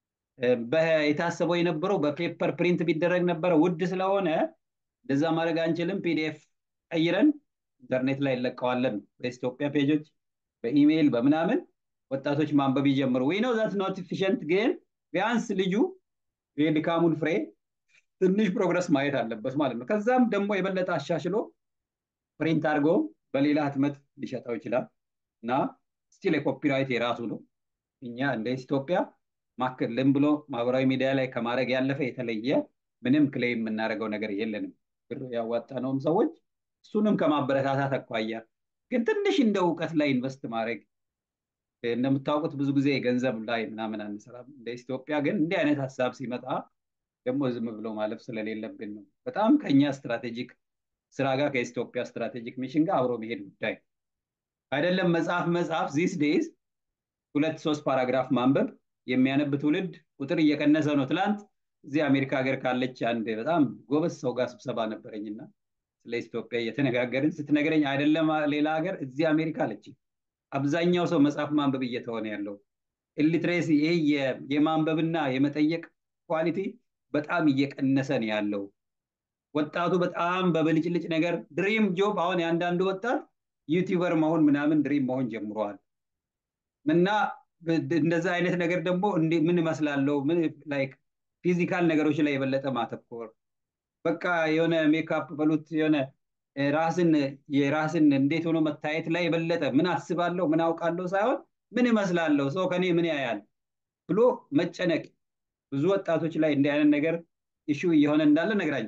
Speaker 1: የታሰበው የነበረው በፔፐር ፕሪንት ቢደረግ ነበረ፣ ውድ ስለሆነ እንደዛ ማድረግ አንችልም። ፒዲኤፍ ቀይረን ኢንተርኔት ላይ እንለቀዋለን። በኢትዮጵያ ፔጆች፣ በኢሜይል በምናምን ወጣቶች ማንበብ ይጀምሩ። ወይ ነው ዛት ኖት ኢፊሽንት፣ ግን ቢያንስ ልጁ የድካሙን ፍሬ ትንሽ ፕሮግረስ ማየት አለበት ማለት ነው። ከዛም ደግሞ የበለጠ አሻሽሎ ፕሪንት አድርጎ በሌላ ህትመት ሊሸጠው ይችላል እና ስቲል የኮፒራይት የራሱ ነው። እኛ እንደ ኢትዮጵያ ማክልም ብሎ ማህበራዊ ሚዲያ ላይ ከማድረግ ያለፈ የተለየ ምንም ክሌም የምናደርገው ነገር የለንም። ብር ያዋጣነውም ሰዎች እሱንም ከማበረታታት አኳያ ግን ትንሽ እንደ እውቀት ላይ ኢንቨስት ማድረግ እንደምታውቁት ብዙ ጊዜ ገንዘብ ላይ ምናምን አንሰራም። እንደ ኢትዮጵያ ግን እንዲህ አይነት ሀሳብ ሲመጣ ደግሞ ዝም ብሎ ማለፍ ስለሌለብን ነው። በጣም ከኛ ስትራቴጂክ ስራ ጋር ከኢትዮጵያ ስትራቴጂክ ሚሽን ጋር አብሮ መሄድ ጉዳይ አይደለም። መጽሐፍ መጽሐፍ ዚስ ዴይዝ ሁለት ሶስት ፓራግራፍ ማንበብ የሚያነብ ትውልድ ቁጥር እየቀነሰ ነው። ትላንት እዚህ አሜሪካ ሀገር ካለች አንድ በጣም ጎበዝ ሰው ጋር ስብሰባ ነበረኝና ስለ ኢትዮጵያ እየተነጋገርን ስትነግረኝ አይደለም ሌላ ሀገር እዚህ አሜሪካ አለች አብዛኛው ሰው መጽሐፍ ማንበብ እየተሆነ ያለው ኢሊትሬሲ ይሄ የማንበብና የመጠየቅ ኳሊቲ በጣም እየቀነሰ ነው ያለው። ወጣቱ በጣም በብልጭልጭ ነገር ድሪም ጆብ አሁን የአንዳንዱ ወጣት ዩቲዩበር መሆን ምናምን ድሪም መሆን ጀምረዋል። እና እንደዛ አይነት ነገር ደግሞ ምን እመስላለሁ ምን ላይክ ፊዚካል ነገሮች ላይ የበለጠ ማተኮር በቃ የሆነ ሜካፕ በሉት የሆነ ራስን የራስን እንዴት ሆኖ መታየት ላይ የበለጠ ምን አስባለሁ ምን አውቃለሁ ሳይሆን ምን እመስላለሁ ሰው ከኔ ምን ያያል ብሎ መጨነቅ ብዙ ወጣቶች ላይ እንዲህ አይነት ነገር ኢሹ እየሆነ እንዳለ ነግራኝ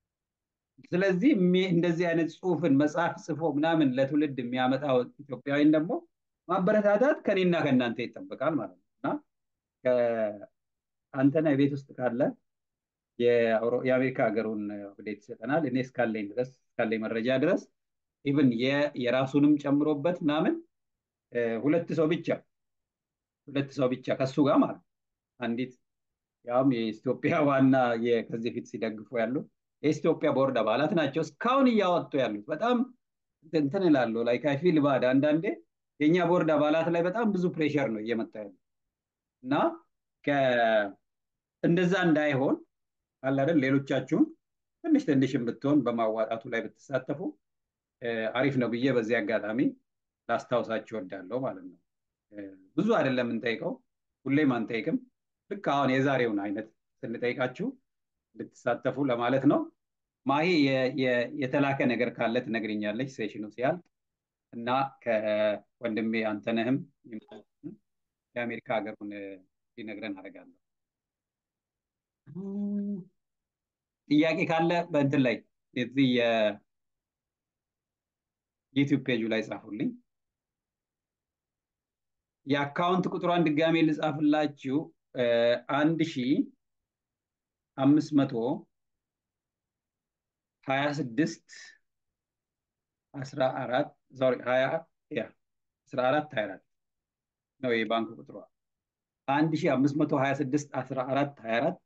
Speaker 1: ስለዚህ እንደዚህ አይነት ጽሁፍን መጽሐፍ ጽፎ ምናምን ለትውልድ የሚያመጣው ኢትዮጵያዊን ደግሞ ማበረታታት ከኔና ከእናንተ ይጠበቃል ማለት ነው እና አንተና የቤት ውስጥ ካለ የአሜሪካ ሀገሩን አፕዴት ይሰጠናል። እኔ እስካለኝ ድረስ እስካለኝ መረጃ ድረስ ኢቭን የራሱንም ጨምሮበት ምናምን ሁለት ሰው ብቻ ሁለት ሰው ብቻ ከሱ ጋር ማለት አንዲት ያውም የኢትዮጵያ ዋና ከዚህ ፊት ሲደግፉ ያሉ የኢትዮጵያ ቦርድ አባላት ናቸው እስካሁን እያወጡ ያሉት። በጣም እንትን እላለሁ ላይ ከፊል ባድ አንዳንዴ የእኛ ቦርድ አባላት ላይ በጣም ብዙ ፕሬሸር ነው እየመጣ ያለው እና እንደዛ እንዳይሆን አለ አይደል ሌሎቻችሁም ትንሽ ትንሽም ብትሆን በማዋጣቱ ላይ ብትሳተፉ አሪፍ ነው ብዬ በዚህ አጋጣሚ ላስታውሳችሁ ወዳለሁ ማለት ነው። ብዙ አይደለም የምንጠይቀው፣ ሁሌም አንጠይቅም። ልክ አሁን የዛሬውን አይነት ስንጠይቃችሁ እንድትሳተፉ ለማለት ነው። ማሂ የተላከ ነገር ካለ ትነግርኛለች ሴሽኑ ሲያልቅ እና ከወንድሜ አንተነህም የአሜሪካ ሀገሩን ሊነግረን አደርጋለሁ። ጥያቄ ካለ በእንትን ላይ የዚህ የዩቲዩብ ፔጁ ላይ ጻፉልኝ። የአካውንት ቁጥሯን ድጋሜ ልጻፍላችሁ አንድ ሺ አምስት መቶ ሀያ ስድስት አስራ አራት ሶሪ ሀያ ያ አስራ አራት ሀያ አራት ነው የባንክ ቁጥሯ አንድ ሺ አምስት መቶ ሀያ ስድስት አስራ አራት ሀያ አራት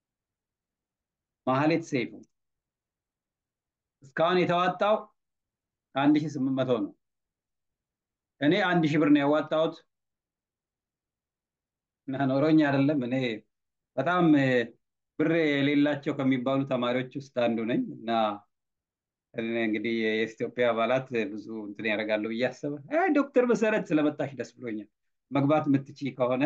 Speaker 1: ማህሌት ሰይፉ እስካሁን የተዋጣው አንድ ሺ ስምንት መቶ ነው። እኔ አንድ ሺህ ብር ነው ያዋጣሁት እና ኖሮኝ አይደለም። እኔ በጣም ብር የሌላቸው ከሚባሉ ተማሪዎች ውስጥ አንዱ ነኝ እና እንግዲህ የኢትዮጵያ አባላት ብዙ እንትን ያደርጋሉ ብዬ አሰበ። ዶክተር መሰረት ስለመጣሽ ደስ ብሎኛል። መግባት የምትችይ ከሆነ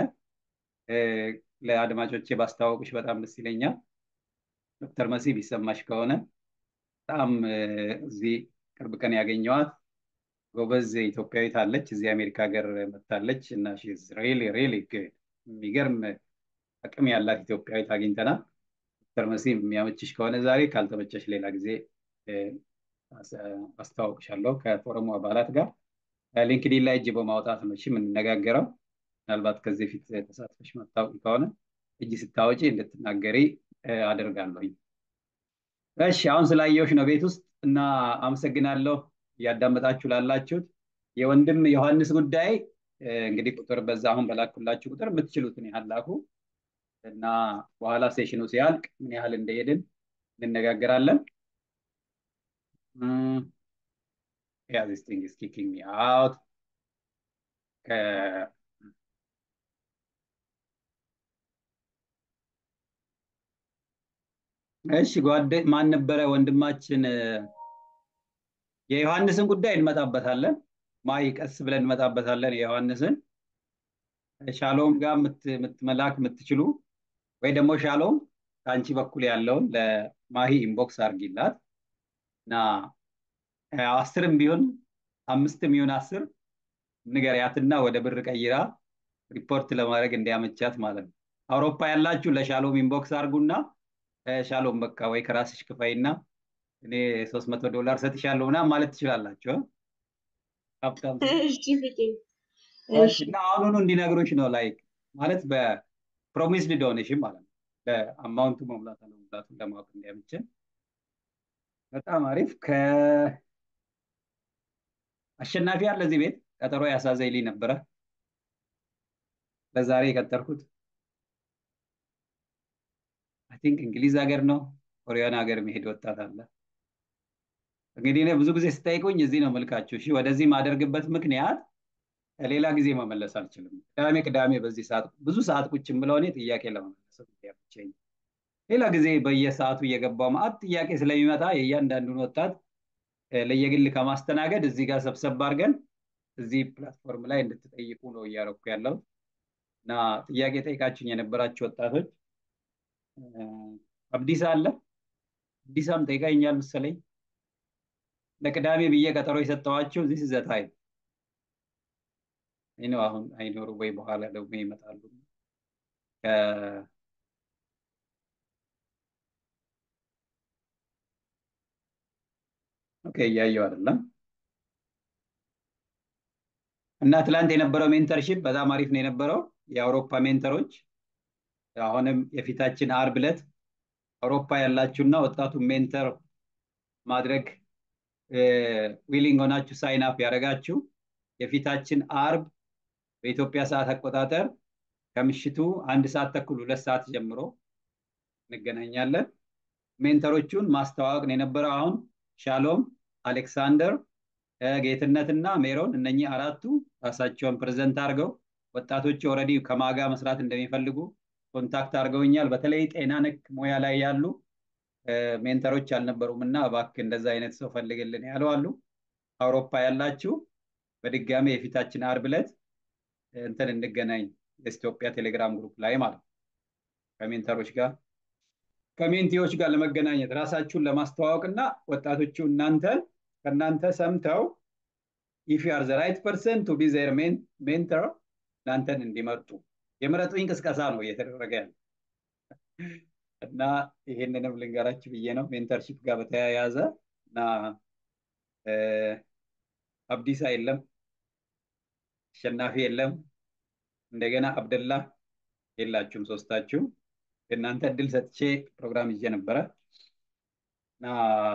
Speaker 1: ለአድማጮቼ ባስተዋወቅሽ በጣም ደስ ይለኛል። ዶክተር መሲ ቢሰማሽ ከሆነ በጣም እዚህ ቅርብ ቀን ያገኘዋት ጎበዝ ኢትዮጵያዊት አለች። እዚህ አሜሪካ ሀገር መታለች እና ሪሊ ሪሊ የሚገርም አቅም ያላት ኢትዮጵያዊት አግኝተናል። ዶክተር መሲ የሚያመችሽ ከሆነ ዛሬ ካልተመቸሽ ሌላ ጊዜ አስተዋውቅሻለሁ ከፎረሙ አባላት ጋር ሊንክዲን ላይ እጅ በማውጣት ነው እሺ የምንነጋገረው። ምናልባት ከዚህ ፊት ተሳትፈሽ ማታውቂ ከሆነ እጅ ስታወጪ እንድትናገሪ አደርጋለሁኝ። እሺ አሁን ስላየሁሽ ነው ቤት ውስጥ እና አመሰግናለሁ እያዳመጣችሁ ላላችሁት። የወንድም ዮሐንስ ጉዳይ እንግዲህ ቁጥር በዛ አሁን በላኩላችሁ ቁጥር የምትችሉትን ያህል ላኩ እና በኋላ ሴሽኑ ሲያልቅ ምን ያህል እንደሄድን እንነጋገራለን። Yeah, this thing is kicking me out. እሺ ጓደ ማን ነበረ ወንድማችን የዮሐንስን ጉዳይ እንመጣበታለን። ማይ ቀስ ብለን እንመጣበታለን። የዮሐንስን ሻሎም ጋር መላክ የምትችሉ ወይ ደግሞ ሻሎም ከአንቺ በኩል ያለውን ለማሂ ኢንቦክስ አርጊላት እና አስርም ቢሆን አምስትም ይሁን አስር ንገሪያትና ወደ ብር ቀይራ ሪፖርት ለማድረግ እንዲያመቻት ማለት ነው። አውሮፓ ያላችሁ ለሻሎም ኢንቦክስ አርጉና ሻሎም በቃ ወይ ከራስሽ ክፈይና እኔ ሶስት መቶ ዶላር ሰጥሻለሁ ምናምን ማለት ትችላላችሁ። ሀብታም እና አሁኑኑ እንዲነግሩሽ ነው ላይክ ማለት በፕሮሚስድ ዶኔሽን ማለት ነው። ለአማውንቱ መሙላት አለመሙላቱን ለማወቅ እንዲያመችን በጣም አሪፍ። ከአሸናፊ ያለ እዚህ ቤት ቀጠሮ ያሳዘይልኝ ነበረ ለዛሬ የቀጠርኩት አይ ቲንክ እንግሊዝ ሀገር ነው ኮሪያን ሀገር መሄድ ወጣት አለ። እንግዲህ እኔ ብዙ ጊዜ ስጠይቁኝ እዚህ ነው መልካችሁ። እሺ ወደዚህ ማደርግበት ምክንያት ሌላ ጊዜ መመለስ አልችልም። ቅዳሜ ቅዳሜ በዚህ ሰዓት ብዙ ሰዓት ቁጭ ብለው እኔ ጥያቄ ለመመለስ ያብቸኝ ሌላ ጊዜ በየሰዓቱ እየገባው ማአት ጥያቄ ስለሚመጣ የእያንዳንዱን ወጣት ለየግል ከማስተናገድ እዚህ ጋር ሰብሰብ አድርገን እዚህ ፕላትፎርም ላይ እንድትጠይቁ ነው እያረኩ ያለው እና ጥያቄ ጠይቃችሁኝ የነበራችሁ ወጣቶች አብዲሳ አለ አብዲሳም ጠይቃኛል መሰለኝ ለቅዳሜ ብዬ ቀጠሮ የሰጠዋቸው ዚስ ዘ ታይም ነው። አሁን አይኖሩ ወይ በኋላ ደግሞ ይመጣሉ። ኦኬ እያየው አይደለም እና ትላንት የነበረው ሜንተርሺፕ በጣም አሪፍ ነው የነበረው። የአውሮፓ ሜንተሮች አሁንም የፊታችን አርብ ዕለት አውሮፓ ያላችሁና ወጣቱ ሜንተር ማድረግ ዊሊንግ ሆናችሁ ሳይን አፕ ያደረጋችሁ የፊታችን አርብ በኢትዮጵያ ሰዓት አቆጣጠር ከምሽቱ አንድ ሰዓት ተኩል ሁለት ሰዓት ጀምሮ እንገናኛለን። ሜንተሮቹን ማስተዋወቅ ነው የነበረው። አሁን ሻሎም፣ አሌክሳንደር፣ ጌትነትና ሜሮን እነኚህ አራቱ ራሳቸውን ፕሬዘንት አድርገው ወጣቶች ኦልሬዲ ከማጋ መስራት እንደሚፈልጉ ኮንታክት አድርገውኛል። በተለይ ጤና ነክ ሙያ ላይ ያሉ ሜንተሮች አልነበሩም እና እባክህ እንደዛ አይነት ሰው ፈልግልን ያሉ አሉ። አውሮፓ ያላችሁ በድጋሚ የፊታችን አርብ ዕለት እንትን እንገናኝ የኢትዮጵያ ቴሌግራም ግሩፕ ላይ ማለት ነው። ከሜንተሮች ጋር ከሜንቲዎች ጋር ለመገናኘት ራሳችሁን ለማስተዋወቅ እና ወጣቶቹ እናንተ ከእናንተ ሰምተው ኢፍ ዩ አር ዘ ራይት ፐርሰን ቱ ቢ ዘር ሜንተር እናንተን እንዲመርጡ የምረጡኝ ቅስቀሳ ነው እየተደረገ ያለ እና ይሄንንም ልንገራችሁ ብዬ ነው ሜንተርሺፕ ጋር በተያያዘ እና አብዲሳ የለም፣ አሸናፊ የለም፣ እንደገና አብደላ የላችሁም ሶስታችሁ። እናንተ እድል ሰጥቼ ፕሮግራም ይዤ ነበረ እና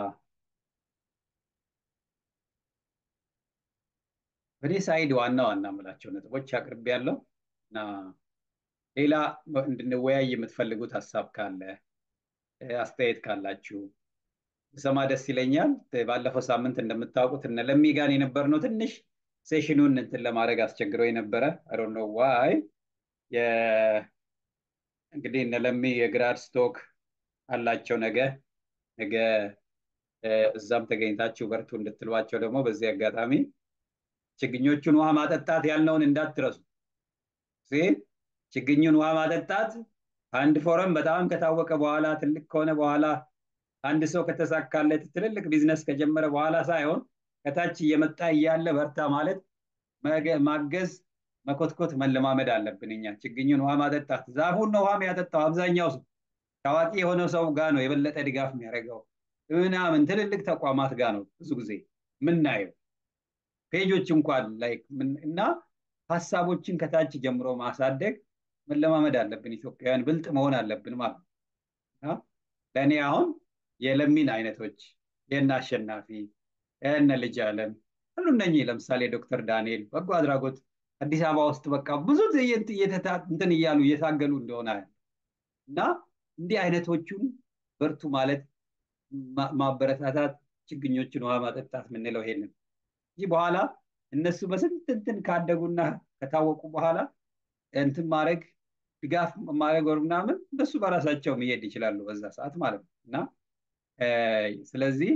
Speaker 1: በእኔ ሳይድ ዋና ዋና የምላቸው ነጥቦች አቅርቤ ያለው እና ሌላ እንድንወያይ የምትፈልጉት ሀሳብ ካለ አስተያየት ካላችሁ ሰማ ደስ ይለኛል። ባለፈው ሳምንት እንደምታውቁት እነ ለሚ ጋር የነበርነው ትንሽ ሴሽኑን እንትን ለማድረግ አስቸግረው የነበረ አይ ኖ ዋይ እንግዲህ እነ ለሚ የግራድ ስቶክ አላቸው ነገ ነገ እዛም ተገኝታችሁ በርቱ እንድትሏቸው ደግሞ በዚህ አጋጣሚ ችግኞቹን ውሃ ማጠጣት ያልነውን እንዳትረሱ። ችግኙን ውሃ ማጠጣት አንድ ፎረም በጣም ከታወቀ በኋላ ትልቅ ከሆነ በኋላ አንድ ሰው ከተሳካለት ትልልቅ ቢዝነስ ከጀመረ በኋላ ሳይሆን ከታች እየመጣ እያለ በርታ ማለት ማገዝ፣ መኮትኮት መለማመድ አለብን። እኛ ችግኙን ውሃ ማጠጣት ዛፉን ነው ውሃ ያጠጣው አብዛኛው ሰው ታዋቂ የሆነ ሰው ጋር ነው የበለጠ ድጋፍ የሚያደርገው ምናምን ትልልቅ ተቋማት ጋር ነው ብዙ ጊዜ ምናየው ፔጆች እንኳን ላይክ እና ሀሳቦችን ከታች ጀምሮ ማሳደግ መለማመድ አለብን። ኢትዮጵያውያን ብልጥ መሆን አለብን ማለት ነው። ለእኔ አሁን የለሚን አይነቶች የእነ አሸናፊ የእነ ልጅ አለም ሁሉ እነኚህ ለምሳሌ ዶክተር ዳንኤል በጎ አድራጎት አዲስ አበባ ውስጥ በቃ ብዙ ትዕይንት እንትን እያሉ እየታገሉ እንደሆነ እና እንዲህ አይነቶቹን በርቱ ማለት ማበረታታት፣ ችግኞችን ውሃ ማጠጣት የምንለው ይሄንን እንጂ በኋላ እነሱ በስንት እንትን ካደጉና ከታወቁ በኋላ እንትን ማድረግ ድጋፍ ማድረግ ወር ምናምን እነሱ በራሳቸው መሄድ ይችላሉ በዛ ሰዓት ማለት ነው እና ስለዚህ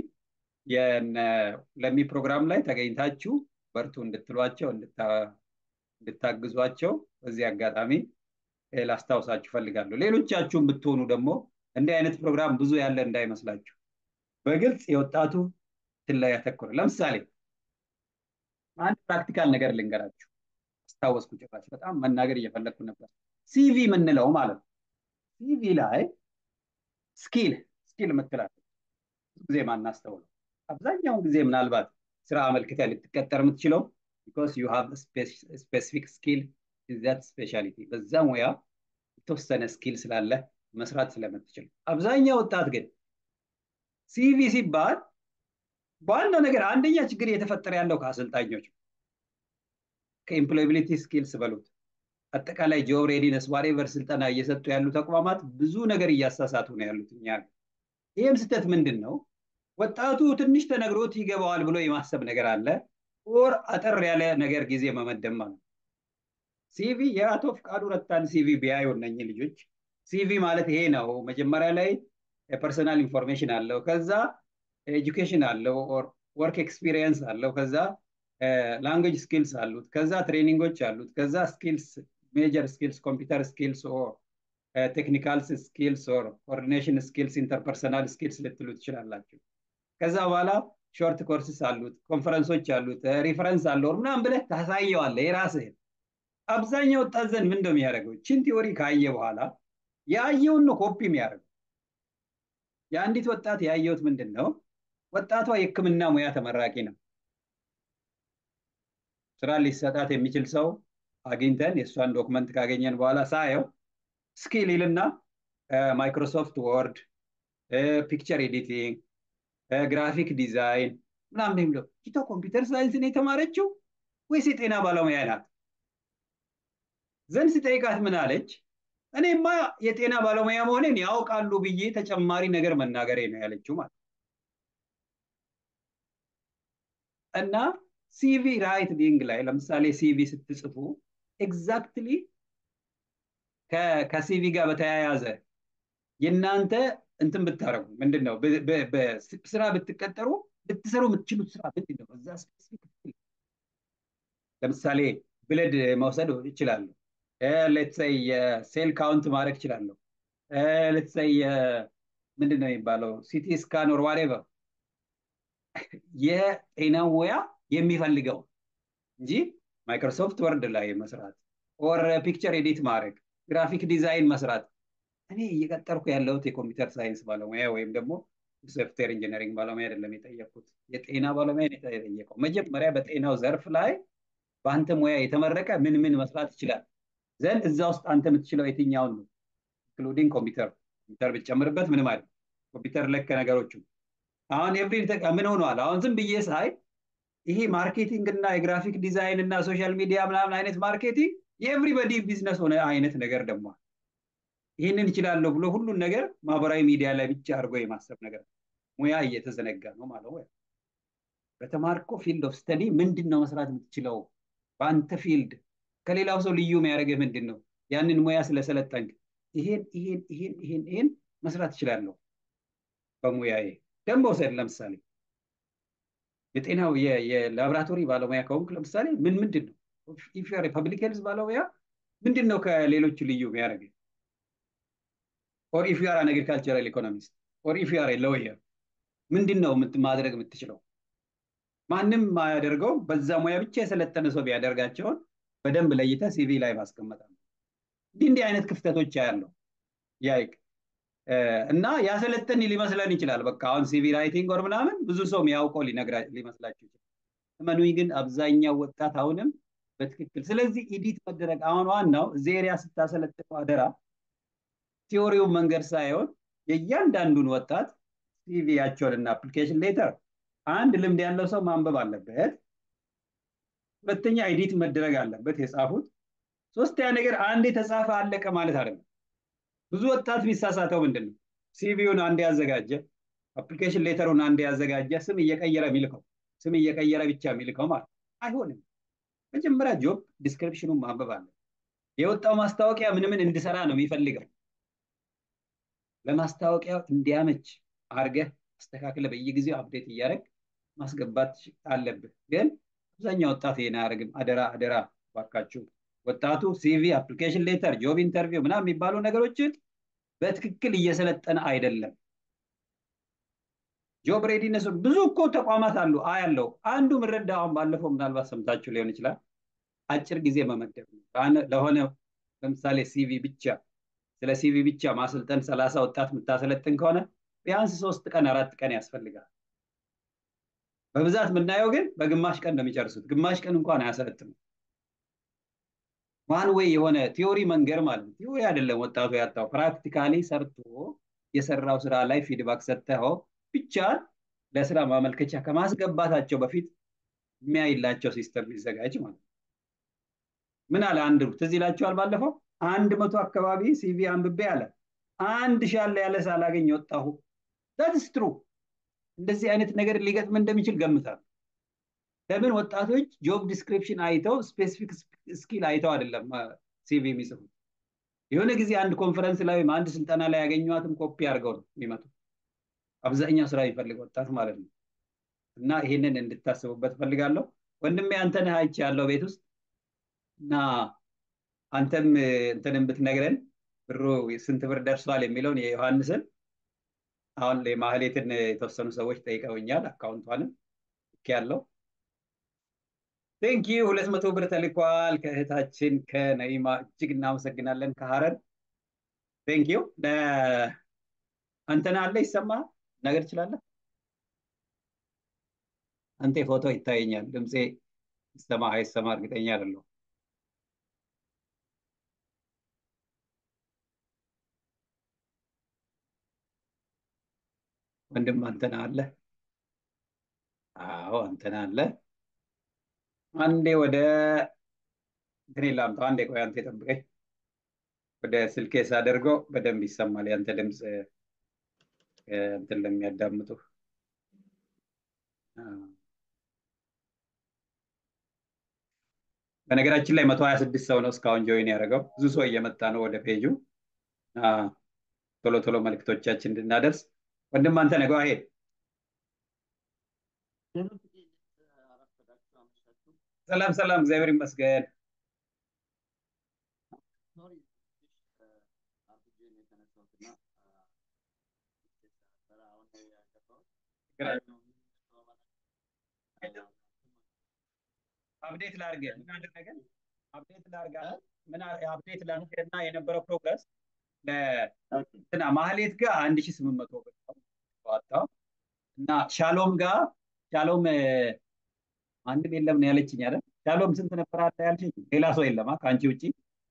Speaker 1: ለሚ ፕሮግራም ላይ ተገኝታችሁ በርቱ እንድትሏቸው እንድታግዟቸው በዚህ አጋጣሚ ላስታውሳችሁ ፈልጋለሁ። ሌሎቻችሁም ብትሆኑ ደግሞ እንዲህ አይነት ፕሮግራም ብዙ ያለ እንዳይመስላችሁ በግልጽ የወጣቱ እንትን ላይ ያተኮረ ለምሳሌ አንድ ፕራክቲካል ነገር ልንገራችሁ። አስታወስኩ ጭራሽ በጣም መናገር እየፈለግኩ ነበር። ሲቪ የምንለው ማለት ነው። ሲቪ ላይ ስኪል ስኪል የምትላለች ብዙ ጊዜ ማናስተውለው አብዛኛውን ጊዜ ምናልባት ስራ አመልክተህ ልትቀጠር የምትችለው ቢኮዝ ዩ ሃቭ ስፔሲፊክ ስኪል ዛት ስፔሻሊቲ በዛ ሙያ የተወሰነ ስኪል ስላለ መስራት ስለምትችል አብዛኛው ወጣት ግን ሲቪ ሲባል በዋናው ነገር አንደኛ ችግር እየተፈጠረ ያለው ከአሰልጣኞች ከኢምፕሎያቢሊቲ ስኪልስ በሉት አጠቃላይ ጆብ ሬዲነስ ዋሬቨር ስልጠና እየሰጡ ያሉ ተቋማት ብዙ ነገር እያሳሳቱ ነው ያሉት እኛ ይህም ስህተት ምንድን ነው ወጣቱ ትንሽ ተነግሮት ይገባዋል ብሎ የማሰብ ነገር አለ ኦር አጠር ያለ ነገር ጊዜ መመደብ ማለት ሲቪ የአቶ ፍቃዱ ረታን ሲቪ ቢያዩ እነኝህ ልጆች ሲቪ ማለት ይሄ ነው መጀመሪያ ላይ የፐርሰናል ኢንፎርሜሽን አለው ከዛ ኤጁኬሽን አለው ወርክ ኤክስፒሪየንስ አለው ከዛ ላንጉጅ ስኪልስ አሉት ከዛ ትሬኒንጎች አሉት ከዛ ስኪልስ ሜጀር ስኪልስ ኮምፒውተር ስኪልስ ኦር ቴክኒካል ስኪልስ ኦር ኮኦርዲኔሽን ስኪልስ ኢንተርፐርሰናል ስኪልስ ልትሉ ትችላላችሁ ከዛ በኋላ ሾርት ኮርስስ አሉት ኮንፈረንሶች አሉት ሪፈረንስ አለው ምናምን ብለህ ታሳየዋለህ የራስህን አብዛኛው ወጣት ዘንድ ምን እንደሚያደርገው ችን ቲዎሪ ካየ በኋላ ያየውን ነው ኮፒ የሚያደርገው የአንዲት ወጣት ያየሁት ምንድን ነው ወጣቷ የህክምና ሙያ ተመራቂ ነው ስራ ሊሰጣት የሚችል ሰው አግኝተን የእሷን ዶክመንት ካገኘን በኋላ ሳየው ስኪል ይልና ማይክሮሶፍት ወርድ ፒክቸር ኤዲቲንግ ግራፊክ ዲዛይን ምናምን የሚለው ኪቶ ኮምፒውተር ሳይንስን የተማረችው ወይስ የጤና ባለሙያ ናት ዘንድ ስጠይቃት ምን አለች እኔማ የጤና ባለሙያ መሆኔን ያውቃሉ ብዬ ተጨማሪ ነገር መናገሬ ነው ያለችው ማለት እና ሲቪ ራይት ቢንግ ላይ ለምሳሌ ሲቪ ስትጽፉ ኤግዛክትሊ ከሲቪ ጋር በተያያዘ የእናንተ እንትን ብታደረጉ ምንድን ነው ስራ ብትቀጠሩ ልትሰሩ የምትችሉት ስራ ምንድን ነው እዛ ስፔሲፊክ ለምሳሌ ብለድ መውሰድ ይችላለሁ ሌትሰይ የሴል ካውንት ማድረግ ይችላለሁ ሌትሰይ ምንድን ነው የሚባለው ሲቲ ስካን ኦር ዋሬቨር የጤና ሙያ የሚፈልገው እንጂ ማይክሮሶፍት ወርድ ላይ መስራት ኦር ፒክቸር ኤዲት ማድረግ ግራፊክ ዲዛይን መስራት እኔ እየቀጠርኩ ያለሁት የኮምፒውተር ሳይንስ ባለሙያ ወይም ደግሞ ሶፍትዌር ኢንጂነሪንግ ባለሙያ አይደለም የጠየቅኩት የጤና ባለሙያ የጠየቀው መጀመሪያ በጤናው ዘርፍ ላይ በአንተ ሙያ የተመረቀ ምን ምን መስራት ይችላል ዘንድ እዛ ውስጥ አንተ የምትችለው የትኛውን ነው ኢንክሉዲንግ ኮምፒውተር ኮምፒውተር ብትጨምርበት ምን ማለት ኮምፒውተር ለከ ነገሮቹ አሁን ኤቭሪ ምን ሆነዋል አሁን ዝም ብዬ ሳይ ይሄ ማርኬቲንግ እና የግራፊክ ዲዛይን እና ሶሻል ሚዲያ ምናምን አይነት ማርኬቲንግ የኤቭሪበዲ ቢዝነስ ሆነ አይነት ነገር ደግሞ ይህንን ይችላለሁ ብሎ ሁሉን ነገር ማህበራዊ ሚዲያ ላይ ብቻ አድርጎ የማሰብ ነገር ሙያ እየተዘነጋ ነው ማለት ነው በተማርኮ ፊልድ ኦፍ ስተዲ ምንድን ነው መስራት የምትችለው በአንተ ፊልድ ከሌላው ሰው ልዩ የሚያደርግህ ምንድን ነው ያንን ሙያ ስለሰለጠንክ ይሄን ይሄን ይሄን ይሄን ይሄን መስራት እችላለሁ በሙያዬ ደንብ ውሰድ ለምሳሌ የጤናው የላቦራቶሪ ባለሙያ ከሆንክ ለምሳሌ ምን ምንድን ነው ኢፊር ፐብሊክ ሄልዝ ባለሙያ ምንድን ነው ከሌሎቹ ልዩ የሚያደርግ ኦር ኢፍ ዩአር አን አግሪካልቸራል ኢኮኖሚስት ኦር ኢፍ ዩአር ሎየር ምንድን ነው ማድረግ የምትችለው ማንም ማያደርገው በዛ ሙያ ብቻ የሰለጠነ ሰው ቢያደርጋቸውን በደንብ ለይተ ሲቪ ላይ ማስቀመጥ እንዲህ እንዲህ አይነት ክፍተቶች ያለው ያይቅ እና ያሰለጠን ሊመስለን ይችላል በቃ አሁን ሲቪ ራይቲንግ ወር ምናምን ብዙ ሰው የሚያውቀው ሊመስላችሁ ይችላል እመኑኝ ግን አብዛኛው ወጣት አሁንም በትክክል ስለዚህ ኢዲት መደረግ አሁን ዋናው እዚህ ኤሪያ ስታሰለጥነው አደራ ቲዎሪውን መንገድ ሳይሆን የእያንዳንዱን ወጣት ሲቪያቸውን እና አፕሊኬሽን ሌተር አንድ ልምድ ያለው ሰው ማንበብ አለበት ሁለተኛ ኤዲት መደረግ አለበት የጻፉት ሶስተኛ ነገር አንድ የተጻፈ አለቀ ማለት አይደለም ብዙ ወጣት የሚሳሳተው ምንድን ነው ሲቪውን አንድ ያዘጋጀ አፕሊኬሽን ሌተሩን አንድ ያዘጋጀ ስም እየቀየረ የሚልከው ስም እየቀየረ ብቻ የሚልከው ማለት አይሆንም መጀመሪያ ጆብ ዲስክሪፕሽኑን ማንበብ አለ። የወጣው ማስታወቂያ ምን ምን እንድሰራ ነው የሚፈልገው። ለማስታወቂያው እንዲያመች አድርገህ አስተካክለ በየጊዜው አፕዴት እያደረግ ማስገባት አለብህ። ግን አብዛኛው ወጣት ይሄን አያደርግም። አደራ አደራ ባካችሁ ወጣቱ ሲቪ፣ አፕሊኬሽን ሌተር፣ ጆብ ኢንተርቪው ምናምን የሚባሉ ነገሮችን በትክክል እየሰለጠነ አይደለም። ጆብ ሬዲነሱ ብዙ እኮ ተቋማት አሉ አያለው። አንዱ ምረዳ አሁን ባለፈው ምናልባት ሰምታችሁ ሊሆን ይችላል። አጭር ጊዜ መመደብ ነው ለሆነ ለምሳሌ ሲቪ ብቻ ስለ ሲቪ ብቻ ማሰልጠን ሰላሳ ወጣት የምታሰለጥን ከሆነ ቢያንስ ሶስት ቀን አራት ቀን ያስፈልጋል። በብዛት የምናየው ግን በግማሽ ቀን ነው የሚጨርሱት። ግማሽ ቀን እንኳን አያሰለጥኑም። ዋን ዌይ የሆነ ቲዮሪ መንገር ማለት ነው። ቲዮሪ አይደለም ወጣቱ ያጣው፣ ፕራክቲካሊ ሰርቶ የሰራው ስራ ላይ ፊድባክ ሰጥተው ብቻ ለስራ ማመልከቻ ከማስገባታቸው በፊት የሚያይላቸው ሲስተም ሊዘጋጅ ማለት ነው። ምን አለ አንድ ትዝ ይላችኋል? ባለፈው አንድ መቶ አካባቢ ሲቪ አንብቤ አለ አንድ ሻለ ያለ ሳላገኝ ወጣሁ። ዳትስ ትሩ። እንደዚህ አይነት ነገር ሊገጥም እንደሚችል ገምታል። ለምን ወጣቶች ጆብ ዲስክሪፕሽን አይተው ስፔሲፊክ ስኪል አይተው አይደለም ሲቪ የሚጽፉት። የሆነ ጊዜ አንድ ኮንፈረንስ ላይ ወይም አንድ ስልጠና ላይ ያገኟትም ኮፒ አድርገው ነው የሚመጡ። አብዛኛው ስራ የሚፈልግ ወጣት ማለት ነው። እና ይሄንን እንድታስቡበት ፈልጋለሁ። ወንድሜ አንተነህ አይቼ ያለው ቤት ውስጥ እና አንተም እንትንን ብትነግረን ብሩ ስንት ብር ደርሷል የሚለውን የዮሐንስን አሁን የማህሌትን የተወሰኑ ሰዎች ጠይቀውኛል። አካውንቷንም ልክ ያለው ቴንኪ ሁለት መቶ ብር ተልኳል ከእህታችን ከነኢማ እጅግ እናመሰግናለን ከሀረር ቴንኪዩ አንተን አለ ይሰማ ነገር ትችላለህ አንተ ፎቶ ይታየኛል ድምፄ ይሰማ አይሰማ እርግጠኛ አይደለሁም ወንድም አንተን አለ አዎ አንተን አለ አንዴ ወደ እንትን ላምጣው አንዴ ቆይ አንተ ጠብቀኝ ወደ ስልኬ ሳደርገው በደንብ ይሰማል ያንተ ድምፅ እንትን ለሚያዳምጡ በነገራችን ላይ መቶ ሀያ ስድስት ሰው ነው እስካሁን ጆይን ያደረገው ብዙ ሰው እየመጣ ነው ወደ ፔጁ ቶሎ ቶሎ መልክቶቻችን እንድናደርስ ወንድም አንተ ነገ ሄድ ሰላም ሰላም እግዚአብሔር ይመስገን አፕዴት ላድርግ ምን አደረገ አፕዴት ላድርግ ምን አፕዴት ላድርግ እና የነበረው ፕሮግረስ ለእንትና ማህሌት ጋር አንድ ሺህ ስምንት መቶ ብር ዋጣው እና ሻሎም ጋር ሻሎም አንድም የለም ነው ያለችኝ አይደል ሻሎም ስንት ነበር አለ ያልሽኝ ሌላ ሰው የለማ ከአንቺ ውጭ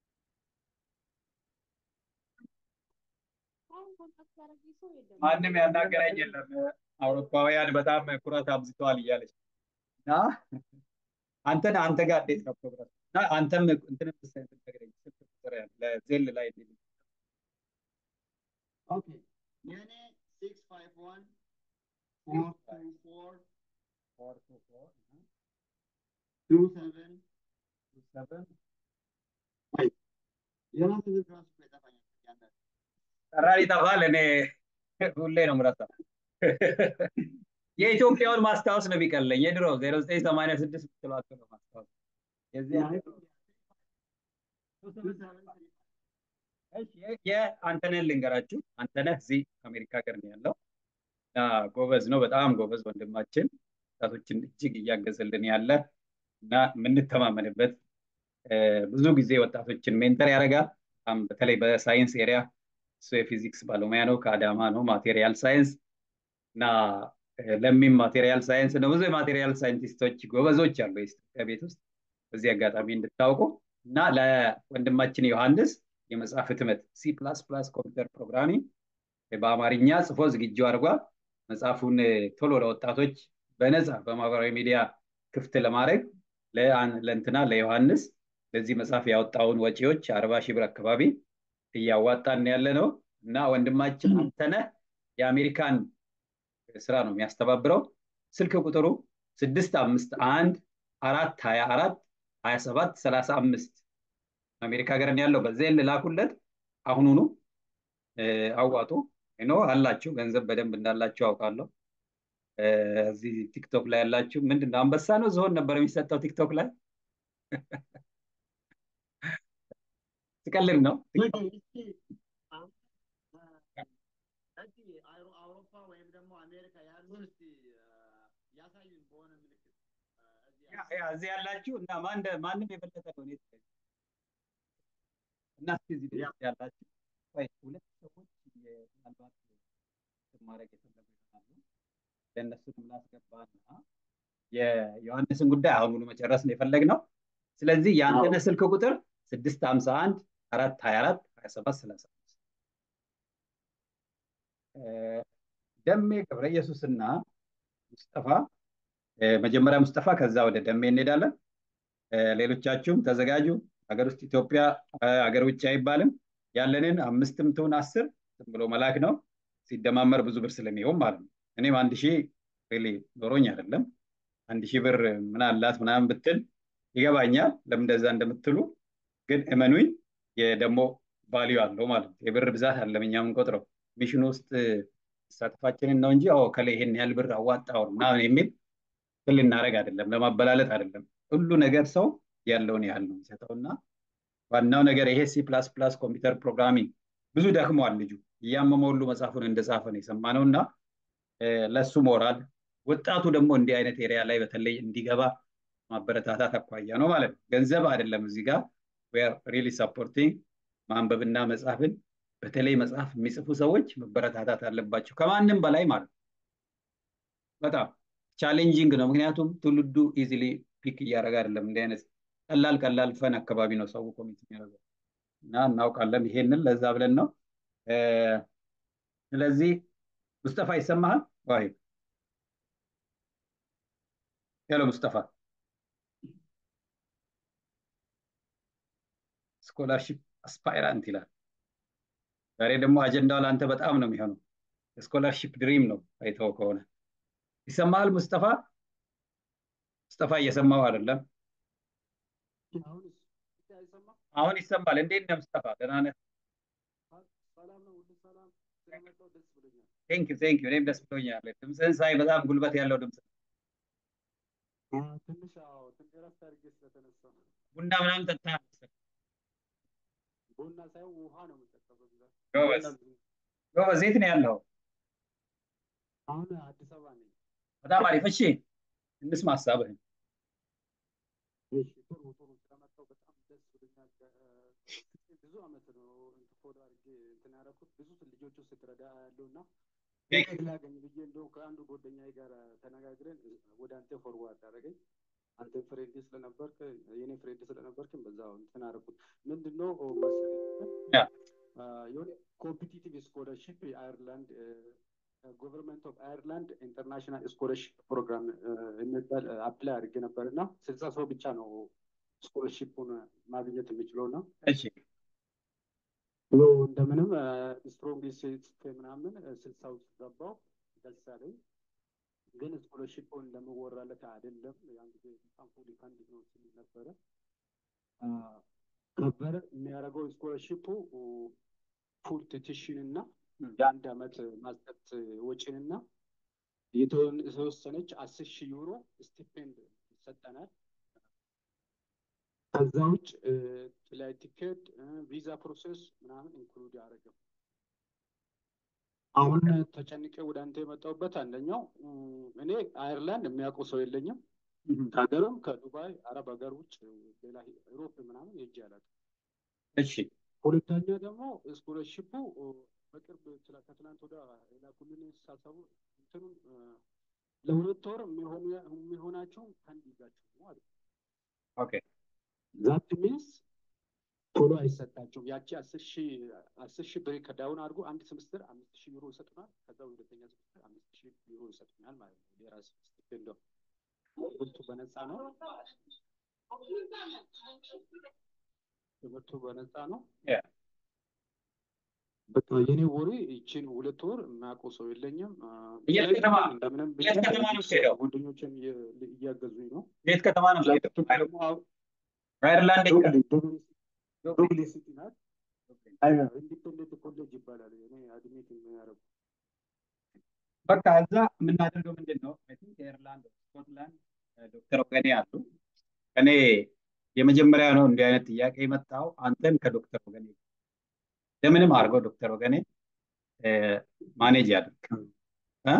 Speaker 1: ማንም ያናገረኝ የለም አውሮፓውያን በጣም ኩራት አብዝተዋል እያለች እና አንተን አንተ ጋር እንዴት ነው ፕሮግራም እና አንተም እንትን ነገረኝ ስልክ ቁጥር ለዜል ላይ
Speaker 4: ኦኬ የኔ ሲክስ ፋይቭ ዋን ፎር ቱ ፎር
Speaker 1: ፎር ቱ ፎር
Speaker 4: ቱ ሰቨን
Speaker 1: ቱ ሰቨን
Speaker 4: የራሱ ልጅ ራሱ እኮ ይጠፋኛል ያንዳንድ
Speaker 1: ጠራር ይጠፋል እኔ ሁሌ ነው ምረሳ የኢትዮጵያውን ማስታወስ ነው የሚቀለኝ የድሮ ዜሮ ዘጠኝ ሰማንያ ስድስት ምትሏቸው ነው ማስታወስ የዚህ የአንተነህ ልንገራችሁ አንተነህ እዚህ አሜሪካ ሀገር ነው ያለው እና ጎበዝ ነው በጣም ጎበዝ ወንድማችን ወጣቶችን እጅግ እያገዘልን ያለ እና የምንተማመንበት ብዙ ጊዜ ወጣቶችን ሜንተር ያደርጋል በተለይ በሳይንስ ኤሪያ እሱ የፊዚክስ ባለሙያ ነው ከአዳማ ነው ማቴሪያል ሳይንስ እና ለሚም ማቴሪያል ሳይንስ ነው ብዙ የማቴሪያል ሳይንቲስቶች ጎበዞች አሉ የኢትዮጵያ ቤት ውስጥ በዚህ አጋጣሚ እንድታውቁ እና ለወንድማችን ዮሐንስ የመጽሐፍ ህትመት ሲ ፕላስ ፕላስ ኮምፒውተር ፕሮግራሚንግ በአማርኛ ጽፎ ዝግጁ አድርጓል መጽሐፉን ቶሎ ለወጣቶች በነፃ በማህበራዊ ሚዲያ ክፍት ለማድረግ ለእንትና ለዮሐንስ ለዚህ መጽሐፍ ያወጣውን ወጪዎች አርባ ሺህ ብር አካባቢ እያዋጣን ያለ ነው እና ወንድማችን አንተነህ የአሜሪካን ስራ ነው የሚያስተባብረው ስልክ ቁጥሩ ስድስት አምስት አንድ አራት ሀያ አራት ሀያ ሰባት ሰላሳ አምስት አሜሪካ ሀገር ነው ያለው። በዚያ ላኩለት አሁኑኑ እ፣ አዋጡ ኖ አላችሁ ገንዘብ በደንብ እንዳላችሁ አውቃለሁ። እ፣ እዚህ ቲክቶክ ላይ ያላችሁ ምንድን ነው አንበሳ ነው ዝሆን ነበር የሚሰጠው ቲክቶክ ላይ ትቀልድ ነው
Speaker 4: እስኪ አሁን እዚህ አውሮ- አውሮፓ ወይም ደግሞ አሜሪካ ያሉን እስኪ ያሳዩን በሆነ ምልክት እ፣ እዚህ
Speaker 1: ያ- ያ እዚህ ያላችሁ እና ማን እንደ- ማንም የበለጠ ነው እኔ እና እስኪ እዚህ ድረስ ያላችሁ ቆይ ሁለት ሰዎች የ- ምናልባት እንትን ማድረግ የፈለጉ ይሆናሉ ለእነሱንም ላስገባና የዮሐንስን ጉዳይ አሁኑኑ መጨረስ ነው የፈለግነው። ስለዚህ የአንተነ ስልክ ቁጥር ስድስት ሀምሳ አንድ አራት ሀያ አራት ሀያ ሰባት ሰላሳ አምስት ደሜ ገብረ ኢየሱስና ሙስጠፋ እ፣ መጀመሪያ ሙስጠፋ ከዛ ወደ ደሜ እንሄዳለን። እ፣ ሌሎቻችሁም ተዘጋጁ። ሀገር ውስጥ ኢትዮጵያ እ፣ ሀገር ውጭ አይባልም። ያለንን አምስትም ትሁን አስር ዝም ብሎ መላክ ነው ሲደማመር ብዙ ብር ስለሚሆን ማለት ነው። እኔም አንድ ሺህ ሪሊ ኖሮኝ አይደለም አንድ ሺህ ብር ምን አላት ምናምን ብትል ይገባኛል ለምን እንደዛ እንደምትሉ ግን እመኑኝ ደግሞ ቫሊዩ አለው ማለት ነው። የብር ብዛት አለም እኛ የምንቆጥረው ሚሽን ውስጥ መሳተፋችንን ነው እንጂ አዎ ከላይ ይሄን ያህል ብር አዋጣው ምናምን የሚል ትል ልናደርግ አይደለም፣ ለማበላለጥ አይደለም። ሁሉ ነገር ሰው ያለውን ያህል ነው የሚሰጠው እና ዋናው ነገር ይሄ ሲ ፕላስ ፕላስ ኮምፒውተር ፕሮግራሚንግ ብዙ ደክሟል ልጁ እያመመ ሁሉ መጽሐፉን እንደጻፈ ነው የሰማነው እና እ፣ ለእሱ ሞራል ወጣቱ ደግሞ እንዲህ አይነት ኤሪያ ላይ በተለይ እንዲገባ ማበረታታት አኳያ ነው ማለት ነው። ገንዘብ አይደለም እዚህ ጋር ሪሊ ሰፖርቲንግ ማንበብና መጻፍን በተለይ መጽሐፍ የሚጽፉ ሰዎች መበረታታት አለባቸው ከማንም በላይ ማለት ነው። በጣም ቻሌንጂንግ ነው። ምክንያቱም ትውልዱ ኢዚሊ ፒክ እያደረገ አይደለም። እንዲህ አይነት ቀላል ቀላል ፈን አካባቢ ነው ሰው ኮሚት የሚያደርገው እና እናውቃለን። ይሄንን ለዛ ብለን ነው። እ፣ ስለዚህ ሙስጠፋ ይሰማሃል? ዋይ ሄሎ ሙስጠፋ፣ ስኮላርሺፕ አስፓይራንት ይላል። ዛሬ ደግሞ አጀንዳው ለአንተ በጣም ነው የሚሆነው። የስኮላርሺፕ ድሪም ነው አይተው ከሆነ ይሰማሃል ሙስጠፋ? ሙስጠፋ እየሰማው አይደለም።
Speaker 5: አሁንስ አይሰማ?
Speaker 1: አሁን ይሰማል። እንዴት ነህ ሙስጠፋ? ደህና ነህ?
Speaker 5: ሰላም ነው፣ ሁሉ ሰላም። ስለመጣሁ ደስ ብሎኛል።
Speaker 1: ቴንክ ዩ ቴንክ ዩ። እኔም ደስ ብሎኛል። ድምፅህን ሳይ በጣም ጉልበት ያለው ድምፅ ነው።
Speaker 5: ትንሽ አዎ፣ ትንሽ እረፍት አድርጌ ስለተነሳሁ ነው።
Speaker 1: ቡና ምናምን ጠጥተሃል መሰለኝ።
Speaker 5: ቡና ሳይሆን ውሃ ነው የምጠጣው በብዛት።
Speaker 1: ጎበዝ
Speaker 5: ቡና-
Speaker 1: ጎበዝ። የት ነው ያለው?
Speaker 5: አሁን አዲስ አበባ ነኝ።
Speaker 1: በጣም አሪፍ። እሺ እንስማ ሀሳብህን።
Speaker 5: እሺ፣ ጥሩ ጥሩ። ስለመጣሁ በጣም ደስ ብሎኛል። እ፣ ብዙ አመት ነው እንትን ፎሎ አድርጌ እንትን ያደረኩት ብዙ ልጆቹ ስትረዳ ያለው እና
Speaker 1: ቴንክ
Speaker 5: ውጤት ላገኝ ብዬ እንደው ከአንዱ ጓደኛዬ ጋር ተነጋግረን ወደ አንተ ፎርዋርድ አደረገኝ። አንተ ፍሬንድ ስለነበርክ የኔ ፍሬንድ ስለነበርክ በዛው እንትን አደረኩት። ምንድነው መሰለኝ
Speaker 1: ያ
Speaker 5: አ፣ የሆነ ኮምፒቲቲቭ ስኮለርሽፕ የአየርላንድ ጎቨርንመንት ኦፍ አየርላንድ ኢንተርናሽናል ስኮለርሽፕ ፕሮግራም የሚባል አፕላይ አድርጌ ነበር እና ስልሳ ሰው ብቻ ነው ስኮለርሽፑን ማግኘት የሚችለው እና
Speaker 1: እሺ
Speaker 5: ያው እንደምንም ስትሮንግ ጽፌ ምናምን ስልሳ ውስጥ ገባው። ደስ አለኝ። ግን ስኮለርሽፑን እንደምወራለት አይደለም። ያን ጊዜ በጣም ፉሊ ካንዲድ ነው ሲል ነበረ አ፣ ነበረ የሚያደርገው ስኮለርሽፑ ፉል ቲዩሽን እና የአንድ አመት ማስጠት ወጪን እና የተወን- የተወሰነች አስር ሺህ ዩሮ ስቲፔንድ ይሰጠናል። ከዛ ውጭ ፍላይት ቲኬት፣ ቪዛ ፕሮሴስ ምናምን ኢንክሉድ ያደረገው። አሁን ተጨንቄ ወደ አንተ የመጣሁበት አንደኛው እም፣ እኔ አየርላንድ የሚያውቀው ሰው የለኝም። ከሀገርም ከዱባይ አረብ ሀገር ውጭ ሌላ ዩሮፕ ምናምን ሄጄ አላውቅም።
Speaker 1: እሺ
Speaker 5: ሁለተኛ ደግሞ ስኮለርሽፑ በቅርብ ትላ- ከትናንት ወደ የላኩልን ሳሰቡ እንትኑን እ፣ ለሁለት ወር የሚሆኑ የሚሆናቸው ከአንድ ይዛቸው ነው አለ።
Speaker 1: ኦኬ
Speaker 5: ዛት ሚንስ ቶሎ አይሰጣቸውም። ያቺ አስር ሺህ አስር ሺህ ብር ከዳውን አድርጎ አንድ ስምስትር አምስት ሺህ ዩሮ ይሰጡናል። ከዛ ሁለተኛ ስምስትር አምስት ሺህ ዩሮ ይሰጡናል ማለት ነው። የራስ ስቲፔንዶ ትምህርቱ በነፃ ነው። ትምህርቱ በነፃ ነው።
Speaker 1: ያ
Speaker 5: በቃ የኔ ወሬ ይችን ሁለት ወር የማያውቀው ሰው የለኝም። አ፣
Speaker 1: የት
Speaker 5: ስለዚህ
Speaker 1: ከተማ
Speaker 5: እንደምንም ብዬ
Speaker 1: የት ከተማ ነው የምትሄደው?
Speaker 5: ጓደኞቼም እየ- እያገዙኝ ነው።
Speaker 1: የት ከተማ ነው የምትሄደው?
Speaker 5: ደግሞ አሁ-
Speaker 1: አየርላንድ
Speaker 5: ዶግሊ ሲቲ ናት። ኢንዲፔንደንት ኮሌጅ ይባላል። እኔ አድሜት የሚያደርጉ
Speaker 1: በቃ እዛ የምናደርገው ምንድን ነው? አይ ቲንክ ኤርላንድ ስኮትላንድ ዶክተር ወገኔ አሉ። እኔ የመጀመሪያ ነው እንዲህ አይነት ጥያቄ የመጣው አንተን ከዶክተር ወገኔ ለምንም አድርገው ዶክተር ወገኔ ማኔጅ ያድርግ እ?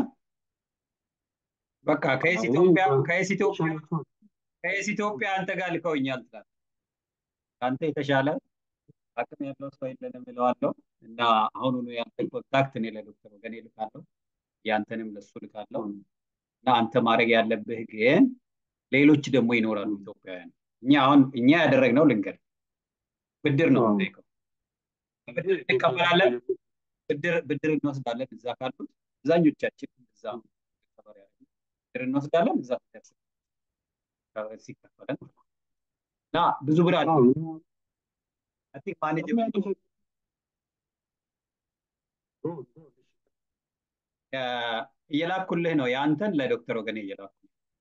Speaker 1: በቃ ከየስ ኢትዮጵያ ከየስ ኢትዮጵያ ከየስ ኢትዮጵያ አንተ ጋር ልከውኛል ትላለህ። ከአንተ የተሻለ አቅም ያለው ሰው የለንም እለዋለሁ እና አሁኑኑ ያንተን ኮንታክት እኔ ለዶክተር ወገኔ ልካለሁ፣ ያንተንም ለሱ ልካለሁ እና አንተ ማድረግ ያለብህ ግን ሌሎች ደግሞ ይኖራሉ ኢትዮጵያውያን። እኛ አሁን እኛ ያደረግነው ልንገር ብድር ነው የምንጠይቀው። ብድር እንቀበላለን፣ ብድር ብድር እንወስዳለን። እዛ ካሉት አብዛኞቻችን እዛ ብድር እንወስዳለን። እዛ ሲከፈለን እና ብዙ ብር አለ አይ ቲንክ ማኔጅመንቱ እየላኩልህ ነው የአንተን ለዶክተር ወገኔ እየላኩ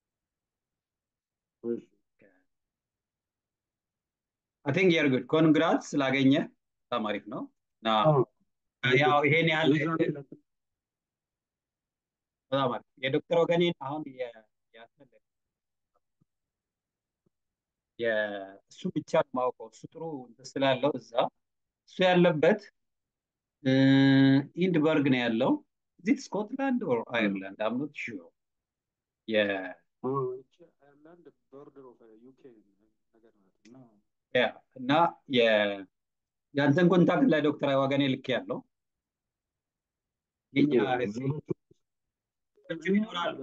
Speaker 1: አይ ቲንክ የር ጉድ ኮንግራት ስላገኘ በጣም አሪፍ ነው እና ያው ይሄን ያህል በጣም አሪፍ የዶክተር ወገኔን አሁን እሱ ብቻ ማውቀው እሱ ጥሩ እንትን ስላለው እዛ እሱ ያለበት ኢንድበርግ ነው ያለው እዚህ ስኮትላንድ ኦር አየርላንድ አምኖት ሹር
Speaker 5: አየርላንድ ቦርደር ኦፍ ዩኬ ነገር ናት እና
Speaker 1: እና የአንተን ኮንታክት ለዶክተር ወገኔ ልክ ያለው የኛ እዚህ ይኖራሉ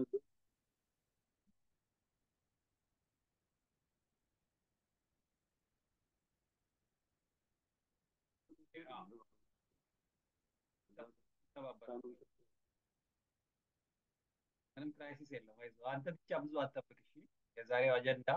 Speaker 1: ምንም ክራይሲስ የለም። አይዞህ አንተ ብቻ ብዙ አትጠብቅ። እሺ የዛሬው አጀንዳ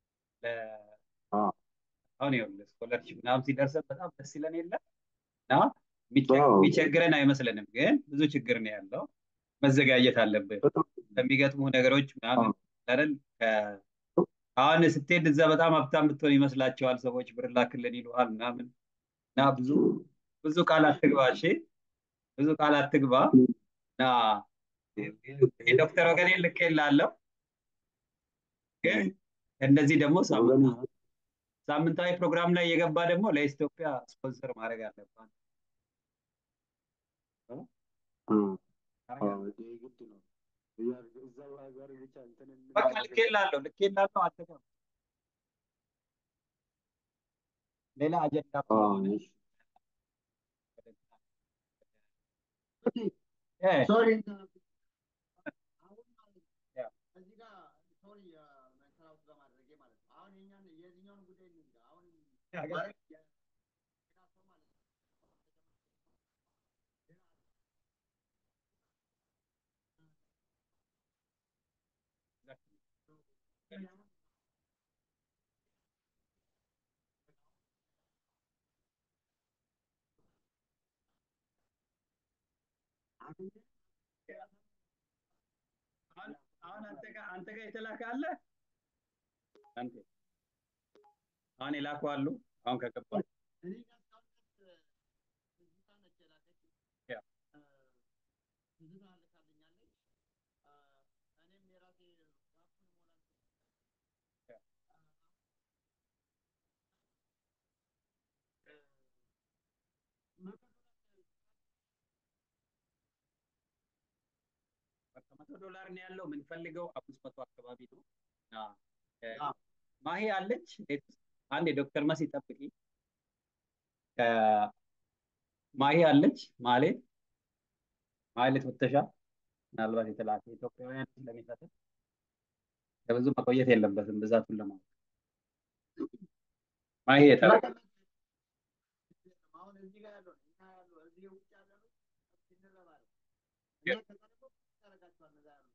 Speaker 1: አሁን ይኸውልህ ስኮለርሽፕ ምናምን ሲደርሰን በጣም ደስ ይለን የለ እና የሚቸግረን አይመስለንም፣ ግን ብዙ ችግር ነው ያለው። መዘጋጀት አለብህ ከሚገጥሙ ነገሮች ምናምን አይደል አሁን ስትሄድ እዛ በጣም ሀብታም ብትሆን ይመስላቸዋል ሰዎች ብር ላክልን ይሉሃል ምናምን እና ብዙ ብዙ ቃል አትግባ እሺ ብዙ ቃል አትግባ እና የዶክተር ወገኔ ልክ ላለሁ ግን እነዚህ ደግሞ ሳምንታዊ ፕሮግራም ላይ የገባ ደግሞ ለኢትዮጵያ ስፖንሰር ማድረግ አለባት በቃ ልክ ላለሁ ልክ ላለሁ አትገባ ሌላ አጀንዳ
Speaker 4: ሶሪ አሁን ማለት እዚህ ጋር ሶሪ መንከራውት በማድረጌ ማለት ነው። አሁን የኛን የዚህኛውን ጉዳይ እንግዳ አሁን ማለት
Speaker 1: አሁን አንተ ጋር አንተ ጋር የተላከ አለ አንተ አሁን የላኩ አሉ አሁን ከገባ
Speaker 4: እኔ ጋር እስካሁን ድረስ ትዝታ ነች የላከችው።
Speaker 1: ያ።
Speaker 4: ትዝታ ልካልኛለች። እኔም የራሴ ጋፑን ሞላ
Speaker 1: መቶ ዶላር ነው ያለው የምንፈልገው አምስት መቶ አካባቢ ነው እና ማሂ አለች ቤት ውስጥ አንድ የዶክተር መሲ ጠብቂ ማሂ አለች ማሌት ማሌት ወተሻ ምናልባት የተላከ ኢትዮጵያውያን ስለሚፈትል ለብዙ መቆየት የለበትም ብዛቱን ለማወቅ ማሂ የተላከ
Speaker 4: አሁን እዚህ ጋር ያለው እኛ ያለው እዚህ ውጭ ያለ ነው እንረባለን። እኛ ከዛ ደግሞ ታደርጋቸዋል እዛ ያሉ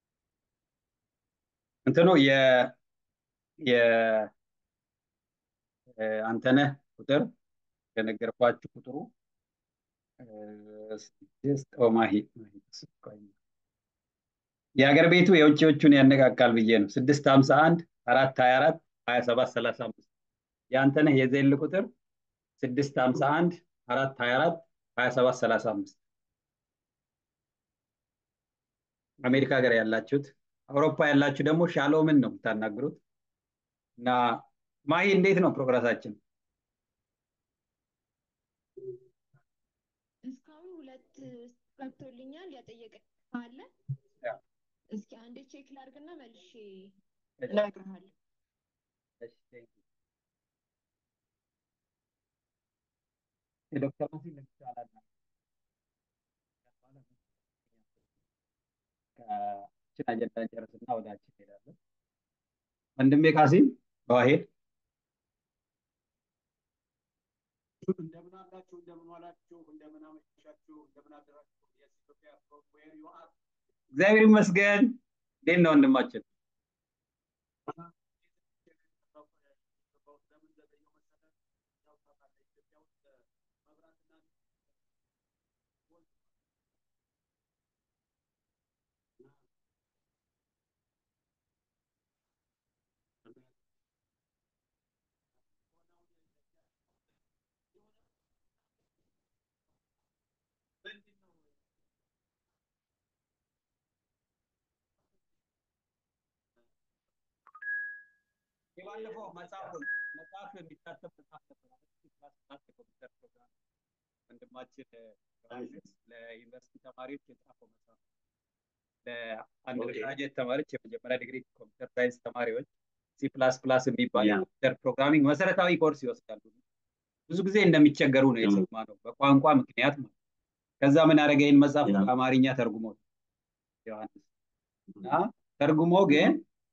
Speaker 1: እንትኑ የ የ አንተነህ ቁጥር የነገርኳችሁ ቁጥሩ ስድስት ማሂ የሀገር ቤቱ የውጭዎቹን ያነቃቃል ብዬ ነው። ስድስት ሀምሳ አንድ አራት ሀያ አራት ሀያ ሰባት ሰላሳ አምስት የአንተነህ የዜል ቁጥር ስድስት ሀምሳ አንድ አራት ሀያ አራት ሀያ ሰባት ሰላሳ አምስት አሜሪካ ሀገር ያላችሁት አውሮፓ ያላችሁ ደግሞ ሻሎምን ነው የምታናግሩት እና ማሂ እንዴት ነው ፕሮግረሳችን?
Speaker 6: እስካሁን ሁለት ገብቶልኛል። ያጠየቀ አለ። እስኪ አንዴ ቼክ ላድርግና መልሼ እነግርሃለሁ።
Speaker 1: ዶክተር መሲል ይቻላል ከችን አጀንዳ ጨርስና ወደ አንቺ እንሄዳለን። ወንድሜ ካሲም በዋሄድ
Speaker 5: እንደምን አላችሁ? እንደምን ዋላችሁ? እንደምን አመሻችሁ? እንደምን አደራችሁ? የኢትዮጵያ ዌር ዩ አር
Speaker 1: እግዚአብሔር ይመስገን። እንዴት ነው ወንድማችን? የባለፈው መጽሐፉን መጽሐፍ የሚታተም መጽሐፍ ነበር የኮምፒውተር ፕሮግራም ወንድማችን ዮሐንስ ለዩኒቨርሲቲ ተማሪዎች የጻፈው መጽሐፍ ለአንደርግራጅዌት ተማሪዎች የመጀመሪያ ዲግሪ ኮምፒውተር ሳይንስ ተማሪዎች ሲ ፕላስ ፕላስ የሚባል የኮምፒውተር ፕሮግራሚንግ መሰረታዊ ኮርስ ይወስዳሉ። ብዙ ጊዜ እንደሚቸገሩ ነው የሰማነው በቋንቋ ምክንያት ማለት ከዛ ምን ያደረገ ይህን መጽሐፍ በአማርኛ ተርጉሞ ዮሐንስ እና ተርጉሞ ግን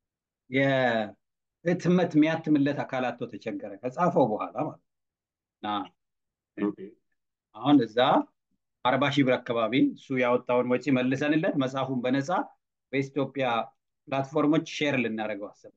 Speaker 1: ህትመት የሚያትምለት አካላቶ ተቸገረ ከጻፈው በኋላ ማለት እና አሁን እዛ አርባ ሺህ ብር አካባቢ እሱ ያወጣውን ወጪ መልሰንለት መጽሐፉን በነፃ በኢትዮጵያ ፕላትፎርሞች ሼር ልናደርገው አሰብ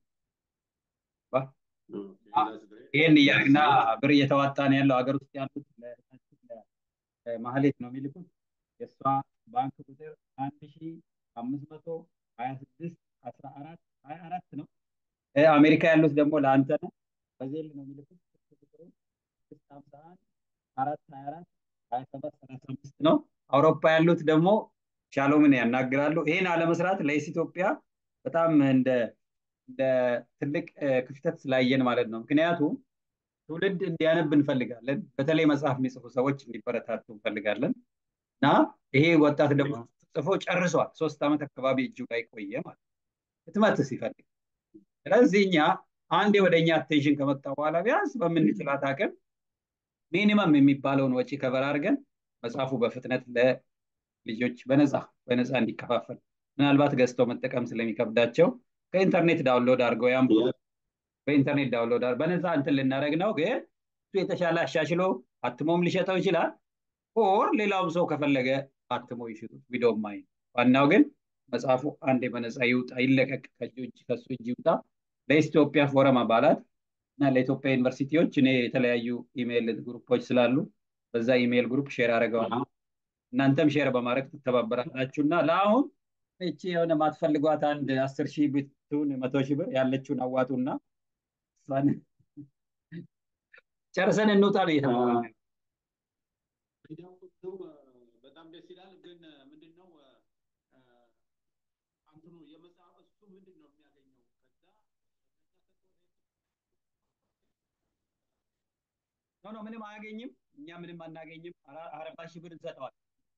Speaker 1: ይህን እያግና ብር እየተዋጣ ነው ያለው ሀገር ውስጥ ያሉት ማህሌት ነው የሚልኩት የእሷ ባንክ ቁጥር አንድ ሺ አምስት መቶ ሀያ ስድስት አስራ አራት ሀያ አራት ነው አሜሪካ ያሉት ደግሞ ለአንተ ነው በዜል ነው የሚልኩት ስድስት ሀምሳ አንድ አራት ሀያ አራት ሀያ ሰባት ሰላሳ አምስት ነው አውሮፓ ያሉት ደግሞ ሻሎምን ያናግራሉ ይህን አለመስራት ለኢስ ኢትዮጵያ በጣም እንደ እንደ ትልቅ ክፍተት ስላየን ማለት ነው ምክንያቱም ትውልድ እንዲያነብ እንፈልጋለን በተለይ መጽሐፍ የሚጽፉ ሰዎች እንዲበረታቱ እንፈልጋለን እና ይሄ ወጣት ደግሞ ጽፎ ጨርሷል ሶስት ዓመት አካባቢ እጁ ላይ ቆየ ማለት ህትመት ሲፈልግ ስለዚህ እኛ አንዴ ወደ እኛ አቴንሽን ከመጣ በኋላ ቢያንስ በምንችላት አቅም ሚኒመም የሚባለውን ወጪ ከበር አድርገን መጽሐፉ በፍጥነት ለልጆች በነፃ በነፃ እንዲከፋፈል ምናልባት ገዝተው መጠቀም ስለሚከብዳቸው ከኢንተርኔት ዳውንሎድ አድርገው ያም በኢንተርኔት ዳውንሎድ በነፃ እንትን ልናደረግ ነው ግን እሱ የተሻለ አሻሽሎ አትሞም ሊሸጠው ይችላል ኦር ሌላውም ሰው ከፈለገ አትሞ ይሽጡት ቪዲዮ ማይ ዋናው ግን መጽሐፉ አንዴ በነፃ ይውጣ ይለቀቅ ከሱ እጅ ይውጣ ለኢትዮጵያ ፎረም አባላት እና ለኢትዮጵያ ዩኒቨርሲቲዎች እኔ የተለያዩ ኢሜይል ግሩፖች ስላሉ በዛ ኢሜይል ግሩፕ ሼር አድርገዋል እናንተም ሼር በማድረግ ትተባበራላችሁ እና ለአሁን እቺ የሆነ ማትፈልጓት አንድ አስር ሺህ ብትሆን መቶ ሺህ ብር ያለችውን አዋጡና እሷን ጨርሰን እንውጣ ነው እየተባለ
Speaker 5: በጣም ደስ ይላል ግን ምንድነው እንትኑ የመጽሐፍ እሱ ምንድን ነው የሚያገኘው ከዛ
Speaker 1: ኖ ኖ ምንም አያገኝም እኛ ምንም አናገኝም አርባ ሺህ ብር እንሰጠዋል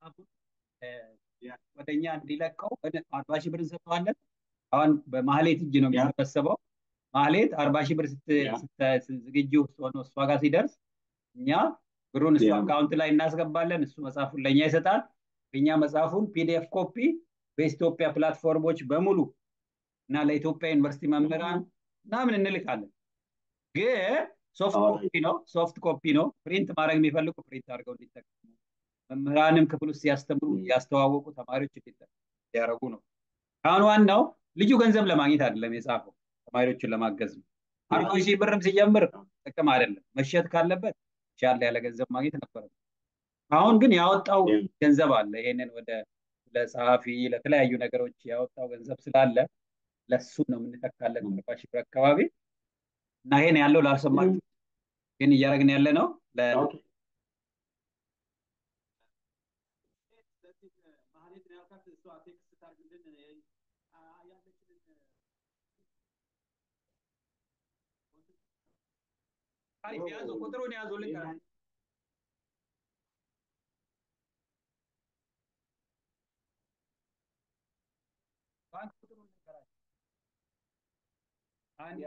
Speaker 1: ወደ እኛ እንዲለቀው አርባ ሺህ ብር እንሰጠዋለን አሁን በማህሌት እጅ ነው የሚሰበሰበው ማህሌት አርባ ሺህ ብር ዝግጁ ሆኖ እሷ ጋር ሲደርስ እኛ ብሩን እሱ አካውንት ላይ እናስገባለን እሱ መጽሐፉን ለእኛ ይሰጣል እኛ መጽሐፉን ፒዲኤፍ ኮፒ በኢትዮጵያ ፕላትፎርሞች በሙሉ እና ለኢትዮጵያ ዩኒቨርሲቲ መምህራን ምናምን እንልካለን ግን ሶፍት ኮፒ ነው ሶፍት ኮፒ ነው ፕሪንት ማድረግ የሚፈልጉ ፕሪንት አድርገው እንዲጠቀሙ መምህራንም ክፍል ውስጥ ሲያስተምሩ ያስተዋወቁ ተማሪዎች እንዲያደረጉ ነው አሁን ዋናው ልጁ ገንዘብ ለማግኘት አይደለም የጻፈው ተማሪዎችን ለማገዝ ነው አርባ ሺህ ብርም ሲጀምር ጥቅም አይደለም መሸጥ ካለበት ሻል ያለ ገንዘብ ማግኘት ነበረ አሁን ግን ያወጣው ገንዘብ አለ ይሄንን ወደ ለጸሐፊ ለተለያዩ ነገሮች ያወጣው ገንዘብ ስላለ ለሱ ነው የምንተካለን አርባ ሺህ ብር አካባቢ እና ይሄን ያለው ላልሰማችሁ ግን እያደረግን ያለ ነው ለ-
Speaker 5: ኦኬ ስለዚህ ማህሌት ነው ያልካት እሷ ቴክስት ታርግልን አ- ያለችንን
Speaker 1: አሪፍ ያዙ፣ ቁጥሩን ያዙ ልንገር ባንክ ቁጥሩን ልንገራቸው። አንድ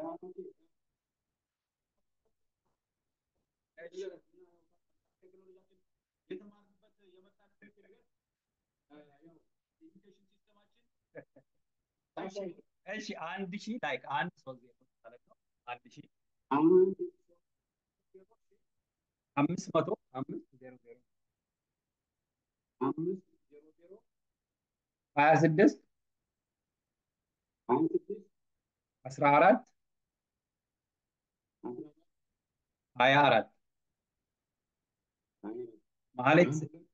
Speaker 5: የተማርንበት የመጣንበት ነገር ያው ኤዱኬሽን ሲስተማችን
Speaker 1: እሺ አንድ ሺህ ላይክ አንድ ሶስት ዜሮ ማለት ነው። አንድ ሺህ አምስት መቶ አምስት ዜሮ ዜሮ
Speaker 5: አምስት ዜሮ ዜሮ
Speaker 1: ሀያ ስድስት
Speaker 5: ሀያ ስድስት
Speaker 1: አስራ አራት
Speaker 5: አስራ
Speaker 1: ሀያ አራት
Speaker 5: አራት
Speaker 1: ማህሌት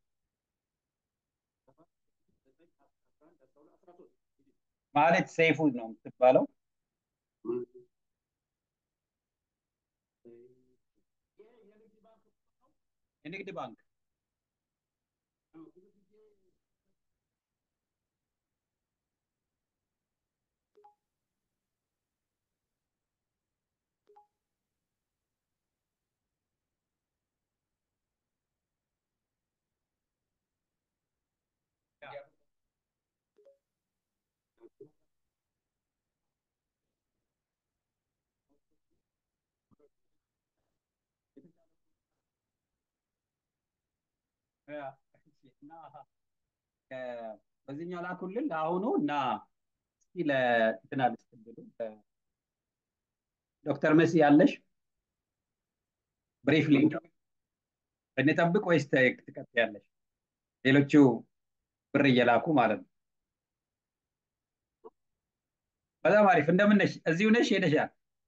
Speaker 1: ማህሌት ሰይፉ ነው የምትባለው። የንግድ ባንክ እና እ፣ በዚህኛው ላኩልን ለአሁኑ እና እስኪ ለእንትና ልስጥብሉ ዶክተር መሲ ያለሽ ብሪፍሊ እንጠብቅ ወይስ ተ- ትቀጥያለሽ? ሌሎቹ ብር እየላኩ ማለት ነው። በጣም አሪፍ። እንደምን ነሽ? እዚሁ ነሽ? ሄደሻል?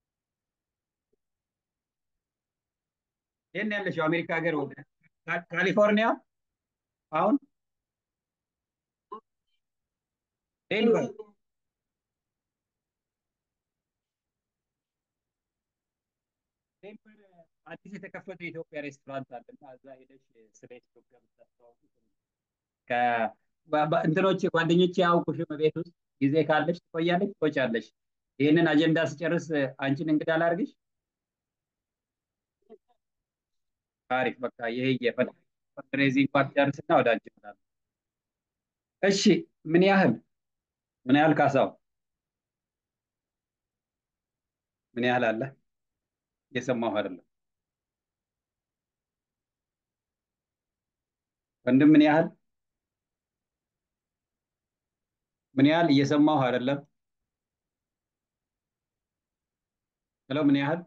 Speaker 1: የት ነው ያለሽው? አሜሪካ ሀገር ወደ ካ- ካሊፎርኒያ አሁን ዴንቨር ዴንቨር አዲስ የተከፈተ የኢትዮጵያ ሬስቶራንት አለ እና እዛ ሄደሽ ስለ ኢትዮጵያ ብታስተዋውቂ ጥሩ ነው። ከ- በ- በ- እንትኖች ጓደኞቼ ያውቁሽም ቤት ውስጥ ጊዜ ካለሽ ትቆያለሽ፣ ትቆጫለሽ። ይህንን አጀንዳ ስጨርስ አንቺን እንግዳ ላድርግሽ። አሪፍ በቃ ይሄ የፈንድሬዚንግ ፓርት ጨርስና ወደ አንቺ እመጣለሁ። እሺ ምን ያህል ምን ያህል ካሳው ምን ያህል አለ? እየሰማሁ አይደለም። ወንድም ምን ያህል ምን ያህል እየሰማሁ አይደለም። ሄሎ ምን ያህል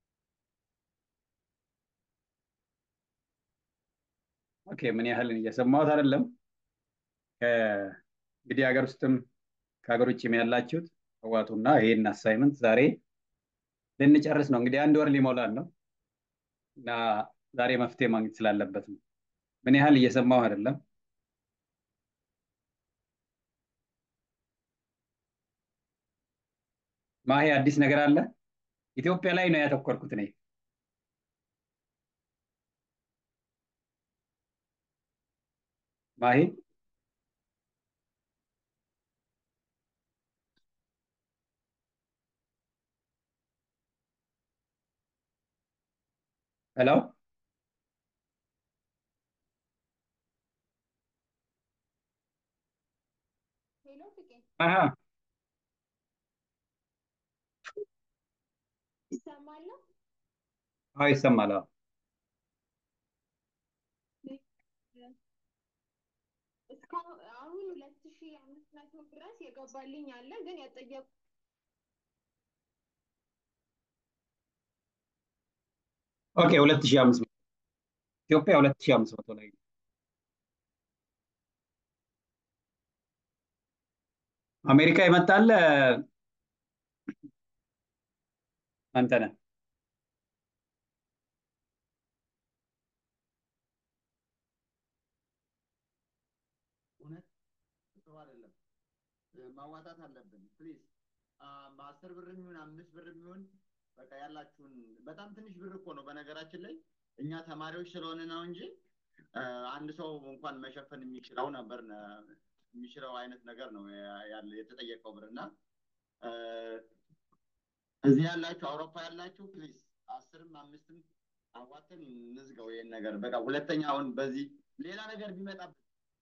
Speaker 1: ኦኬ ምን ያህል እየሰማሁት አይደለም። ከ- እንግዲህ ሀገር ውስጥም ከሀገር ውጭም ያላችሁት አዋጡና ይሄን አሳይመንት ዛሬ ልንጨርስ ነው። እንግዲህ አንድ ወር ሊሞላን ነው እና ዛሬ መፍትሄ ማግኘት ስላለበት ነው። ምን ያህል እየሰማሁ አይደለም። ማሄ አዲስ ነገር አለ? ኢትዮጵያ ላይ ነው ያተኮርኩት እኔ። ማሄ ሄሎ
Speaker 6: ሄሎ ፍቄ
Speaker 1: አሀ
Speaker 6: ይሰማል?
Speaker 1: አዎ ይሰማል። አዎ
Speaker 6: እስካሁን አሁን ሁለት ሺ አምስት መቶ ድረስ የገባልኝ አለ ግን ያጠየቁ
Speaker 1: ኦኬ ሁለት ሺህ አምስት መቶ ኢትዮጵያ ሁለት ሺህ አምስት መቶ ላይ ነው። አሜሪካ ይመጣል አንተ ነህ።
Speaker 4: እውነት ጥሩ አይደለም። እ፣ ማዋጣት አለብን ፕሊዝ። በአስር ብር የሚሆን አምስት ብር የሚሆን በቃ ያላችሁን በጣም ትንሽ ብር እኮ ነው በነገራችን ላይ እኛ ተማሪዎች ስለሆነ ነው እንጂ እ፣ አንድ ሰው እንኳን መሸፈን የሚችለው ነበር ነ- የሚችለው አይነት ነገር ነው ያ- ያለ የተጠየቀው ብር እና እ፣ እዚህ ያላችሁ አውሮፓ ያላችሁ ፕሊዝ አስርም አምስትም አዋተን እንዝገው ይሄን ነገር በቃ ሁለተኛ አሁን በዚህ ሌላ ነገር ቢመጣብን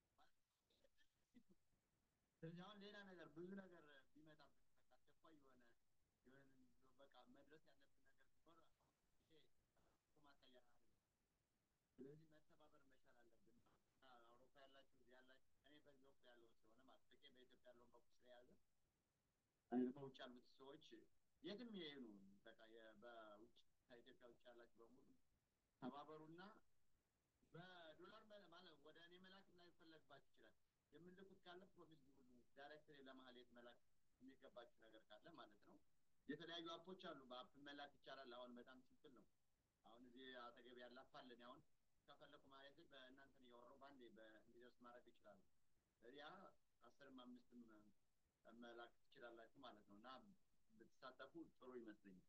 Speaker 4: ስለዚህ አሁን ሌላ ነገር ብዙ ነገር ቢመጣብን በቃ አስቸኳይ የሆነ የሆነ በቃ መድረስ ያለብን ነገር ቢኖር ይሄ እኮ ማሳያ ነው። ስለዚህ መተባበር መቻል አለብን። እና አውሮፓ ያላችሁ እዚህ ያላችሁ እኔ በዚህ ወቅት ያለውን ስለሆነ ማለት በቂ በኢትዮጵያ ያለውን በኩል ስለያዘ እኔ በውጭ ያሉት ሰዎች የትም ይሄኑ በቃ የ- በውጭ ከኢትዮጵያ ውጭ ያላችሁ በሙሉ ተባበሩና በዶላር መ- ማለት ወደ እኔ መላክ ላይፈለግባችሁ ይችላል። የምልኩት ካለ ፕሮሚስ ግቡ ዳይሬክት ለማህሌት መላክ የሚገባችሁ ነገር ካለ ማለት ነው። የተለያዩ አፖች አሉ። በአፕ መላክ ይቻላል። አሁን በጣም ሲምፕል ነው። አሁን እዚህ አጠገብ ያለ አፕ አለኝ። አሁን ከፈለኩ ማለት በእናንተን እያወራሁ በአንዴ በእንዲደርስ ማድረግ ይችላሉ። ያ አስርም አምስትም እ፣ መላክ ትችላላችሁ ማለት ነው እና ብትሳተፉ ጥሩ ይመስለኛል።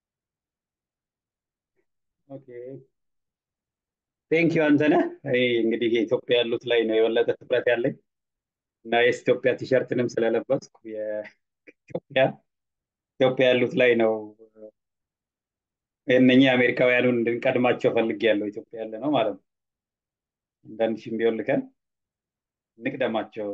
Speaker 1: ኦኬ ቴንክ ዩ አንተነህ። እኔ እንግዲህ የኢትዮጵያ ያሉት ላይ ነው የበለጠ ትኩረት ያለኝ እና የኢትዮጵያ ቲሸርትንም ስለለበስኩ የኢትዮጵያ ኢትዮጵያ ያሉት ላይ ነው እነኚህ አሜሪካውያኑን እንድንቀድማቸው ፈልጌያለሁ። ኢትዮጵያ ያለ ነው ማለት ነው። አንዳንድ ሺህም ቢሆን ልከን እንቅደማቸው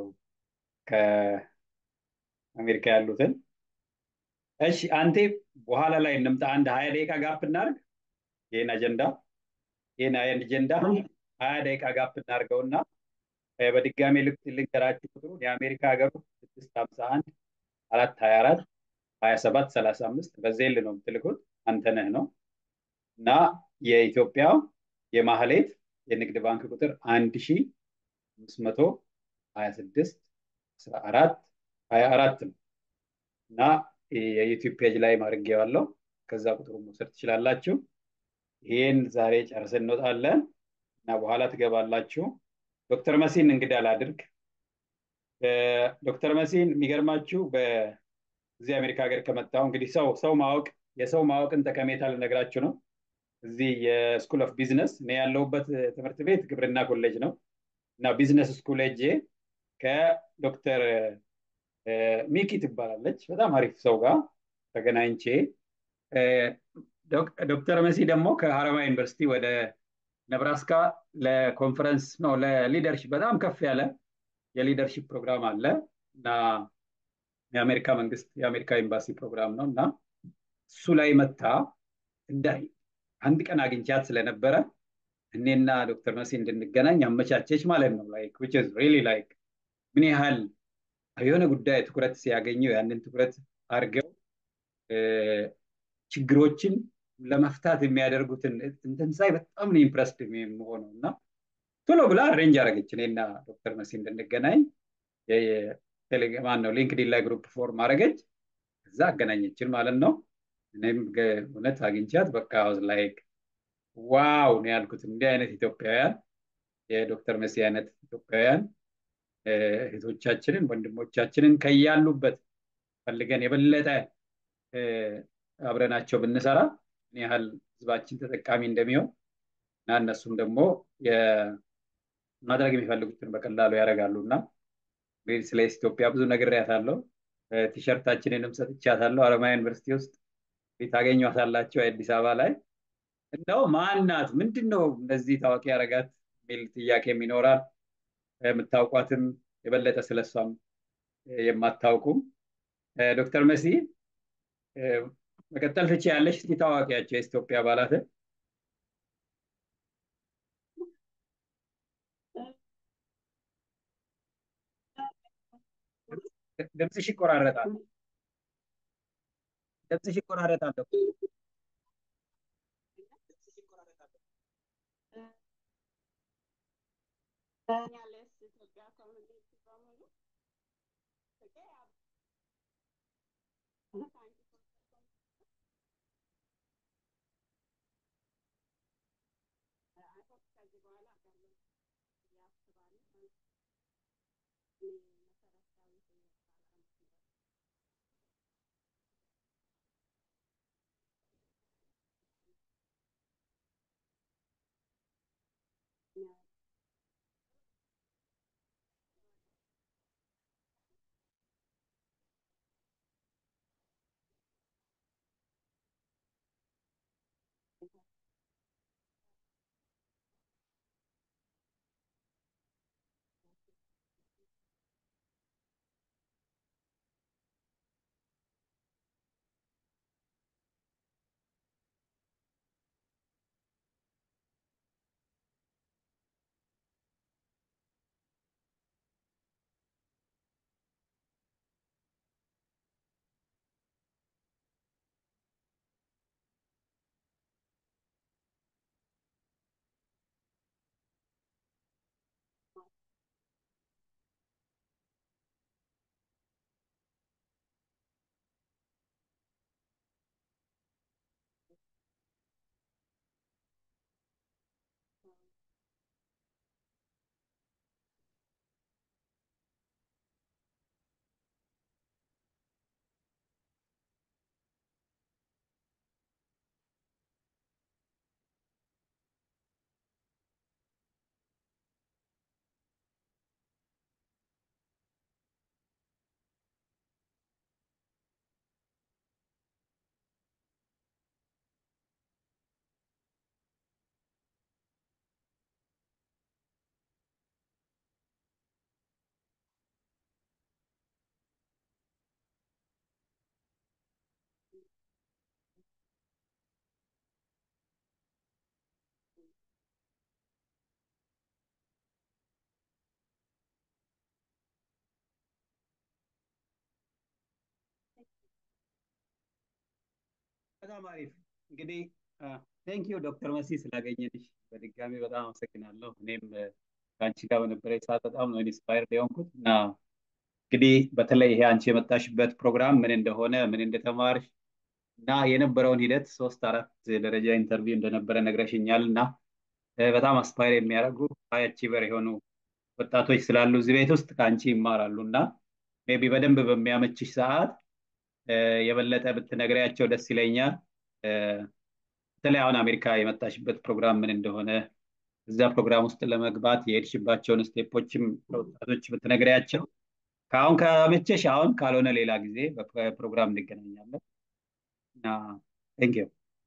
Speaker 1: ከአሜሪካ ያሉትን። እሺ አንቴ በኋላ ላይ እንምጣ። አንድ ሀያ ደቂቃ ጋፕ እናድርግ። ይህን አጀንዳ ይህን አጀንዳ ሀያ ደቂቃ ጋፕ እናድርገውና እ፣ በድጋሚ ልክ ልንገራችሁ ቁጥሩን የአሜሪካ ሀገሩ ስድስት ሀምሳ አንድ አራት ሀያ አራት ሀያ ሰባት ሰላሳ አምስት በዜል ነው የምትልኩት አንተነህ ነው እና የኢትዮጵያ የማህሌት የንግድ ባንክ ቁጥር አንድ ሺ አምስት መቶ ሀያ ስድስት አስራ አራት ሀያ አራት ነው እና የዩቲዩብ ፔጅ ላይ ማድረጌዋለሁ። ከዛ ቁጥሩን መውሰድ ትችላላችሁ። ይህን ዛሬ ጨርሰን እንወጣለን እና በኋላ ትገባላችሁ። ዶክተር መሲን እንግዳ ላድርግ። እ፣ ዶክተር መሲን የሚገርማችሁ በዚህ አሜሪካ ሀገር ከመጣሁ እንግዲህ ሰው ሰው ማወቅ የሰው ማወቅን ጠቀሜታ ልነግራችሁ ነው። እዚህ የስኩል ኦፍ ቢዝነስ እኔ ያለሁበት ትምህርት ቤት ግብርና ኮሌጅ ነው እና ቢዝነስ ስኩል ሄጄ ከዶክተር እ፣ ሚኪ ትባላለች በጣም አሪፍ ሰው ጋር ተገናኝቼ እ፣ ዶክ- ዶክተር መሲ ደግሞ ከሀረማያ ዩኒቨርሲቲ ወደ ነብራስካ ለኮንፈረንስ ነው ለሊደርሽፕ በጣም ከፍ ያለ የሊደርሽፕ ፕሮግራም አለ እና የአሜሪካ መንግስት የአሜሪካ ኤምባሲ ፕሮግራም ነው እና እሱ ላይ መታ እንዳይ አንድ ቀን አግኝቻት ስለነበረ እኔና ዶክተር መሲ እንድንገናኝ አመቻቸች ማለት ነው ላይክ which is really like ምን ያህል የሆነ ጉዳይ ትኩረት ሲያገኘው ያንን ትኩረት አድርገው እ፣ ችግሮችን ለመፍታት የሚያደርጉትን እንትን ሳይ በጣም ነው ኢምፕረስድ የምሆነው እና ቶሎ ብላ አሬንጅ አደረገች እኔና ዶክተር መሲ እንድንገናኝ ማን ነው ሊንክዲን ላይ ግሩፕ ፎርም አደረገች እዛ አገናኘችን ማለት ነው እኔም ገ- እውነት አግኝቻት በቃ ዋዝ ላይክ ዋው ነው ያልኩት እንዲህ አይነት ኢትዮጵያውያን የዶክተር መሲ አይነት ኢትዮጵያውያን እ፣ እህቶቻችንን ወንድሞቻችንን ከያሉበት ፈልገን የበለጠ እ፣ አብረናቸው ብንሰራ ምን ያህል ህዝባችን ተጠቃሚ እንደሚሆን እና እነሱም ደግሞ የ- ማድረግ የሚፈልጉትን በቀላሉ ያደርጋሉ እና እንግዲህ ስለ ኢትዮጵያ ብዙ ነግሬያታለሁ። እ፣ ቲሸርታችንንም ሰጥቻታለሁ። ሀረማያ ዩኒቨርሲቲ ውስጥ ታገኟታላችሁ አዲስ አበባ ላይ እንደው ማናት ምንድን ነው እንደዚህ ታዋቂ ያደረጋት የሚል ጥያቄም ይኖራል። የምታውቋትም የበለጠ ስለሷም እ፣ የማታውቁም እ፣ ዶክተር መሲ እ፣ መቀጠል ትቼ ያለሽ እስኪ ታዋቂያቸው የኢትዮጵያ አባላትን ድምፅሽ ይቆራረጣል። ድምፅሽ ይቆራረጣል።
Speaker 6: ያለስ ኢትዮጵያ ኮሚኒቲ በሙሉ ፍቅር ከዚህ በኋላ አገር ያስባሉ መሰረታዊ
Speaker 1: በጣም አሪፍ እንግዲህ ቴንኪዩ ዶክተር መሲ ስላገኘንሽ በድጋሚ በጣም አመሰግናለሁ። እኔም እ፣ ከአንቺ ጋር በነበረ ሰዓት በጣም ነው ኢንስፓየርድ የሆንኩት እና እንግዲህ በተለይ ይሄ አንቺ የመጣሽበት ፕሮግራም ምን እንደሆነ ምን እንደተማርሽ እና የነበረውን ሂደት ሶስት አራት ደረጃ ኢንተርቪው እንደነበረ ነግረሽኛል እና እ፣ በጣም አስፓየር የሚያደርጉ ሃይ አቺቨር የሆኑ ወጣቶች ስላሉ እዚህ ቤት ውስጥ ከአንቺ ይማራሉ እና ሜይ ቢ በደንብ በሚያመችሽ ሰዓት እ፣ የበለጠ ብትነግሪያቸው ደስ ይለኛል። እ፣ በተለይ አሁን አሜሪካ የመጣሽበት ፕሮግራም ምን እንደሆነ እዛ ፕሮግራም ውስጥ ለመግባት የሄድሽባቸውን ስቴፖችም ለወጣቶች ብትነግሪያቸው ከአሁን ከመቸሽ አሁን ካልሆነ ሌላ ጊዜ በፕሮግራም እንገናኛለን እና ቴንኪዩ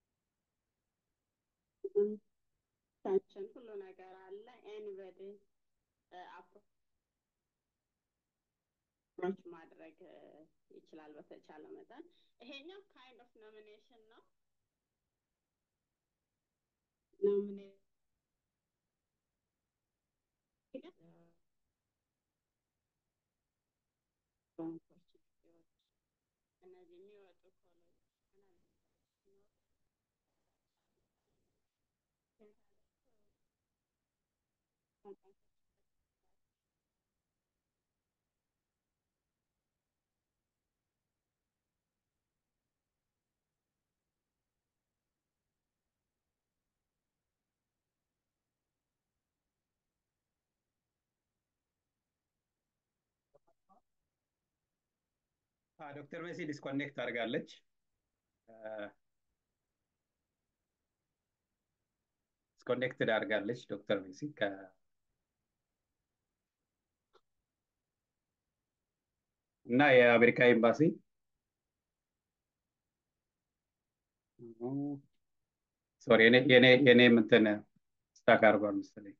Speaker 6: ታችን ሁሉ ነገር አለ ኤኒበዲ አፕሮች ማድረግ እ፣ ይችላል በተቻለ መጠን። ይሄኛው ካይንድ ኦፍ ኖሚኔሽን ነው። ኖሚኔሽን እነዚህ የሚወጡ ኮሌጆች
Speaker 1: ዶክተር ሜሲ ዲስኮኔክት አድርጋለች። ዲስኮኔክትድ አድርጋለች ዶክተር ሜሲ ከ እና የአሜሪካ ኤምባሲ ሶሪ የኔ የኔ የኔ እንትን ስታክ አድርጓል መሰለኝ።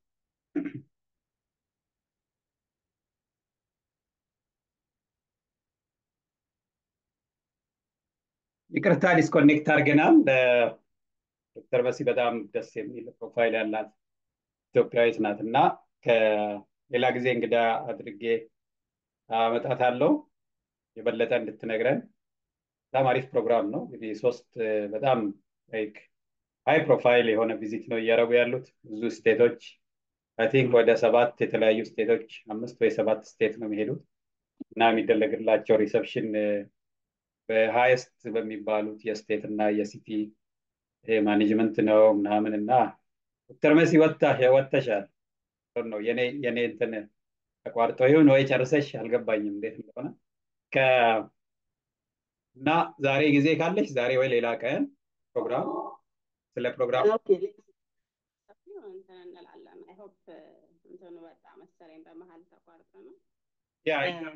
Speaker 1: ይቅርታ ዲስኮኔክት አድርገናል። ዶክተር መሲ በጣም ደስ የሚል ፕሮፋይል ያላት ኢትዮጵያዊት ናት እና ከሌላ ጊዜ እንግዳ አድርጌ አመጣታለሁ የበለጠ እንድትነግረን። በጣም አሪፍ ፕሮግራም ነው። እንግዲህ ሶስት በጣም ላይክ ሃይ ፕሮፋይል የሆነ ቪዚት ነው እያደረጉ ያሉት ብዙ ስቴቶች አይ ቲንክ ወደ ሰባት የተለያዩ ስቴቶች አምስት ወይ ሰባት ስቴት ነው የሚሄዱት እና የሚደረግላቸው ሪሰፕሽን በሃይስት በሚባሉት የስቴት እና የሲቲ ማኔጅመንት ነው ምናምን እና ዶክተር መሲ ወጥተሻል ነው የኔ የኔ እንትን ተቋርጦ ይሁን ወይ ጨርሰሽ አልገባኝም እንዴት እንደሆነ ከ እና ዛሬ ጊዜ ካለሽ ዛሬ ወይ ሌላ ቀን ፕሮግራም ስለ ፕሮግራም
Speaker 6: ኦኬ ሰፊው እንትን እንላለን። አይ ሆፕ እንትኑ ወጣ መሰለኝ በመሀል ተቋርጦ ነው
Speaker 1: ያ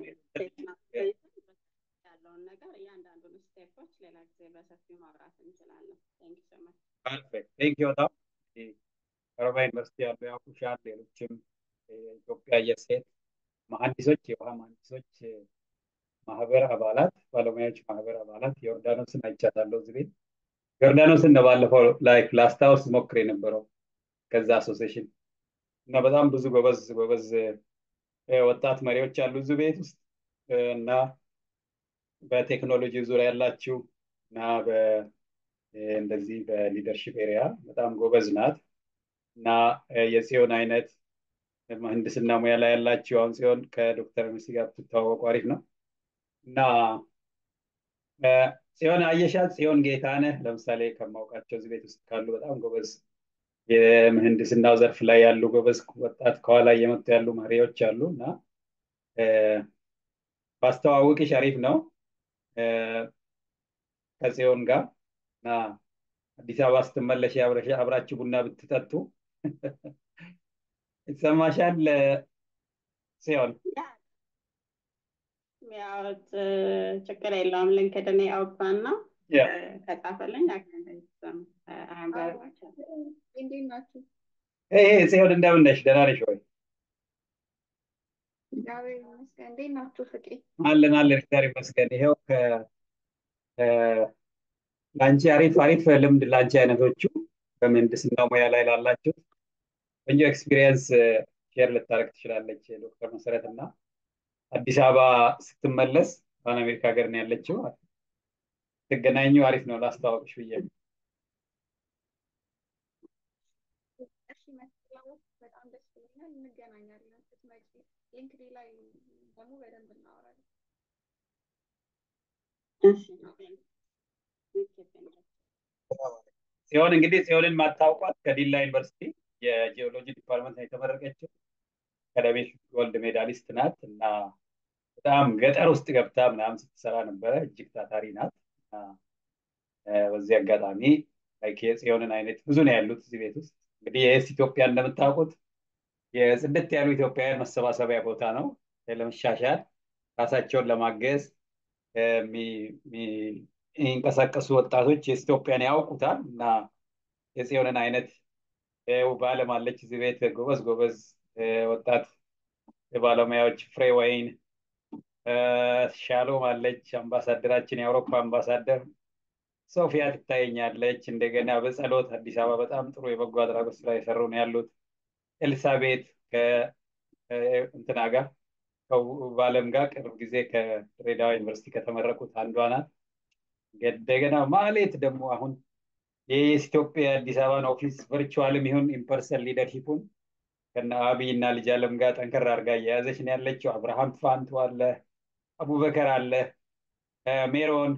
Speaker 6: ያለውን ነገር እያንዳንዱን ስቴፖች ሌላ ጊዜ በሰፊው ማውራት እንችላለን። ቴንክ ሶ ማች።
Speaker 1: ፐርፌክት ቴንክ ዩ በጣም ኦሮሚያ ዩኒቨርሲቲ ያሉ ያውቁሻል። ሌሎችም የኢትዮጵያ የሴት መሀንዲሶች የውሃ መሀንዲሶች ማህበር አባላት ባለሙያዎች ማህበር አባላት ዮርዳኖስን አይቻታለሁ እዚህ ቤት ዮርዳኖስን ነው ባለፈው ላይክ ላስታውስ ሞክር የነበረው ከዛ አሶሴሽን እና በጣም ብዙ ጎበዝ ጎበዝ ወጣት መሪዎች አሉ እዚህ ቤት ውስጥ እና በቴክኖሎጂ ዙሪያ ያላችሁ እና እንደዚህ በሊደርሽፕ ኤሪያ በጣም ጎበዝ ናት እና የጽዮን አይነት ምህንድስና ሙያ ላይ ያላችሁ አሁን ጽዮን ከዶክተር መሲ ጋር ብትተዋወቁ አሪፍ ነው እና ጽዮን አየሻት ጽዮን ጌታነህ ለምሳሌ ከማውቃቸው እዚህ ቤት ውስጥ ካሉ በጣም ጎበዝ የምህንድስናው ዘርፍ ላይ ያሉ ጎበዝ ወጣት ከኋላ እየመጡ ያሉ መሪዎች አሉ እና ባስተዋውቅሽ አሪፍ ነው ከጽዮን ጋር እና አዲስ አበባ ስትመለሽ አብራችሁ ቡና ብትጠጡ ይሰማሻል ጽዮን?
Speaker 6: ያው ችግር የለውም። ልንክድን ያውጣና ከጻፈልኝ
Speaker 7: እንዴት ናችሁ?
Speaker 1: ይሄ ጽዮን እንደምን ነሽ? ደህና ነሽ ወይ?
Speaker 7: እግዚአብሔር ይመስገን። እንዴት ናችሁ ፍቄ?
Speaker 1: አለን አለን፣ እግዚአብሔር ይመስገን። ይኸው ለአንቺ አሪፍ አሪፍ ልምድ ለአንቺ አይነቶቹ በምህንድስና ሙያ ላይ ላላችሁ ቆንጆ ኤክስፒሪየንስ ሼር ልታደርግ ትችላለች ዶክተር መሰረት እና አዲስ አበባ ስትመለስ አሁን አሜሪካ ሀገር ነው ያለችው ትገናኙ አሪፍ ነው ላስተዋወቅሽ ብዬ ነው።
Speaker 7: እሺ መስለው በጣም ደስ ብሎኛል። እንገናኛለን ስትመጪ ሊንክድኢን ላይ ደግሞ በደንብ እናወራለን።
Speaker 6: እሺ
Speaker 1: ሲሆን እንግዲህ ሲሆንን ማታውቋት ከዲላ ዩኒቨርሲቲ የጂኦሎጂ ዲፓርትመንት ነው የተመረቀችው። አካዳሚክ ጎልድ ሜዳሊስት ናት እና በጣም ገጠር ውስጥ ገብታ ምናምን ስትሰራ ነበረ። እጅግ ታታሪ ናት። እና በዚህ አጋጣሚ ላይክ የጽዮንን አይነት ብዙ ነው ያሉት እዚህ ቤት ውስጥ። እንግዲህ የኤስ ኢትዮጵያ እንደምታውቁት የጽድት ያሉ ኢትዮጵያውያን መሰባሰቢያ ቦታ ነው። ለመሻሻል ራሳቸውን ለማገዝ የሚንቀሳቀሱ ወጣቶች የኤስ ኢትዮጵያን ያውቁታል እና የጽዮንን አይነት በዓለም አለች እዚህ ቤት ጎበዝ ጎበዝ ወጣት ባለሙያዎች ፍሬ ወይን ሻሎም አለች፣ አምባሳደራችን የአውሮፓ አምባሳደር ሶፊያ ትታየኛለች። እንደገና በጸሎት አዲስ አበባ በጣም ጥሩ የበጎ አድራጎት ስራ የሰሩ ነው ያሉት። ኤልሳቤት ከእንትና ጋር በአለም ጋር ቅርብ ጊዜ ከድሬዳዋ ዩኒቨርሲቲ ከተመረቁት አንዷ ናት። እንደገና ማሌት ደግሞ አሁን የኢትዮጵያ አዲስ አበባን ኦፊስ ቨርቹዋልም ይሁን ኢምፐርሰን ሊደርሺፑን ከነ አብይ እና ልጅ አለም ጋር ጠንከር አድርጋ እየያዘች ነው ያለችው። አብርሃም ፋንቱ አለ፣ አቡበከር አለ፣ ሜሮን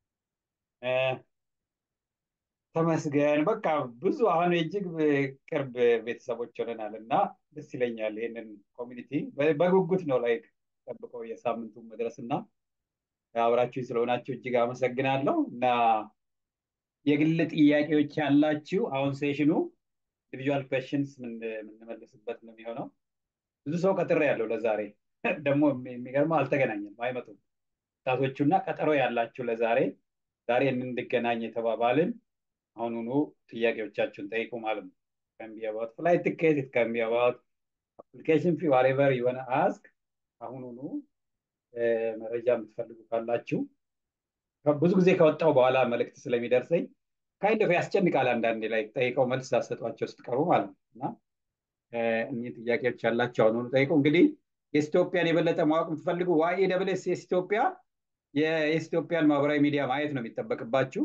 Speaker 1: ተመስገን በቃ ብዙ አሁን እጅግ ቅርብ ቤተሰቦች ሆነናል እና ደስ ይለኛል። ይህንን ኮሚኒቲ በጉጉት ነው ላይ ጠብቀው የሳምንቱን መድረስ እና አብራችሁ ስለሆናችሁ እጅግ አመሰግናለሁ እና የግል ጥያቄዎች ያላችሁ አሁን ሴሽኑ ኢንዲቪጁዋል ኩዌሽንስ የምንመልስበት ነው የሚሆነው። ብዙ ሰው ቀጥሬ ያለው ለዛሬ ደግሞ የሚገርመው አልተገናኘም፣ አይመጡም ወጣቶቹና ቀጠሮ ያላችሁ ለዛሬ ዛሬ እንድገናኝ የተባባልን አሁኑኑ ጥያቄዎቻችሁን ጠይቁ ማለት ነው። ከን ቢ አባውት ፍላይት ቲኬት ኢት ከን ቢ አባውት አፕሊኬሽን ፊ ዋሬቨር ዩ ዋና አስክ አሁኑኑ መረጃ የምትፈልጉ ካላችሁ ብዙ ጊዜ ከወጣው በኋላ መልእክት ስለሚደርሰኝ ካይንድ ኦፍ ያስጨንቃል። አንዳንዴ ላይ ጠይቀው መልስ ሳሰጧቸው ስትቀሩ ማለት ነው እና እኒህ ጥያቄዎች ያላቸው አሁኑኑ ጠይቁ። እንግዲህ የኢትዮጵያን የበለጠ ማወቅ የምትፈልጉ ዋይ ደብል ኤስ ኢትዮጵያ የኢትዮጵያን ማህበራዊ ሚዲያ ማየት ነው የሚጠበቅባችሁ።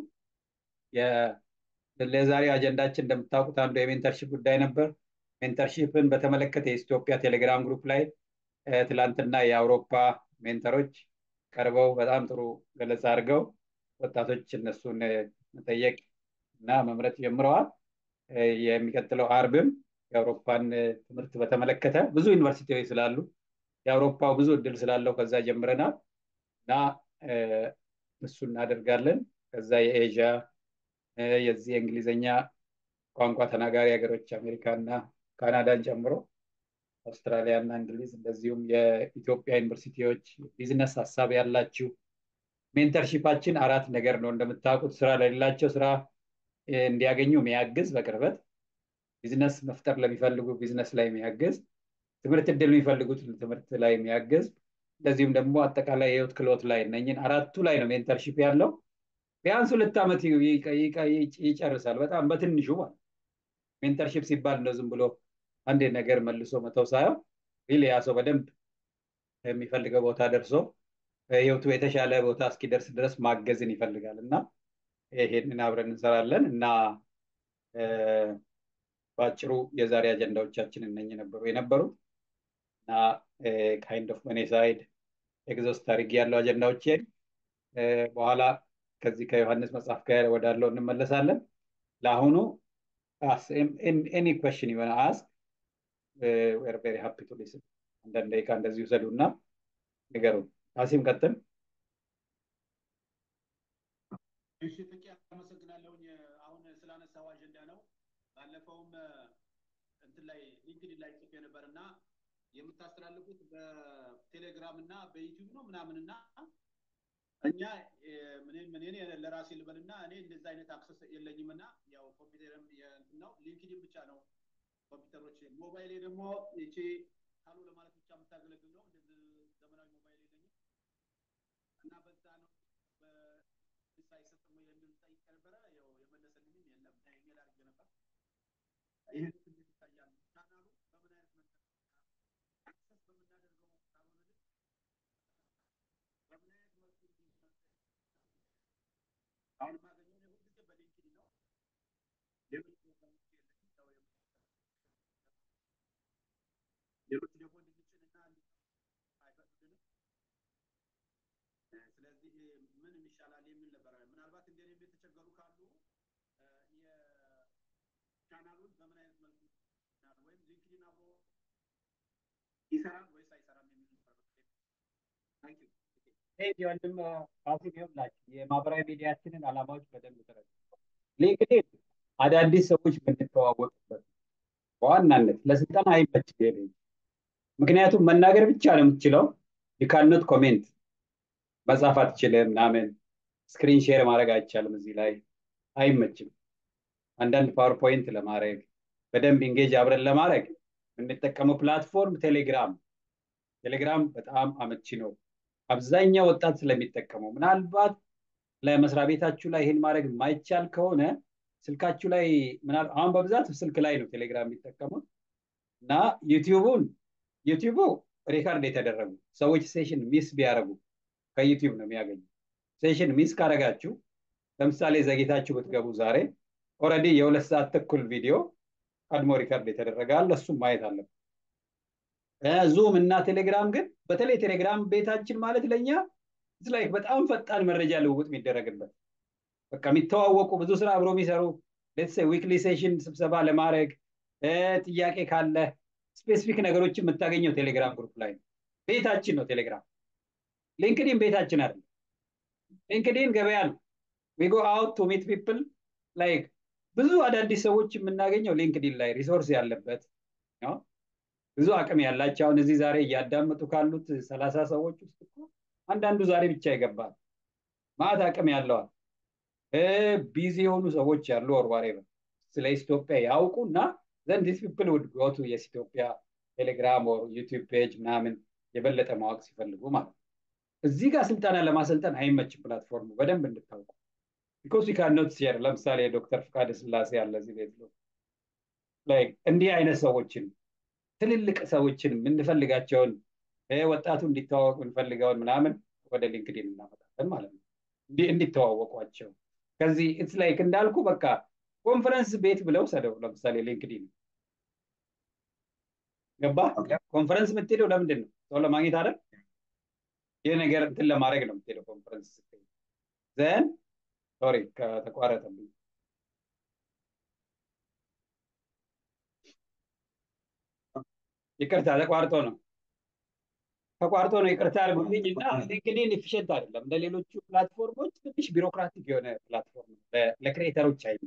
Speaker 1: ለዛሬው አጀንዳችን እንደምታውቁት አንዱ የሜንተርሺፕ ጉዳይ ነበር። ሜንተርሺፕን በተመለከተ የኢትዮጵያ ቴሌግራም ግሩፕ ላይ ትላንትና የአውሮፓ ሜንተሮች ቀርበው በጣም ጥሩ ገለጻ አድርገው ወጣቶች እነሱን መጠየቅ እና መምረጥ ጀምረዋል። የሚቀጥለው አርብም የአውሮፓን ትምህርት በተመለከተ ብዙ ዩኒቨርሲቲዎች ስላሉ የአውሮፓው ብዙ እድል ስላለው ከዛ ጀምረናል እና እሱ እናደርጋለን። ከዛ የኤዥያ የዚህ የእንግሊዝኛ ቋንቋ ተናጋሪ ሀገሮች አሜሪካ እና ካናዳን ጨምሮ አውስትራሊያ እና እንግሊዝ እንደዚሁም የኢትዮጵያ ዩኒቨርሲቲዎች ቢዝነስ ሀሳብ ያላችሁ ሜንተርሺፓችን አራት ነገር ነው እንደምታውቁት ስራ ለሌላቸው ስራ እንዲያገኙ የሚያግዝ በቅርበት ቢዝነስ መፍጠር ለሚፈልጉ ቢዝነስ ላይ የሚያግዝ ትምህርት እድል የሚፈልጉት ትምህርት ላይ የሚያግዝ እንደዚሁም ደግሞ አጠቃላይ የህይወት ክህሎት ላይ እነኝን አራቱ ላይ ነው ሜንተርሺፕ ያለው ቢያንስ ሁለት ዓመት ይጨርሳል በጣም በትንሹ ማለት ሜንተርሺፕ ሲባል ነው ዝም ብሎ አንድ ነገር መልሶ መተው ሳይሆን ሪሊ ያ ሰው በደንብ የሚፈልገው ቦታ ደርሶ ህይወቱ የተሻለ ቦታ እስኪደርስ ድረስ ማገዝን ይፈልጋል እና ይሄንን አብረን እንሰራለን እና በአጭሩ የዛሬ አጀንዳዎቻችን እነኝ ነበሩ የነበሩት እና ካይንድ ኦፍ መኔ ሳይድ ኤግዞስት አድርጌ ያለው አጀንዳዎችን በኋላ ከዚህ ከዮሐንስ መጽሐፍ ጋር ወዳለው እንመለሳለን። ለአሁኑ ኤኒ ኮሽን የሆነ አስክ ዌር ቬሪ ሃፒ ቱ ሊስን። አንዳንድ ደቂቃ እንደዚህ ውሰዱ እና ንገሩን። አሲም ቀጥል።
Speaker 4: እሺ ፍቄ አመሰግናለሁኝ። አሁን ስላነሳው አጀንዳ ነው። ባለፈውም እንትን ላይ ሊንክድን ላይ ጽፌ ነበር እና የምታስተላልፉት በቴሌግራም እና በዩቲዩብ ነው ምናምን እና እኛ እኔ ለራሴ ልበልና እኔ እንደዛ አይነት አክሰስ የለኝም እና ያው ኮምፒውተርም እንትን ነው ሊንክድን ብቻ ነው ኮምፒውተሮች። ሞባይሌ ደግሞ ይቺ ካሉ ለማለት ብቻ የምታገለግል ነው። እንደዚህ ዘመናዊ ሞባይል የለኝም እና በዛ ነው አይሰጥም የሚል ጠይቄ ነበረ። ያው የመለሰልኝም የለም። ኢሜል አድርጌ ነበር። ይህ እንዴት ይታያል? ቻናሉ በምን አይነት መንገድ አክሰስ በምናደርገው ካልሆነ ግን በምን አይነት መልኩ እንዲህ
Speaker 1: አሁን የማገኘው እኔ ሁልጊዜ በሊንክድኢን ነው። ሌሎች ፕሮግራሞች ለሚታው ሌሎች ደግሞ እንድንጭንና አይፈቅዱልንም። ስለዚህ ምን ይሻላል የሚል ነበረ። ምናልባት እንደኔ የተቸገሩ ካሉ የቻናሉን በምን አይነት መልኩ ወይም ሊንክድኢን አብሮ ይሰራል ወይስ አይሰራም የሚል ነበር።
Speaker 5: ይህ ወንድም ፋሲል ይሆንላችሁ የማህበራዊ ሚዲያችንን አላማዎች በደንብ ተረዱ። ሊንክድኢን አዳዲስ ሰዎች የምንተዋወቅበት በዋናነት ለስልጠና አይመችም። ይሄ ፔጅ ምክንያቱም መናገር ብቻ ነው የምትችለው። ዩካኖት ኮሜንት መጻፍ አትችልም ምናምን ስክሪን ሼር ማድረግ አይቻልም። እዚህ ላይ አይመችም። አንዳንድ ፓወርፖይንት ለማድረግ በደንብ ኢንጌጅ አብረን ለማድረግ የምንጠቀመው ፕላትፎርም ቴሌግራም ቴሌግራም በጣም አመቺ ነው። አብዛኛው ወጣት ስለሚጠቀመው ምናልባት ለመስሪያ ቤታችሁ ላይ ይህን ማድረግ የማይቻል ከሆነ ስልካችሁ ላይ አሁን በብዛት ስልክ ላይ ነው ቴሌግራም የሚጠቀሙት እና ዩቲዩቡን ዩቲዩቡ ሪካርድ የተደረጉ ሰዎች ሴሽን ሚስ ቢያደርጉ ከዩቲዩብ ነው የሚያገኙ። ሴሽን ሚስ ካደረጋችሁ ለምሳሌ ዘግይታችሁ ብትገቡ ዛሬ ኦልሬዲ የሁለት ሰዓት ተኩል ቪዲዮ ቀድሞ ሪካርድ የተደረገ አለ። እሱም ማየት አለብን። ዙም እና ቴሌግራም ግን በተለይ ቴሌግራም ቤታችን ማለት ለእኛ ላይክ በጣም ፈጣን መረጃ ልውውጥ የሚደረግበት በቃ የሚተዋወቁ ብዙ ስራ አብሮ የሚሰሩ ሌትስ ዊክሊ ሴሽን ስብሰባ ለማድረግ ጥያቄ ካለ ስፔሲፊክ ነገሮችን የምታገኘው ቴሌግራም ግሩፕ ላይ ነው። ቤታችን ነው ቴሌግራም። ሊንክዲን ቤታችን አይደለም። ሊንክዲን ገበያ ነው። ዊ ጎ አውት ቱ ሚት ፒፕል ላይክ ብዙ አዳዲስ ሰዎች የምናገኘው ሊንክዲን ላይ ሪሶርስ ያለበት ነው። ብዙ አቅም ያላቸው አሁን እዚህ ዛሬ እያዳመጡ ካሉት ሰላሳ ሰዎች ውስጥ እኮ አንዳንዱ ዛሬ ብቻ ይገባል። ማት አቅም ያለዋል። ቢዚ የሆኑ ሰዎች ያሉ ወርዋሬ ስለ ኢትዮጵያ ያውቁ እና ዘንድ ዲስ ፒፕል ውድ ጎ ቱ የስ ኢትዮጵያ ቴሌግራም ኦር ዩቲዩብ ፔጅ ምናምን የበለጠ ማወቅ ሲፈልጉ ማለት ነው። እዚህ ጋር ስልጠና ለማሰልጠን አይመችም ፕላትፎርሙ በደንብ እንድታውቁ ቢኮዝ ዊ ካን ኖት ሼር ለምሳሌ ዶክተር ፍቃደ ስላሴ ያለ እዚህ ቤት ነው ላይክ እንዲህ አይነት ሰዎችን ትልልቅ ሰዎችን የምንፈልጋቸውን ወጣቱ እንዲተዋወቁ እንፈልገውን ምናምን ወደ ሊንክዲን እናመጣለን ማለት ነው እንዲተዋወቋቸው ከዚህ ኢትስ ላይክ እንዳልኩ በቃ ኮንፈረንስ ቤት ብለው ሰደው ለምሳሌ ሊንክዲን ገባ ኮንፈረንስ የምትሄደው ለምንድን ነው ሰው ለማግኘት አይደል ይህ ነገር እንትን ለማድረግ ነው የምትሄደው ኮንፈረንስ ስትሄድ ዘን ሶሪ ከተቋረጠብኝ ይቅርታ ተቋርጦ ነው ተቋርጦ ነው ይቅርታ አድርጉልኝ እና ሊንክዲን ኢፊሽንት አይደለም እንደ ሌሎቹ ፕላትፎርሞች ትንሽ ቢሮክራቲክ የሆነ ፕላትፎርም ለክሬተሮች አይመች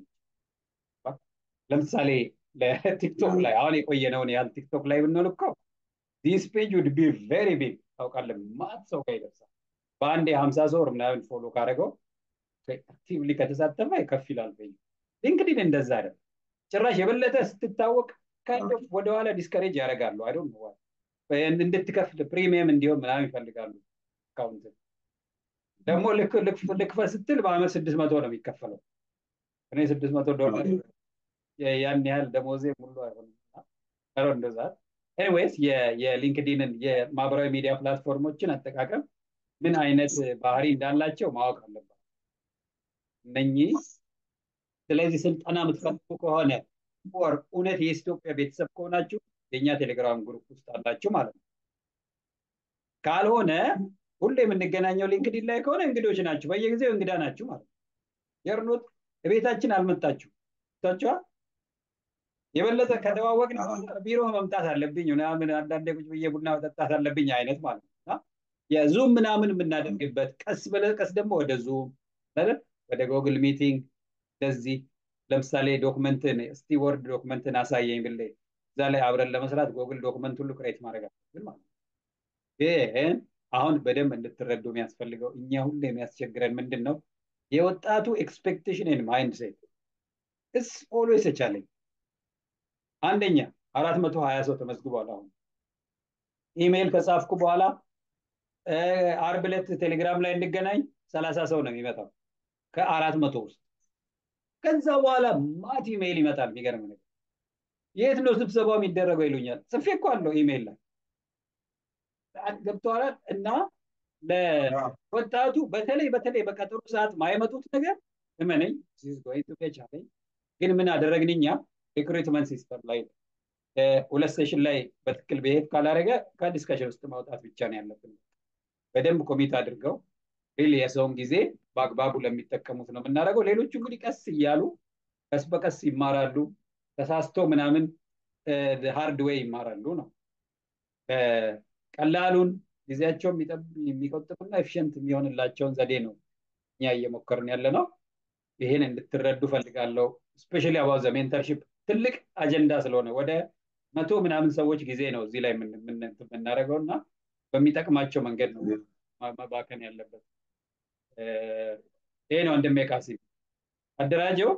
Speaker 5: ለምሳሌ ለቲክቶክ ላይ አሁን የቆየነውን ያህል ቲክቶክ ላይ ብንሆን እኮ ዲስ ፔጅ ውድ ቢ ቬሪ ቢግ ታውቃለህ ማት ሰው ጋር ይደርሳል በአንድ የሀምሳ ሰው ወር ምናምን ፎሎ ካደረገው አክቲቭሊ ከተሳተፈ ከፍ ይላል ፔጅ ሊንክዲን እንደዛ አይደለም ጭራሽ የበለጠ ስትታወቅ ካይንድ ኦፍ ወደኋላ ዲስከሬጅ ያደርጋሉ አይ ዶንት ኖ እንድትከፍል ፕሪሚየም እንዲሆን ምናምን ይፈልጋሉ አካውንት ደግሞ ልክፈል ስትል በአመት ስድስት መቶ ነው የሚከፈለው እኔ ስድስት መቶ ዶላር ያን ያህል ደሞዜ ሙሉ አይሆንም ሮ እንደዛ ኤኒዌይስ የሊንክዲንን የማህበራዊ ሚዲያ ፕላትፎርሞችን አጠቃቀም ምን አይነት ባህሪ እንዳላቸው ማወቅ አለባት እነኚህ ስለዚህ ስልጠና የምትፈልጉ ከሆነ ኦር እውነት የኢትዮጵያ ቤተሰብ ከሆናችሁ የእኛ ቴሌግራም ግሩፕ ውስጥ አላችሁ ማለት ነው ካልሆነ ሁሌ የምንገናኘው ሊንክዲን ላይ ከሆነ እንግዶች ናችሁ በየጊዜው እንግዳ ናችሁ ማለት ነው የርኖት ቤታችን አልመጣችሁ ታችኋ የበለጠ ከተዋወቅን ቢሮ መምጣት አለብኝ ምናምን አንዳንዴ ቁጭ ብዬ ቡና መጠጣት አለብኝ አይነት ማለት ነው የዙም ምናምን የምናደርግበት ቀስ በቀስ ደግሞ ወደ ዙም ወደ ጎግል ሚቲንግ እንደዚህ ለምሳሌ ዶክመንትን እስቲ ወርድ ዶክመንትን አሳየኝ ብሌ እዛ ላይ አብረን ለመስራት ጎግል ዶክመንት ሁሉ ክሬት ማድረግ አለብን ማለት ነው ይህን አሁን በደንብ እንድትረዱ የሚያስፈልገው እኛ ሁሉ የሚያስቸግረን ምንድን ነው የወጣቱ ኤክስፔክቴሽን ማይንድ ሴት እስ ኦልዌይስ ቻለኝ አንደኛ አራት መቶ ሀያ ሰው ተመዝግቧል አሁን ኢሜይል ከጻፍኩ በኋላ አርብ ዕለት ቴሌግራም ላይ እንገናኝ ሰላሳ ሰው ነው የሚመጣው ከአራት መቶ ውስጥ ከዛ በኋላ ማት ኢሜይል ይመጣል የሚገርም ነገር የት ነው ስብሰባው የሚደረገው ይሉኛል ጽፌ እኮ አለው ኢሜይል ላይ ገብተዋል እና ለወጣቱ በተለይ በተለይ በቀጠሮ ሰዓት ማይመጡት ነገር
Speaker 1: እመነኝ ቻለኝ ግን ምን አደረግን እኛ ሪክሩትመንት ሲስተም ላይ ሁለት ሴሽን ላይ በትክክል ብሄድ ካላደረገ ከዲስከሽን ውስጥ ማውጣት ብቻ ነው ያለብን። በደንብ ኮሚት አድርገው ሪል የሰውን ጊዜ በአግባቡ ለሚጠቀሙት ነው የምናደርገው። ሌሎቹ እንግዲህ ቀስ እያሉ ቀስ በቀስ ይማራሉ። ተሳስቶ ምናምን ሃርድ ዌይ ይማራሉ ነው። ቀላሉን ጊዜያቸው የሚቆጥቡና ኤፊሽንት የሚሆንላቸውን ዘዴ ነው እኛ እየሞከርን ያለ ነው። ይህን እንድትረዱ ፈልጋለሁ። ስፔሻሊ አባው ዘ ሜንተርሺፕ ትልቅ አጀንዳ ስለሆነ ወደ መቶ ምናምን ሰዎች ጊዜ ነው እዚህ ላይ የምናደርገው እና በሚጠቅማቸው መንገድ ነው መባከን ያለበት። ይሄ ነው ወንድሜ ቃሲም አደራጀው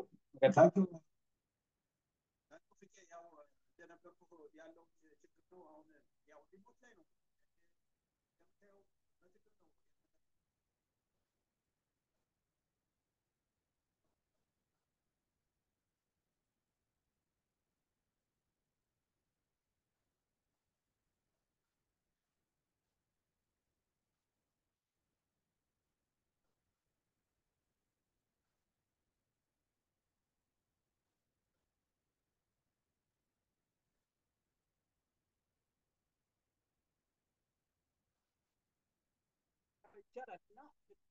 Speaker 1: ይቻላል እና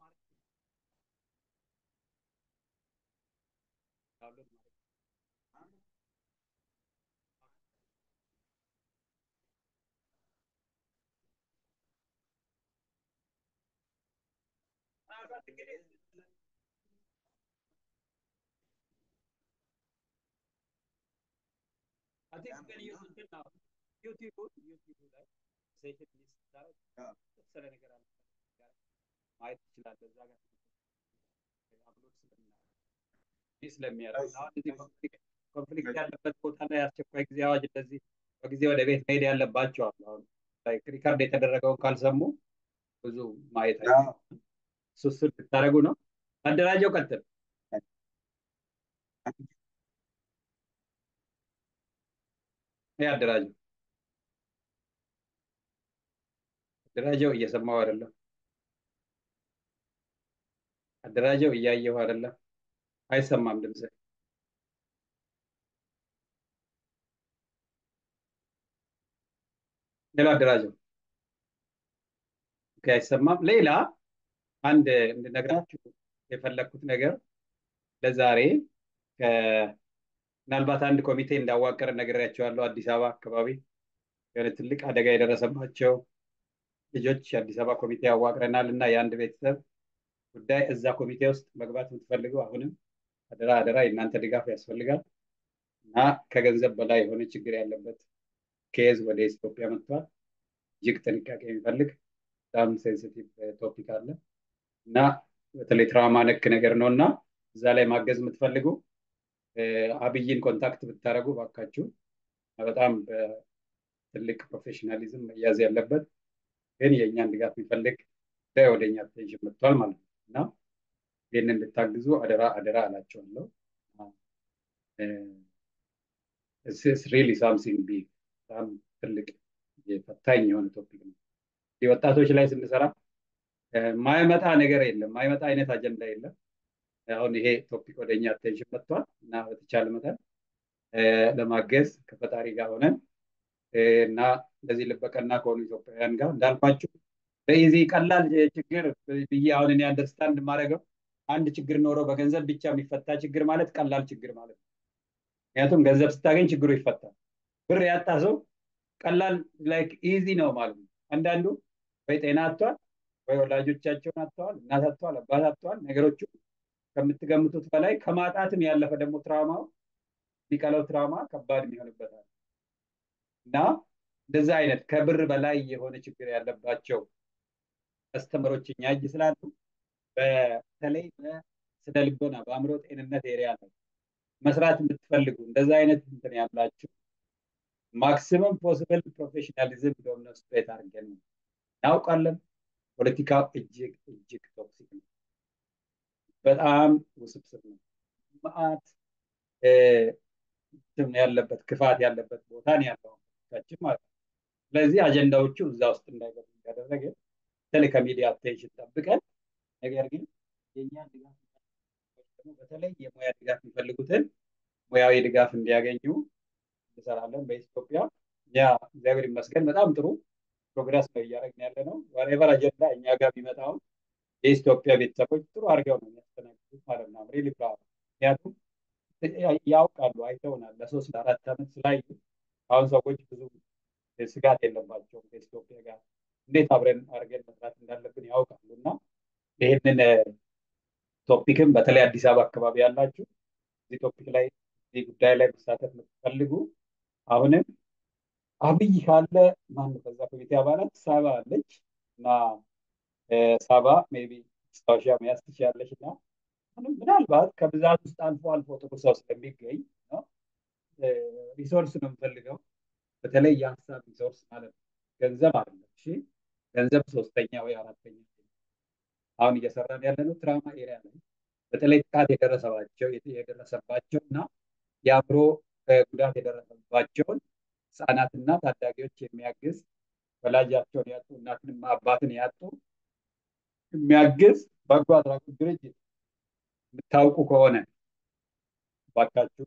Speaker 1: I think you can use it now. YouTube, YouTube ላይ ሴሽን ሊስት ስታደርግ የተወሰነ ነገር አለ ማየት ትችላለህ። እዛ ጋር አፕሎድ ስለሚያደርግ ስለሚያደርግ አሁን እዚህ ኮንፍሊክት ያለበት ቦታ ላይ አስቸኳይ ጊዜ አዋጅ እንደዚህ በጊዜ ወደ ቤት መሄድ ያለባቸው አሉ። አሁን ሪካርድ የተደረገውን ካልሰሙ ብዙ ማየት አይ እሱ እሱን ብታደርጉ ነው። አደራጀው ቀጥል። ይህ አደራጀው አደራጀው እየሰማው አይደለም። አደራጀው እያየሁ አይደለም። አይሰማም ድምፅ። ሌላ አደራጀው አይሰማም። ሌላ አንድ እንድነግራችሁ የፈለግኩት ነገር ለዛሬ ምናልባት አንድ ኮሚቴ እንዳዋቀር ነግሬያቸዋለሁ። አዲስ አበባ አካባቢ የሆነ ትልቅ አደጋ የደረሰባቸው ልጆች አዲስ አበባ ኮሚቴ ያዋቅረናል እና የአንድ ቤተሰብ ጉዳይ እዛ ኮሚቴ ውስጥ መግባት የምትፈልጉ አሁንም አደራ አደራ የእናንተ ድጋፍ ያስፈልጋል እና ከገንዘብ በላይ የሆነ ችግር ያለበት ኬዝ ወደ ኢትዮጵያ መጥቷል። እጅግ ጥንቃቄ የሚፈልግ በጣም ሴንሲቲቭ ቶፒክ አለ እና በተለይ ትራውማ ነክ ነገር ነው እና እዛ ላይ ማገዝ የምትፈልጉ አብይን ኮንታክት ብታደረጉ ባካችሁ በጣም ትልቅ ፕሮፌሽናሊዝም መያዝ ያለበት ግን የእኛን ድጋፍ የሚፈልግ ጉዳይ ወደ እኛ አቴንሽን መጥቷል ማለት ነው እና ይህንን እንድታግዙ አደራ አደራ አላቸዋለሁ። ሪሊ ሳምሲንግ ቢግ በጣም ትልቅ ፈታኝ የሆነ ቶፒክ ነው። ወጣቶች ላይ ስንሰራ ማይመጣ ነገር የለም፣ ማይመጣ አይነት አጀንዳ የለም። አሁን ይሄ ቶፒክ ወደ እኛ አቴንሽን መጥቷል እና በተቻለ መጠን ለማገዝ ከፈጣሪ ጋር ሆነን እና እንደዚህ ልበቀና ከሆኑ ኢትዮጵያውያን ጋር እንዳልኳችሁ በኢዚ ቀላል ችግር ብዬ አሁን እኔ አንደርስታንድ የማደርገው አንድ ችግር ኖሮ በገንዘብ ብቻ የሚፈታ ችግር ማለት ቀላል ችግር ማለት ነው። ምክንያቱም ገንዘብ ስታገኝ ችግሩ ይፈታል። ብር ያጣ ሰው ቀላል ላይክ ኢዚ ነው ማለት ነው። አንዳንዱ ወይ ጤና አጥቷል፣ ወይ ወላጆቻቸውን አጥተዋል፣ እናት አጥተዋል፣ አባት አጥተዋል። ነገሮቹ ከምትገምቱት በላይ ከማጣትም ያለፈ ደግሞ ትራውማው የሚቀለው ትራውማ ከባድ የሚሆንበታል እና እንደዛ አይነት ከብር በላይ የሆነ ችግር ያለባቸው ከስተመሮች እኛ እጅ ስላሉ በተለይ በስነ ልቦና በአእምሮ ጤንነት ኤሪያ ላይ መስራት የምትፈልጉ እንደዛ አይነት እንትን ያላችሁ ማክሲመም ፖስብል ፕሮፌሽናሊዝም ዴሞንስትሬት አድርገን ነው እናውቃለን። ፖለቲካው እጅግ እጅግ ቶክሲክ ነው። በጣም ውስብስብ ነው። መዓት ያለበት ክፋት ያለበት ቦታ ነው ያለው ችን ማለት ነው። ስለዚህ አጀንዳዎቹ እዛ ውስጥ እንዳይገቡ እያደረገ በተለይ ከሚዲያ አቴንሽን ጠብቀን ነገር ግን የእኛን ድጋፍ ደግሞ በተለይ የሙያ ድጋፍ የሚፈልጉትን ሙያዊ ድጋፍ እንዲያገኙ እንሰራለን በኢትዮጵያ። ያ እግዚአብሔር ይመስገን በጣም ጥሩ ፕሮግረስ ነው እያደረግን ያለ ነው። ዋሬቨር አጀንዳ እኛ ጋር ቢመጣውን የኢትዮጵያ ቤተሰቦች ጥሩ አድርገው ነው የሚያስተናግዱት ማለት ነው። ሪሊ ፕራውድ ምክንያቱም ያውቃሉ፣ አይተውናል። ለሶስት ለአራት ዓመት ስላዩ አሁን ሰዎች ብዙ ስጋት የለባቸውም ከኢትዮጵያ ጋር እንዴት አብረን አድርገን መስራት እንዳለብን ያውቃሉ እና ይህንን ቶፒክም በተለይ አዲስ አበባ አካባቢ ያላችሁ እዚህ ቶፒክ ላይ እዚህ ጉዳይ ላይ መሳተፍ የምትፈልጉ አሁንም አብይ ካለ ማን ከዛ ኮሚቴ አባላት ሳባ አለች እና ሳባ ሜይ ቢ ማስታወሻ መያዝ ትችላለች እና ምናልባት ከብዛት ውስጥ አልፎ አልፎ ጥሩ ሰው ስለሚገኝ ነው ሪሶርስ ነው የምፈልገው በተለይ የሀሳብ ሪሶርስ ማለት ነው ገንዘብ አይደለም እሺ ገንዘብ ሶስተኛ ወይ አራተኛ አሁን እየሰራን ያለ ነው ትራማ ኤሪያ ላይ በተለይ ጥቃት የደረሰባቸው የደረሰባቸው እና የአእምሮ ጉዳት የደረሰባቸውን ህፃናትና ታዳጊዎች የሚያግዝ ወላጃቸውን ያጡ እናትንና አባትን ያጡ የሚያግዝ በጎ አድራጎት ድርጅት የምታውቁ ከሆነ ባካችሁ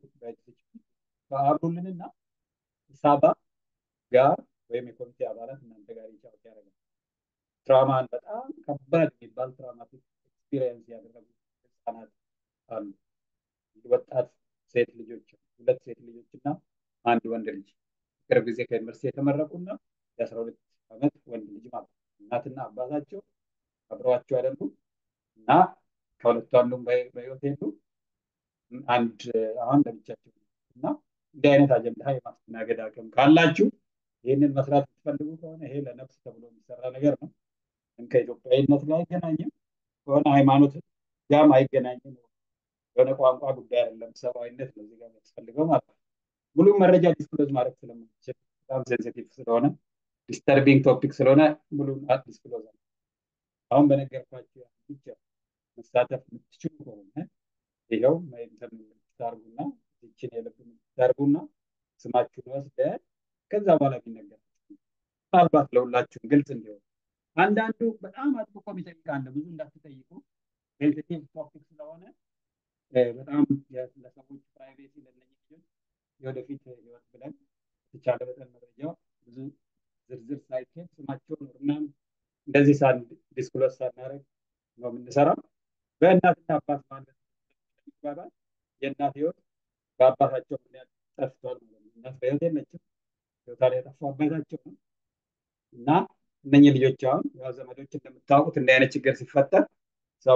Speaker 1: አብሩልንና ሳባ ጋር ወይም የኮሚቴ አባላት እናንተ ጋር ይጫወት ያደርጋል። ትራማን በጣም ከባድ የሚባል ትራማቲክ ኤክስፒሪየንስ ያደረጉ ህፃናት አሉ። ወጣት ሴት ልጆች ሁለት ሴት ልጆች እና አንድ ወንድ ልጅ ቅርብ ጊዜ ከዩኒቨርሲቲ የተመረቁና የአስራ ሁለት ዓመት ወንድ ልጅ ማለት እናትና አባታቸው አብረዋቸው አይደሉም እና ከሁለቱ አንዱም በህይወት የሉ አንድ አሁን ለብቻቸው እና እንዲህ አይነት አጀንዳ የማስተናገድ አቅም ካላችሁ ይህንን መስራት የምትፈልጉ ከሆነ ይሄ ለነፍስ ተብሎ የሚሰራ ነገር ነው። ከኢትዮጵያዊነት ጋር አይገናኝም፣ ከሆነ ሃይማኖት ጋርም አይገናኝም። የሆነ ቋንቋ ጉዳይ አይደለም፣ ሰብአዊነት ነው እዚህ ጋር የሚያስፈልገው ማለት ነው። ሙሉ መረጃ ዲስክሎዝ ማድረግ ስለማንችል በጣም ሴንሲቲቭ ስለሆነ ዲስተርቢንግ ቶፒክ ስለሆነ ሙሉ ዲስክሎዝ አሁን በነገርኳቸው ብቻ መሳተፍ የምትችሉ ከሆነ ይኸው እንትን ታርጉና ይችን የልብ ታርጉና ስማችሁን ወስደ ከዛ በኋላ ቢነገር ምናልባት ለሁላችሁም ግልጽ እንዲሆን አንዳንዱ በጣም አጥብቆ የሚጠይቅ አለ። ብዙ እንዳትጠይቁ ሴንሲቲቭ ቶፒክ ስለሆነ በጣም ለሰዎች ፕራይቬሲ ለነኝ ልጆች የወደፊት ህይወት ብለን የተቻለ መጠን መረጃ ብዙ ዝርዝር ሳይኬድ ስማቸውን ምናምን እንደዚህ ሳን ዲስክሎስ ሳናደርግ ነው የምንሰራው። በእናትና አባት ማለት ይባላል። የእናት ህይወት በአባታቸው ምክንያት ጠፍቷል ማለት ነው። እናት በህይወት የለችም። ህይወታ ላይ የጠፋው አባታቸው ነው እና እነኚህ ልጆች አሁን ያው ዘመዶች እንደምታውቁት እንዲህ አይነት ችግር ሲፈጠር ሰው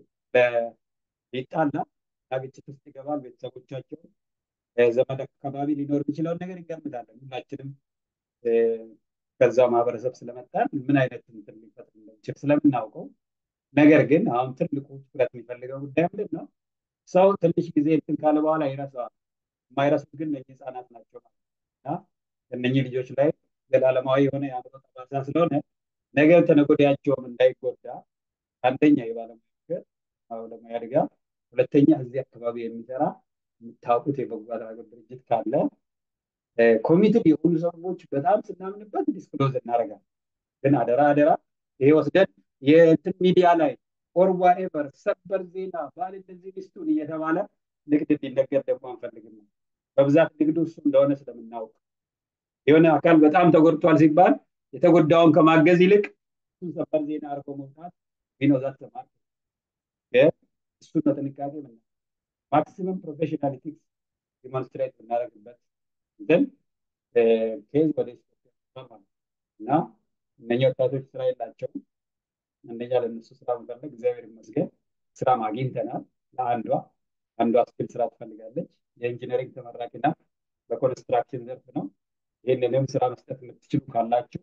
Speaker 1: ሊጣላ ግጭት ውስጥ ይገባል። ቤተሰቦቻቸው ዘመድ አካባቢ ሊኖር የሚችለውን ነገር ይገምታለን። ሁላችንም ከዛ ማህበረሰብ ስለመጣን ምን አይነት እንትን ሊፈጥር እንደሚችል ስለምናውቀው ነገር ግን አሁን ትልቁ ትኩረት የሚፈልገው ጉዳይ ምንድን ነው? ሰው ትንሽ ጊዜ እንትን ካለ በኋላ ይረሳዋል። የማይረሱት ግን እነኚህ ህፃናት ናቸው ማለት እና እነኚህ ልጆች ላይ ዘላለማዊ የሆነ የአእምሮ ጠባሳ ስለሆነ ነገ ተነገ ወዲያቸውም እንዳይጎዳ አንደኛ የባለሙያ ምክር ባለሙያ ድጋፍ፣ ሁለተኛ እዚህ አካባቢ የሚሰራ የምታውቁት የበጎ አድራጎት ድርጅት ካለ ኮሚትድ የሆኑ ሰዎች በጣም ስናምንበት ዲስክሎዝ እናደርጋለን። ግን አደራ አደራ ይሄ ወስደን የእንትን ሚዲያ ላይ ኦር ዋኤቨር ሰበር ዜና ባል እንደዚህ ሚስቱን እየተባለ ንግድ እንዲነገር ደግሞ አንፈልግም። በብዛት ንግዱ እሱ እንደሆነ ስለምናውቅ የሆነ አካል በጣም ተጎድቷል ሲባል የተጎዳውን ከማገዝ ይልቅ እሱን ሰበር ዜና አድርጎ መውጣት ቢኖዛት ተማር እሱን በጥንቃቄ ምና ማክሲመም ፕሮፌሽናሊቲ ዲሞንስትሬት ብናደርግበት ግን ኬዝ ወደ ኢትዮጵያ እና እነኛ ወጣቶች ስራ የላቸውም። አንደኛ ለእነሱ ስራ መፈለግ እግዚአብሔር ይመስገን ስራ አግኝተናል። ለአንዷ አንዷ ስኪል ስራ ትፈልጋለች። የኢንጂነሪንግ ተመራቂ ናት። በኮንስትራክሽን ዘርፍ ነው። ይህንንም ስራ መስጠት የምትችሉ ካላችሁ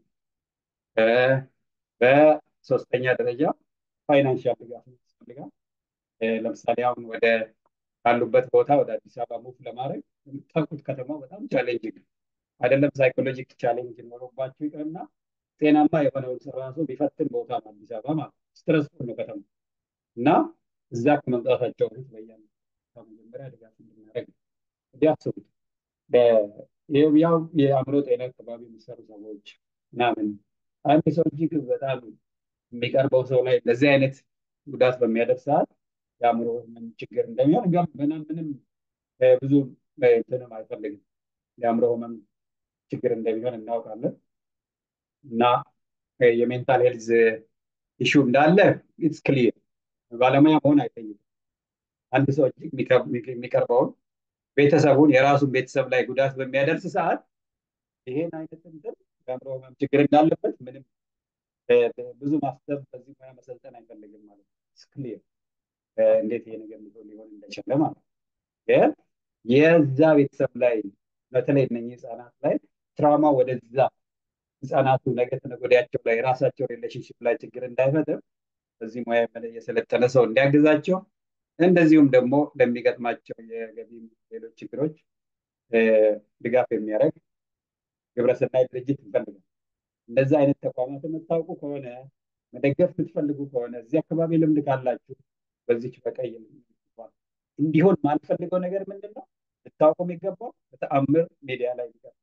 Speaker 1: በሶስተኛ ደረጃ ፋይናንሻል ድጋፍ ያስፈልጋል። ለምሳሌ አሁን ወደ ካሉበት ቦታ ወደ አዲስ አበባ ሙቭ ለማድረግ የምታውቁት ከተማው በጣም ቻሌንጅ አይደለም። ሳይኮሎጂክ ቻሌንጅ ኖሮባችሁ ይቅርና ጤናማ የሆነውን ስራ ራሱ ቢፈትን ቦታ ነው አዲስ አበባ ማለት ስትረስፉል ነው ከተማ እና እዛ ከመምጣታቸው በፊት በያ መጀመሪያ ድጋፍ እንድናደርግ እንዲህ አስቡት። ያው የአእምሮ ጤና አካባቢ የሚሰሩ ሰዎች ምናምን አንድ ሰው እጅግ በጣም የሚቀርበው ሰው ላይ እንደዚህ አይነት ጉዳት በሚያደርስ ሰዓት የአእምሮ ህመም ችግር እንደሚሆን ግን ምንም ምንም ብዙ እንትንም አይፈልግም። የአእምሮ ህመም ችግር እንደሚሆን እናውቃለን እና የሜንታል ሄልዝ ኢሹ እንዳለ ኢትስ ክሊር ባለሙያ መሆን አይጠይቅም። አንድ ሰው እጅግ የሚቀርበውን ቤተሰቡን የራሱን ቤተሰብ ላይ ጉዳት በሚያደርስ ሰዓት ይሄን አይነት እንትን የአእምሮ ህመም ችግር እንዳለበት ምንም ብዙ ማሰብ በዚህ ሙያ መሰልጠን አይፈልግም ማለት ነው። ክሊር እንዴት ይሄ ነገር ሊሆን እንደቻለ ማለት ነው። ግን የዛ ቤተሰብ ላይ በተለይ እነኚህ ህፃናት ላይ ትራውማ ወደዛ ህፃናቱ ነገ ተነገ ወዲያቸው ላይ ራሳቸው ሪሌሽንሽፕ ላይ ችግር እንዳይፈጥር በዚህ ሙያ የሰለጠነ ሰው እንዲያግዛቸው እንደዚሁም ደግሞ ለሚገጥማቸው የገቢ ሌሎች ችግሮች ድጋፍ የሚያደርግ ግብረሰናይ ድርጅት እንፈልጋል። እንደዚህ አይነት ተቋማት የምታውቁ ከሆነ መደገፍ የምትፈልጉ ከሆነ እዚህ አካባቢ ልምድ ካላችሁ በዚች በቀይ እንዲሆን ማልፈልገው ነገር ምንድን ነው? ልታውቁ የሚገባው በተአምር ሚዲያ ላይ ይቀር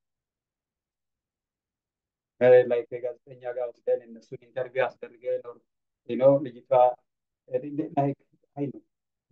Speaker 1: ላይ ከጋዜጠኛ ጋር ወስደን እነሱን ኢንተርቪው አስደርገን ነው ልጅቷ አይ ነው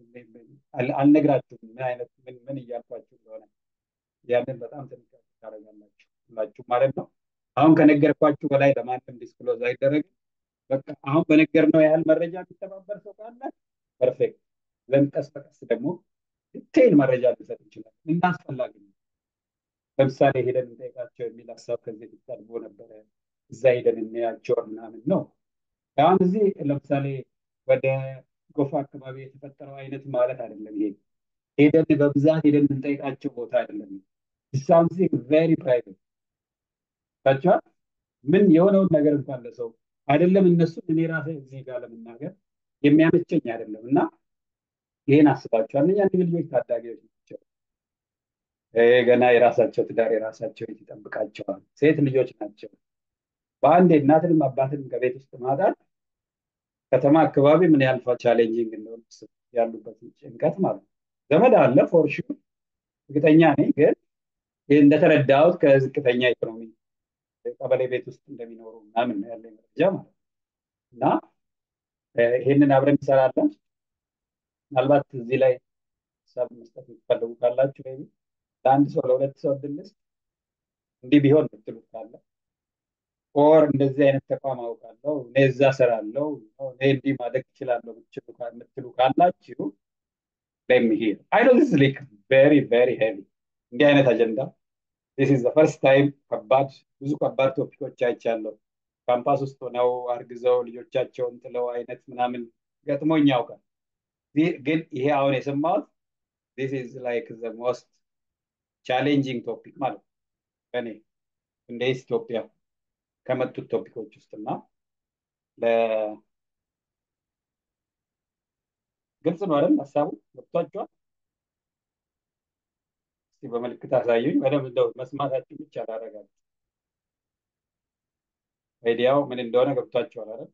Speaker 1: አልነግራችሁም ምን አይነት ምን ምን እያልኳችሁ እንደሆነ ያንን በጣም ጥንቃቄ ታደርጋላችሁ ሁላችሁ ማለት ነው። አሁን ከነገርኳችሁ በላይ ለማንም ዲስክሎዝ አይደረግም። በቃ አሁን በነገርነው ያህል መረጃ የሚተባበር ሰው ካለ ፐርፌክት። ዘን ቀስ በቀስ ደግሞ ዲቴይል መረጃ ልንሰጥ እንችላለን። እናስፈላጊ ነው። ለምሳሌ ሄደን እንጠይቃቸው የሚል ሀሳብ ከዚህ በፊት ቀርቦ ነበረ። እዛ ሄደን እንያቸው ምናምን ነው። አሁን እዚህ ለምሳሌ ወደ ጎፋ አካባቢ የተፈጠረው አይነት ማለት አይደለም። ይሄ ሄደን በብዛት ሄደን የምንጠይቃቸው ቦታ አይደለም። ሳምሲንግ ቬሪ ፕራይቬት ታቸዋል። ምን የሆነውን ነገር እንኳን ለሰው አይደለም እነሱ እኔ ራሴ እዚህ ጋር ለመናገር የሚያመቸኝ አይደለም እና ይሄን አስባቸዋል። እነኛ እነዚህ ልጆች ታዳጊዎች ናቸው። ገና የራሳቸው ትዳር የራሳቸው ቤት ይጠብቃቸዋል። ሴት ልጆች ናቸው። በአንዴ እናትንም አባትንም ከቤት ውስጥ ማጣት ከተማ አካባቢ ምን ያህል ቻሌንጂንግ እንደሆነ ያሉበት ጭንቀት ማለት ነው። ዘመድ አለ ፎር ሹር እርግጠኛ ነኝ። ግን እንደተረዳሁት ከዝቅተኛ ኢኮኖሚ ቀበሌ ቤት ውስጥ እንደሚኖሩ ምናምን ነው ያለኝ መረጃ ማለት ነው። እና ይሄንን አብረን እንሰራለን። ምናልባት እዚህ ላይ ሀሳብ መስጠት የምትፈልጉ ካላችሁ ወይ ለአንድ ሰው ለሁለት ሰው እድልስ እንዲህ ቢሆን የምትሉት ካለ ኦር እንደዚህ አይነት ተቋም አውቃለሁ እኔ እዛ እሰራለሁ እኔ እንዲህ ማደግ እችላለሁ የምትሉ ካላችሁ ለሚሄድ አይ ኖ ዚስ ላይክ ቬሪ ቬሪ ሄቪ እንዲህ አይነት አጀንዳ ዚስ ኢዝ ዘ ፈርስት ታይም ከባድ ብዙ ከባድ ቶፒኮች አይቻለሁ። ካምፓስ ውስጥ ሆነው አርግዘው ልጆቻቸውን ጥለው አይነት ምናምን ገጥሞኝ ያውቃል። ግን ይሄ አሁን የሰማሁት ዚስ ኢዝ ላይክ ዘ ሞስት ቻሌንጂንግ ቶፒክ ማለት ነው እኔ እንደ ኢትዮጵያ ከመጡት ቶፒኮች ውስጥ እና ግልጽ ነው አይደል? ሀሳቡ ገብቷቸዋል። እስቲ በምልክት አሳዩኝ። በደንብ እንደው መስማታችን ብቻ ላረጋግጥ። አይዲያው ምን እንደሆነ ገብቷቸዋል አይደል?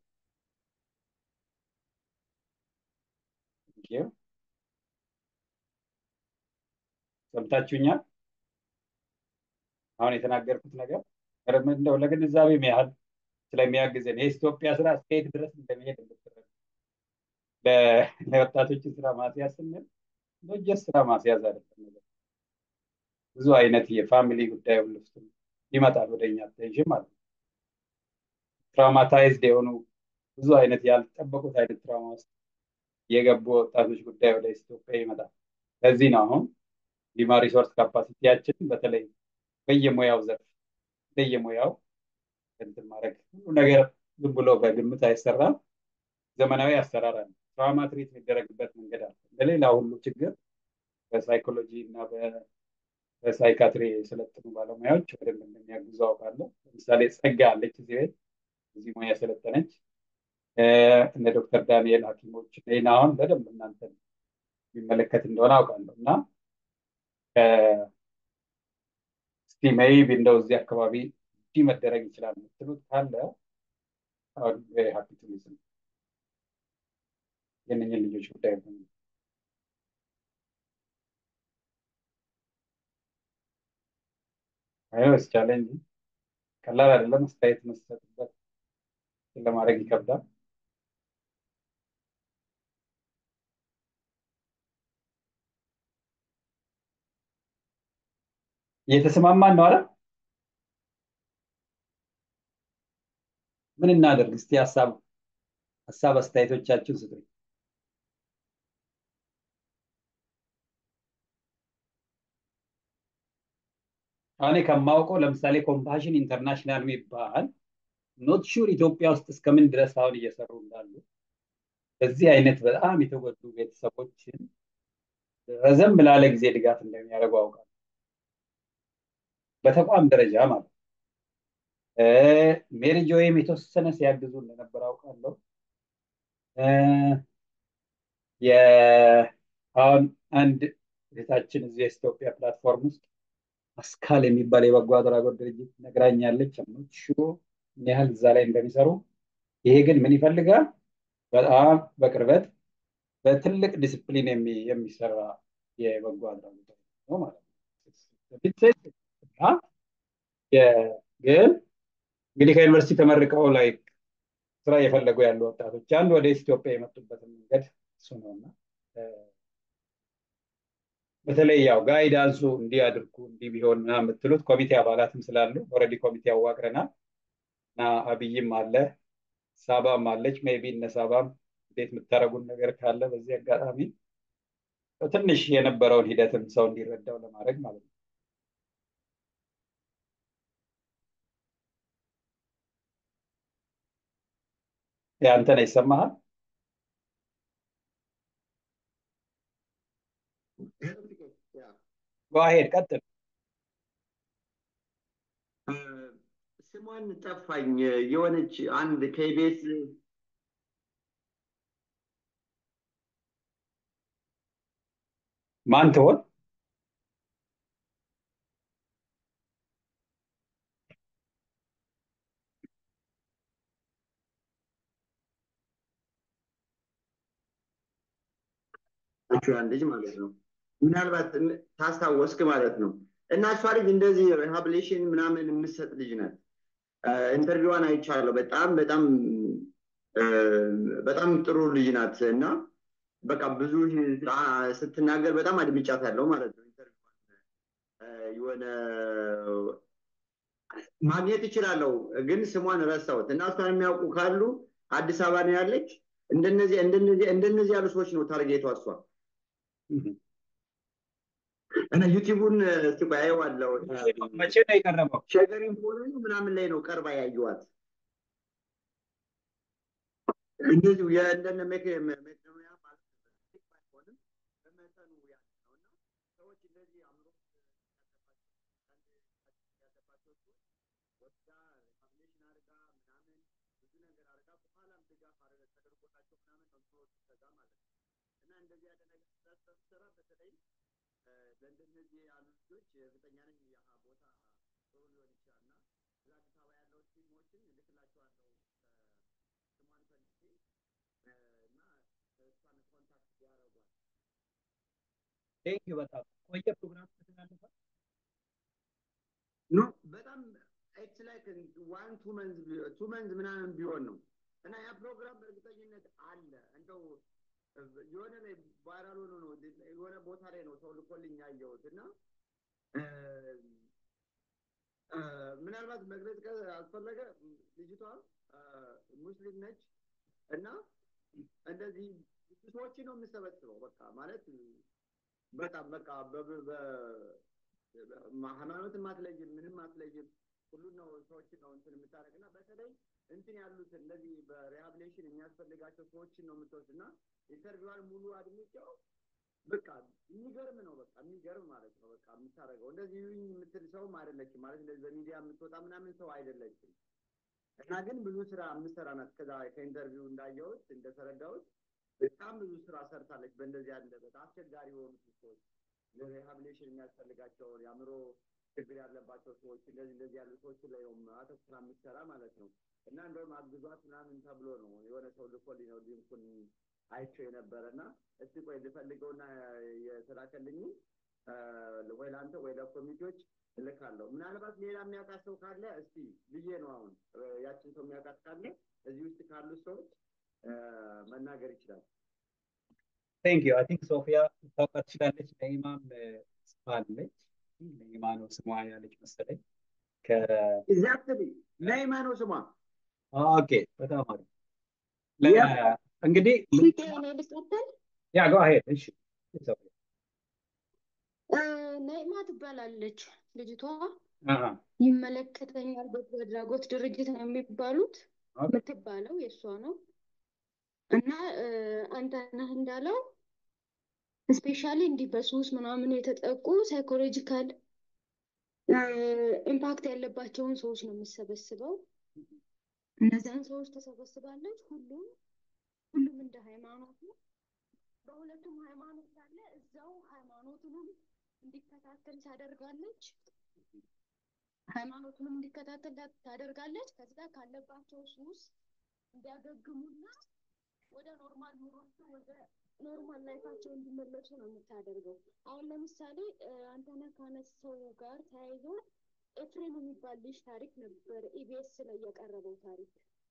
Speaker 1: ሰምታችሁኛል? አሁን የተናገርኩት ነገር እንደው ለግንዛቤም ያህል ስለሚያግዘን የኢትዮጵያ ስራ እስከየት ድረስ እንደሚሄድ እንድትረዱ ለወጣቶች ስራ ማስያዝ ስንል ጀስ ስራ ማስያዝ አይደለም ነገር ብዙ አይነት የፋሚሊ ጉዳይ ውስጥ ይመጣል ወደ እኛ አቴንሽን ማለት ነው። ትራውማታይዝድ የሆኑ ብዙ አይነት ያልጠበቁት አይነት ትራውማ ውስጥ የገቡ ወጣቶች ጉዳይ ወደ ኢትዮጵያ ይመጣል። ለዚህ ነው አሁን ዲማ ሪሶርስ ካፓሲቲያችን በተለይ በየሙያው ዘርፍ በየሙያው እንትን ማድረግ ሁሉ ነገር ዝም ብሎ በግምት አይሰራም። ዘመናዊ አሰራር አለ። ትራውማ ትሪት የሚደረግበት መንገድ አለ። እንደሌላ ሁሉ ችግር በሳይኮሎጂ እና በሳይካትሪ የሰለጠኑ ባለሙያዎች በደንብ እንደሚያግዙ አውቃለሁ። ለምሳሌ ጸጋ አለች እዚህ ቤት እዚህ ሙያ የሰለጠነች እነ ዶክተር ዳንኤል ሐኪሞች ይህን አሁን በደንብ እናንተን የሚመለከት እንደሆነ አውቃለሁ እና እስቲ ሜይቢ እንደው እዚህ አካባቢ እንዲህ መደረግ ይችላል የምትሉት ካለ አሁን ሀፒ ቱ ሊስን የእነኝህን ልጆች ጉዳይ ነው። አይኖስ ቻሌንጅ ቀላል አይደለም። አስተያየት መስጠትበት ለማድረግ ይከብዳል። እየተስማማን ነው አይደል? ምን እናደርግ እስቲ ሀሳብ ሀሳብ አስተያየቶቻችሁን ስጡኝ። እኔ ከማውቀው ለምሳሌ ኮምፓሽን ኢንተርናሽናል የሚባል ኖት ሹር ኢትዮጵያ ውስጥ እስከምን ድረስ አሁን እየሰሩ እንዳሉ በዚህ አይነት በጣም የተጎዱ ቤተሰቦችን ረዘም ላለ ጊዜ ድጋፍ እንደሚያደርጉ አውቃለሁ። በተቋም ደረጃ ማለት ነው። ሜሪ ጆይም የተወሰነ ሲያግዙ እንደነበር አውቃለሁ። አሁን አንድ እህታችን እዚህ የኢትዮጵያ ፕላትፎርም ውስጥ አስካል የሚባል የበጎ አድራጎት ድርጅት ነግራኛለች። ሽሮ ምን ያህል እዛ ላይ እንደሚሰሩ። ይሄ ግን ምን ይፈልጋል? በጣም በቅርበት በትልቅ ዲስፕሊን የሚሰራ የበጎ አድራጎት ነው ማለት ነው። ግን እንግዲህ ከዩኒቨርሲቲ ተመርቀው ላይ ስራ እየፈለጉ ያሉ ወጣቶች አንድ ወደ ኢትዮጵያ የመጡበትን መንገድ እሱ ነው እና በተለይ ያው ጋይዳንሱ እንዲህ አድርጉ እንዲህ ቢሆን ምናምን የምትሉት ኮሚቴ አባላትም ስላሉ ኦልሬዲ ኮሚቴ አዋቅረናል እና አብይም አለ ሳባም አለች። ሜቢ እነ ሳባም እንዴት የምታደርጉን ነገር ካለ በዚህ አጋጣሚ ትንሽ የነበረውን ሂደትም ሰው እንዲረዳው ለማድረግ ማለት ነው። ያንተ ነው ይሰማሃል? ጓሄድ ቀጥል።
Speaker 8: ስሟን ጠፋኝ። የሆነች አንድ ከኢቢኤስ
Speaker 1: ማን ትሆን?
Speaker 8: ያን ልጅ ማለት ነው። ምናልባት ታስታወስክ ማለት ነው። እና እሷ ልጅ እንደዚህ ሪሃብሊሽን ምናምን የምትሰጥ ልጅ ናት። ኢንተርቪዋን አይቻለሁ። በጣም በጣም በጣም ጥሩ ልጅ ናት እና በቃ ብዙ ስትናገር በጣም አድምጫታለሁ ማለት ነው። የሆነ ማግኘት እችላለሁ ግን ስሟን ረሳሁት እና እሷን የሚያውቁ ካሉ አዲስ አበባ ነው ያለች። እንደነዚህ እንደነዚህ እንደነዚህ ያሉ ሰዎች ነው ታርጌቷ እሷ እና ዩቲዩቡን እስቲ ቆይ አየዋለሁ።
Speaker 1: መቼ ነው የቀረበው?
Speaker 8: ሸገሪን ፎሎ ምናምን ላይ ነው ቀርባ ያየዋት። እንደዚሁ የእንደነ መቄዶንያ ማለት ባይሆንም በመጠኑ ያለ ነው እና ሰዎች እንደዚህ አምሮ ያለባቸው ሰዎች ወስዳ ሪሃብሊቴሽን አድርጋ ምናምን ብዙ ነገር አድርጋ በኋላም ድጋፍ ተደርጎላቸው ምናምን ነው ሰዎች ከዛ ማለት ነው እና እንደዚህ ያለ ነገር ስትሰራ በተለይ ለእንደነዚህ ያሉ ልጆች እርግጠኛ ነኝ ያ ቦታ ጥሩ ሊሆን ይችላል እና እዛ አዲስ አበባ ያለው ቲሞችን እልክላቸዋለሁ ስሟን ፈልጌ እና እሷን ኮንታክት ያደርጓል።
Speaker 1: ቴንክ በጣም ቆየ ፕሮግራም ከተላለፈ
Speaker 8: ኖ በጣም ኢትስ ላይክ ዋን ቱ መንዝ ቱ መንዝ ምናምን ቢሆን ነው እና ያ ፕሮግራም በእርግጠኝነት አለ እንደው የሆነ ላይ ቫይራል ሆኖ ነው የሆነ ቦታ ላይ ነው ሰው ልኮልኝ ያየሁት እና ምናልባት መግለጽ አስፈለገ ልጅቷ ሙስሊም ነች እና እንደዚህ ሰዎችን ነው የምሰበስበው በቃ ማለት በጣም በቃ ሃይማኖትን አትለይም ምንም አትለይም ሁሉን ነው ሰዎችን ነው እንትን የምታደርግ እና በተለይ እንትን ያሉትን እንደዚህ በሪሃብሊቴሽን የሚያስፈልጋቸው ሰዎችን ነው የምትወስድ እና ኢንተርቪዋን ሙሉ አድምጬው በቃ የሚገርም ነው በቃ የሚገርም ማለት ነው በቃ የምታደርገው እንደዚህ ይሁኝ የምትል ሰውም አይደለችም ማለት እንደዚህ በሚዲያ የምትወጣ ምናምን ሰው አይደለችም እና ግን ብዙ ስራ የምትሰራ ናት ከዛ ከኢንተርቪው እንዳየሁት እንደተረዳሁት በጣም ብዙ ስራ ሰርታለች በእንደዚህ ያለ በጣም አስቸጋሪ የሆኑ ሰዎች ለሪሃብሊቴሽን የሚያስፈልጋቸውን የአእምሮ ችግር ያለባቸው ሰዎች እንደዚህ እንደዚህ ያሉ ሰዎች ላይ አተኩራ የምትሰራ ማለት ነው እና እንደውም አግዟት ምናምን ተብሎ ነው የሆነ ሰው ልኮልኝ ነው ሊንኩን አይቼው የነበረ እና እስቲ ቆይ ልፈልገውና የተላከልኝ ወይ ለአንተ ወይ ለኮሚቴዎች እልካለሁ። ምናልባት ሌላ የሚያውቃት ሰው ካለ እስቲ ብዬ ነው አሁን ያችን ሰው የሚያውቃት ካለ እዚህ ውስጥ ካሉት ሰዎች መናገር ይችላል።
Speaker 1: ቴንክ ዩ አይ ቲንክ ሶፊያ ልታውቃት ትችላለች። ለኢማም ጽፋለች። ነይማ ነው ስሟ ያለች መሰለኝ።
Speaker 8: ኤግዛክትሊ ነይማ ነው ስሟ።
Speaker 1: ኦኬ በጣም አሪፍ። ለ- እንግዲህ
Speaker 6: ፊቴ እኔ ልቀጥል።
Speaker 1: ያ ጎ አሄድ እሺ
Speaker 6: እ፣ ነይማ ትባላለች ልጅቷ።
Speaker 1: አሃ
Speaker 6: ይመለከተኛል በጎ አድራጎት ድርጅት ነው የሚባሉት
Speaker 1: ኦኬ
Speaker 6: የምትባለው የእሷ ነው እና እ፣ አንተነህ እንዳለው ስፔሻሊ እንዲህ በሱስ ምናምን የተጠቁ ሳይኮሎጂካል ኢምፓክት ያለባቸውን ሰዎች ነው የምሰበስበው። እነዚያን ሰዎች ተሰበስባለች። ሁሉም ሁሉም እንደ ሃይማኖቱ በሁለቱም ሃይማኖት አለ። እዛው ሃይማኖቱንም እንዲከታተል ታደርጋለች። ሃይማኖቱንም እንዲከታተል ታ- ታደርጋለች። ከዛ ካለባቸው ሱስ እንዲያገግሙና ወደ ኖርማል ኑሯቸው ወደ ኖርማል ላይፋቸው እንዲመለሱ ነው የምታደርገው። አሁን ለምሳሌ እ፣ አንተነህ ካነሳው ጋር ተያይዞ ኤፍሬም የሚባል ልጅ ታሪክ ነበር ኢቢኤስ ላይ የቀረበው ታሪክ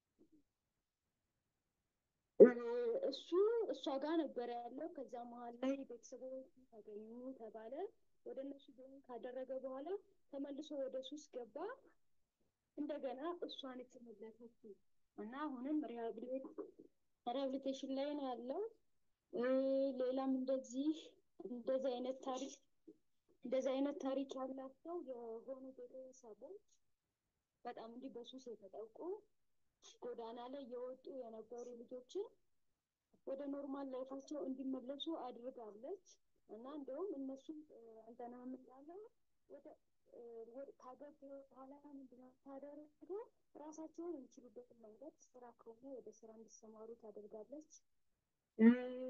Speaker 6: እ፣ እሱ እሷ ጋር ነበር ያለው። ከዛ መሀል ላይ ቤተሰቦች ተገኙ ተባለ። ወደ እነሱ ጆይን ካደረገ በኋላ ተመልሶ ወደ ሱስ ገባ። እንደገና እሷን የተመለሰችው እና አሁንም ሪሃብሊቴት ሪሃብሊቴሽን ላይ ነው ያለው። እ፣ ሌላም እንደዚህ እንደዚህ አይነት ታሪክ እንደዚህ አይነት ታሪክ ያላቸው የሆኑ ቤተሰቦች በጣም እንዲህ በሱስ የተጠቁ ጎዳና ላይ የወጡ የነበሩ ልጆችን ወደ ኖርማል ላይፋቸው እንዲመለሱ አድርጋለች እና እንደውም እነሱም እ፣ አንተነህም እንዳለው ወደ እ፣ ወደ- ካገቡ በኋላ ምንድነው ታደርገው ራሳቸውን የሚችሉበትን መንገድ ስራ ከሆነ ወደ ስራ እንዲሰማሩ ታደርጋለች። እ፣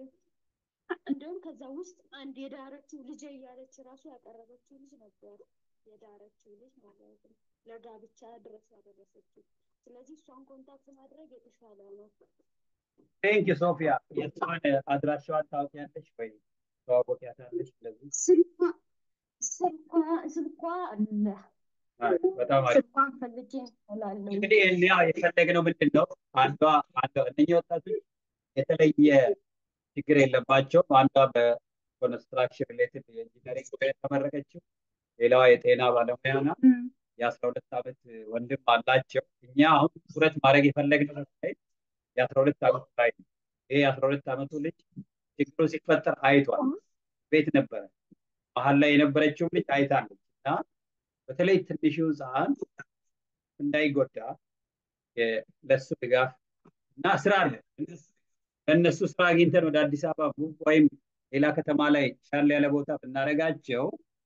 Speaker 6: እንደውም ከዛ ውስጥ አንድ የዳረችው ልጅ እያለች ራሱ ያቀረበችው ልጅ ነበር። የዳረችው ልጅ ማለት ነው፣ ለጋብቻ ድረስ ያደረሰችው። ስለዚህ እሷን ኮንታክት ማድረግ የተሻለ ነው።
Speaker 1: ቴንክ ዩ ሶፊያ። የእሷን አድራሻዋን ታውቂያለሽ ወይ? ተዋወቂያታለሽ? እንደዚህ
Speaker 6: ስልኳ ስልኳ ስልኳ አለ።
Speaker 1: አይ፣ በጣም አሪፍ።
Speaker 6: ስልኳን ፈልጌ እላለሁ።
Speaker 1: እንግዲህ እኛ የፈለግነው ምንድን ነው? አንዷ አንዷ እነኚህ ወጣቶች የተለየ ችግር የለባቸውም። አንዷ በኮንስትራክሽን ሪሌትድ የኢንጂነሪንግ ሙያ የተመረቀችው፣ ሌላዋ የጤና ባለሙያ ናት።
Speaker 6: እም፣
Speaker 1: የአስራ ሁለት ዓመት ወንድም አላቸው። እኛ አሁን ትኩረት ማድረግ የፈለግነው ላይ የአስራ ሁለት ዓመቱ ላይ ነው። ይሄ የአስራ ሁለት ዓመቱ ልጅ ችግሩ ሲፈጠር አይቷል። ቤት ነበረ። መሀል ላይ የነበረችው ልጅ አይታለች እና በተለይ ትንሹ ሕፃን እንዳይጎዳ የ- ለሱ ድጋፍ እና ስራ አለ ለእነሱ ስራ አግኝተን ወደ አዲስ አበባ ቡብ ወይም ሌላ ከተማ ላይ ሻል ያለ ቦታ ብናደርጋቸው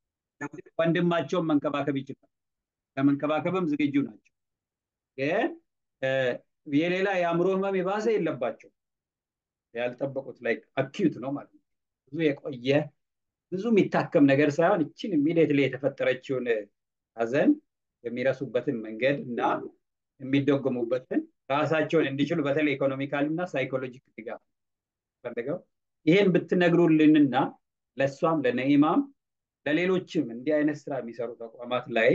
Speaker 1: ወንድማቸውን መንከባከብ ይችላል። ለመንከባከብም ዝግጁ ናቸው። ግን እ፣ የሌላ የአእምሮ ህመም የባሰ የለባቸው ያልጠበቁት ላይ አኪዩት ነው ማለት ነው። ብዙ የቆየ ብዙ የሚታከም ነገር ሳይሆን እችን ኢሚዲየትሊ የተፈጠረችውን ሀዘን የሚረሱበትን መንገድ እና የሚደጎሙበትን ራሳቸውን እንዲችሉ በተለይ ኢኮኖሚካል እና ሳይኮሎጂክ ድጋፍ ፈልገው ይሄን ብትነግሩልንና ለእሷም ለነኢማም ለሌሎችም እንዲህ አይነት ስራ የሚሰሩ ተቋማት ላይ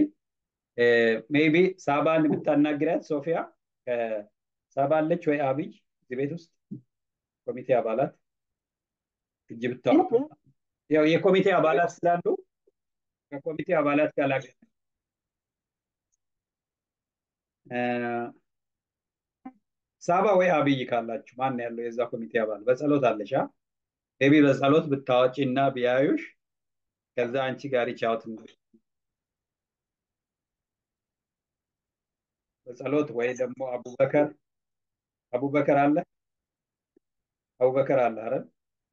Speaker 1: ሜይቢ ሳባን ብታናግሪያት ሶፊያ ሳባ አለች ወይ አብይ እዚህ ቤት ውስጥ ኮሚቴ አባላት እጅ ብታወጡ ያው የኮሚቴ አባላት ስላሉ ከኮሚቴ አባላት ጋር ላገ ሳባ ወይ አብይ ካላችሁ ማን ያለው የዛ ኮሚቴ አባል በጸሎት አለሽ ሜቢ በጸሎት ብታወጪ እና ቢያዩሽ ከዛ አንቺ ጋር ይቻውት በጸሎት ወይ ደግሞ አቡበከር አቡበከር አለ አቡበከር አለ አይደል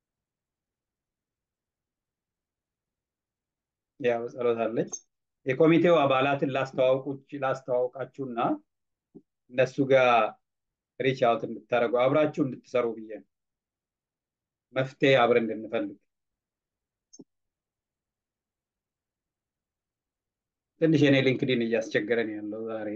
Speaker 1: ያ በጸሎት አለች የኮሚቴው አባላትን ላስተዋውቃችሁና እነሱ ጋር ሪች አውት እንድታደርጉ አብራችሁ እንድትሰሩ ብዬ ነው መፍትሄ አብረን እንድንፈልግ ትንሽ የኔ ሊንክዲን እያስቸገረን ያለው ዛሬ